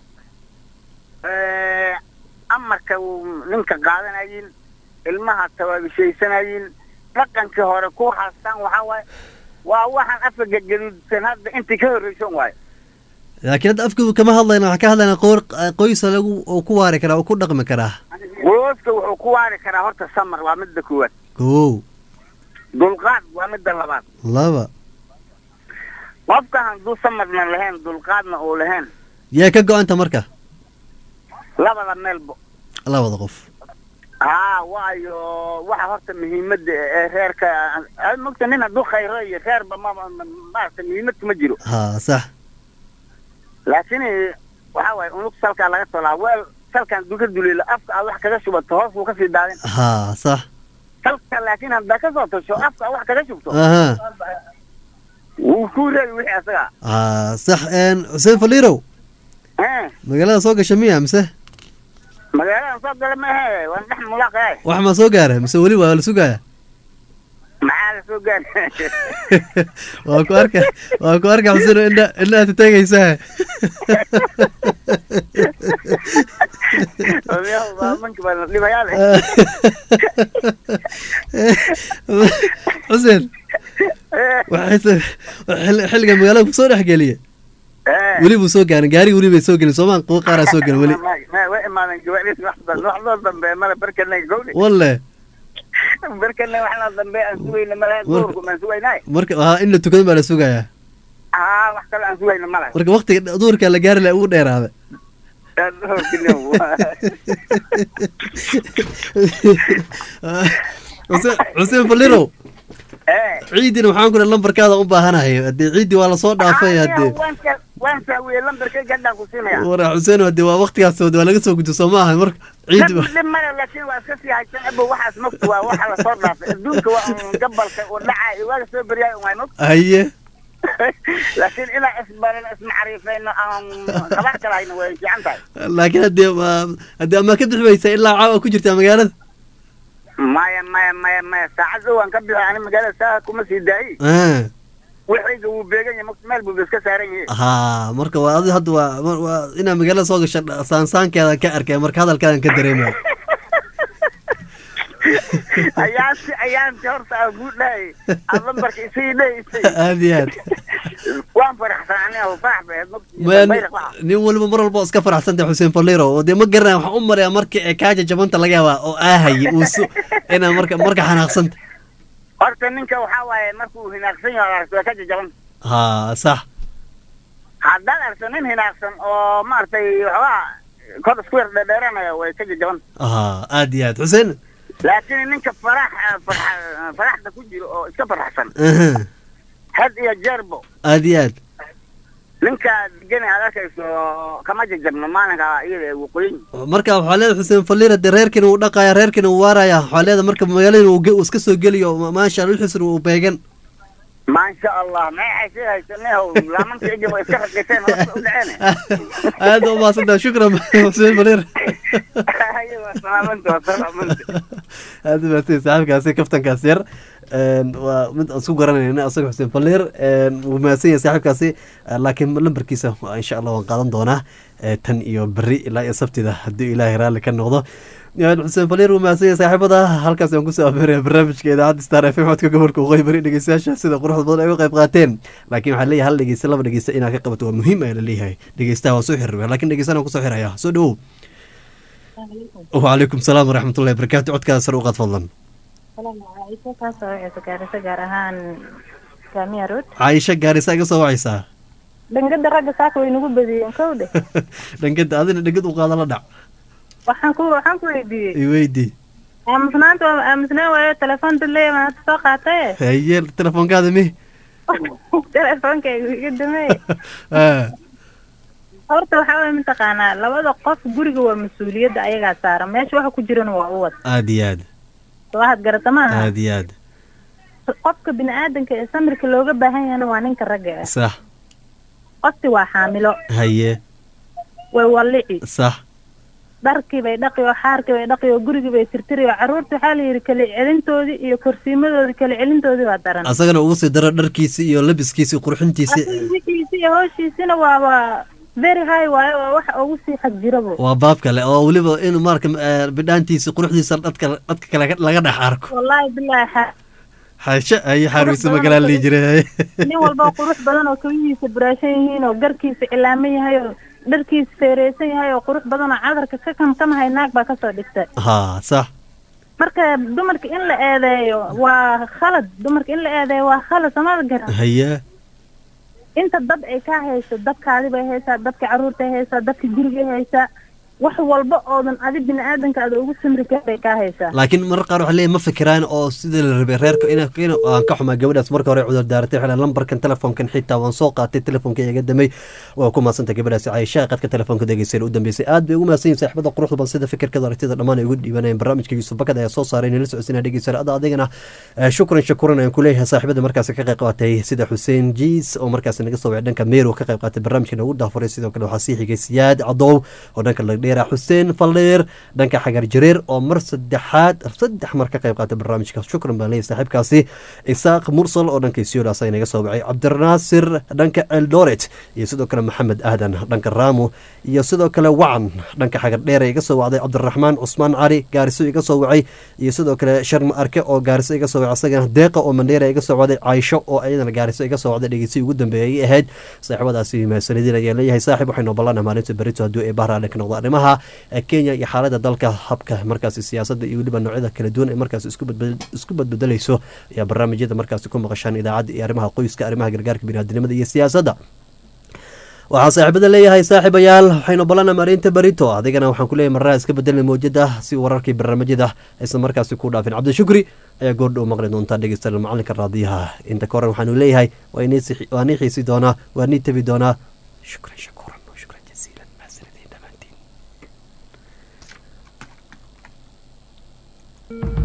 Eh, amarka uu ninka qaadanayin ilmaha tawaabishaysanayeen dhaqankii hore ku haastaan waxaa waaye waa waxaan afka gagaduudsan hadda intii ka horreysan waaye laakiin hadda afku kama hadlayna waxaan ka hadlaynaa qoor qoysa lagu oo ku waari karaa oo ku dhaqmi karaa gooska wuxuu ku waari karaa horta samar waa midda koowaad kow dulqaad waa midda labaad laba qofka hadduu samarna lahayn dulqaadna uu lahayn yaa ka go-anta marka labada meelbo labada qof haa waayo waxa horta muhiimadda ee reerka ah, mogta nin hadduu khayro iyo reerba ma ma- maarata muhiimad kuma jiro ha sax laakiin waxa waaye unug salkaa laga tolaa weel salkaan duka duleela afka aad wax kaga shubato hoos buu kasii daadin ha sax salka laakiin haddaa kasoo tasho afka aad wax kaga shubto aha wuu ku reebi wixii asaga ha sax een xuseen faliirow Eh, magaalada soo gasha miya mise magaaladan soo gala maahe waan dhex mulaaqaay wax ma soo gaara mise weli waa la sugaya maxaa la soo gaari waa ku arka waa ku arka xuseen oo indha indha aad taagaysaa odayaal baabanka baa la dhibayaa leh xuseen waxay se- xil- xilliga magaalada kusoo dhex geliye Eh. weli buu soo gaarin gaari weli bay soo gelin soomaa kuwa qaaraa soo gelin weli Ma- ma- way imaadan gawaadhiis wax dan- wax loo dambeeya male barkana gowdhi walle barkana wax loo dambeeya aan sugayna male Marka- duurku maan sugaynay marka haa in la tukado baa la sugayaa haa wax kale aan sugayna male marka waktiga duurka la gaari laha ugu dheeraada xuseen xuseen falirow Eh. ciidina waxaan ku dhahay lambarkaada u baahanahay haddii ciidii waa lasoo dhaafay haddee waan sa- waan saawiye lambarkay gadhaan ku siinaya wara xuseen haddii waa waktigaas waa laga soo gudbo soo maaha marka ciidi Dad dhib male laakiin waa iska sii haysan abo waxaas mogta waa waxa lasoo dhaafay adduunka waa un gabalka uu dhacay waaga soo beryaay un waay mog haye laakiin inaan isbarin ismacriifayno aan qaban karayno way fiican tahay laakiin haddii ma- haddii amaa ka bixi weysa ilaa caawa ku jirtaa magaalada maya maya maya maya saacad dhow aan ka bixi ani magaalada saa kuma sii daayi Ah, wixayga wuu beegan yahay mogta meel buu iska saaran yahay haa marka waa adi hadda waa ma- waa inaa magaalada soo gasha saansaankeedan ka arkay marka hadalkaadan ka dareemaya ayaanti ayaanti horta aan kuu dhahay aad lambarka isii dhahaysay aad iyo aad waan faraxsan aniga farax bay ahayd mogta Ma- bayrak waxa nin waliba mar walba oo iska faraxsantay xuseen faliro oo dee ma garanaya waxaan u marayaa marka ee kaaja jabanta laga yaabaa oo aahaye uu su inaa marka marka xanaaqsanta horta ninka waxaa waaye markuu hinaaqsan yahay aragto waa ka jajaban haa sax haddaad aragto nin hinaaqsan oo maaragtay waxoogaa kor isku yar dheedheeranaya way ka jajaban haa aad iyo aad xuseen laakiin ninka farax farxa- faraxda ku jiro oo iska faraxsan aha had iyo jeerbo aad iyo aad ninka degan aad arkayso kama jajabno maalinka iyada ee waqooyin marka waxaa leedahay xuseen falira dee reerkiina uu dhaqaya reerkiina uu waaraya waxaa leedahay marka magaalada uu ge- uu iska soo geliyo ma- maasha allah wixiisna uu beegan maasha allah maxay sii haysanehow laamanka igi way iska raqiiseen hoos u dhaceen aad u mahadsantaha shukran xuseen falira Haye, waa salaamanta waa salaamanta aad u mahadsan saaxiibkaasi kaftankaas yar Een, waa mid aan isku garanayna asaga xuseen falleer wuu mahadsan yahay saaxiibkaasi Eh, laakiin lambarkiisa waa insha allah waan qaadan doonaa eh, tan iyo berri ilaa iyo sabtida haddii ilaahay raalli ka noqdo Een, xuseen falleer wuu mahadsan yahay saaxiibada halkaas aan kusoo abeeraya barnaamijka idaacadda star f m codka gobolka waqooyi bari dhegeystayaasha sida quruxda badan ay uga qayb qaateen laakiin waxaa leeyahay hal dhegeysta laba dhegeysta inaad ka qabato waa muhiim ayaa laleeyahay dhegeystaha waa soo xiriir laakiin dhegeystahan aan kusoo xiraya soo dhawow وعليكم السلام ورحمة الله وبركاته عدك سر وقت فضلا kaasoo wixii gaarisa gaar ahaan saamiya road عايشة قارسة قصة وعيسى dhangada ragga saaka way nagu badiyeen kow dheh دنقد هذين دنقد وقال لا دع waxaan ku waxaan ku weydiiyey يويدي aamusnaanta waa aamusnaan waayo telefoon dadleeya maanta soo qaataye haye telefoonkaada mi telefoonkaygu iga damey Ah, horta waxaa waye mataqaanaa labada qof guriga waa mas-uuliyadda ayagaa saaran meesha waxa ku jirana waa uwad aad iyo aad waxaad garata maaha aad iyo aad qofka bini aadanka ee samirka looga baahan yahana waa ninka ragga ah sax qofti waa xaamilo haye way wallici sax dharkii bay dhaqi oo xaarkii bay dhaqi oo gurigii bay tirtiri oo carruurta waxaa la yidhi kala celintoodii iyo korsiimadoodii kala celintoodii waa daran asagana ugu sii daro dharkiisi iyo labiskiisi qurxintiisi Asaga wixiisi iyo howshiisina waaba very high waayo waa waxa ugu sii xag jirabo waa baab kale oo weliba in marka eh, bidhaantiisi quruxdiisa dadka dadka kale laga dhex arko wallaahi bilaahi xa- xaashe ayo xaarweyse magalaan lii jiray nin walba oo qurux badan oo kabihiisa buraashan yihiin oo garkiisa cilaaman yahay oo dharkiisa feereysan yahay oo qurux badan oo cadarka ka kamkamahay naag baa kasoo dhigtay ha sax marka dumarka in la eedeeyo waa khalad dumarka in la eedeeyo waa khalad samada garan haye inta dad ay ka hayso dadkaadi bay haysaa dadka carruurtay haysaa dadka gurigay haysaa wax walba oodan adi bini aadanka aada ugu samri karin bay kaa haysaa laakiin marar qaar waxaa leeyahay ma fikiraan oo sidii la rabay reerka in in aan ka xumaa gabadhaas marka hore cudur daaratay waxay leedahay lambarkan telefoonkan xitaa waan soo qaatay telefoonka iga damay waa ku mahadsantay gabadhaasi caayisha qadka telefoonka degeysayna u dambeysay aad bay ugu mahadsan yihin saaxiibada quruxda badan sida fikirkada aragtida dhammaan ay ugu dhiibanayeen barnaamijka yuusuf bakad ayaa soo saaray inala socodsiina dhegeysana ada adigana eh, shukran shakuran ayaan kuleeyahay saaxiibada markaasi ka qayb qaatay sida xuseen jiis oo markaasi naga soo wacay dhanka meero ka qayb qaatay barnaamijka nagu daafuray sidoo kale waxaa sii xigay siyaad cadow oo dhanka lagdheera xuseen faldheer dhanka xagar jareer oo mar saddexaad saddex mar ka qayb qaatay barnaamijka shukran baan leeyahay saaxiibkaasi isaaq mursal oo dhanka isiyool asaga naga soo wacay cabdinaasir dhanka eldoret iyo sidoo kale maxamed aadan dhanka raamo iyo sidoo kale wacan dhanka xagar dheer iga soo wacday cabdiraxmaan cusmaan cali gaariso iga soo wacay iyo sidoo kale sharma arke oo gaariso iga soo wacay asagana deeqa oo mandheera iga soo wacday caaisho oo ayadana gaariso iga soo wacday dhegeysi ugu dambeeyay ay ahayd saaxiibadaasi mahadsanidin ayaa leeyahay saaxib waxaynu ballanah maalinta berito hadduu ee bahra dhanka noqdo arrimaha ee kenya iyo xaalada dalka habka markaasi siyaasadda iyo weliba noocyada kala duwan ee markaasi isku badbed- isku badbedelayso ayaa barnaamijyada markaasi ku maqashaan idaacadda iyo arrimaha qoyska arrimaha gargaarka biniaadinimada iyo siyaasadda waxaa saaxiibada leeyahay saaxiibayaal waxaynu balana marinta berito adigana waxaan ku leeyahay marraa iska bedelna mowjada si wararkii barnaamijyada aysan markaasi ku dhaafin cabdishukri ayaa goordhow maqli doontaa dhegeystayaal macalinka raadiyaha inta ka horan waxaanu leeyahay waa inii sixi- waa nii xiisi doonaa waa nii tebi doonaa shukran shakuran wa shukran jasiilan mahadsanidin dhammaantiin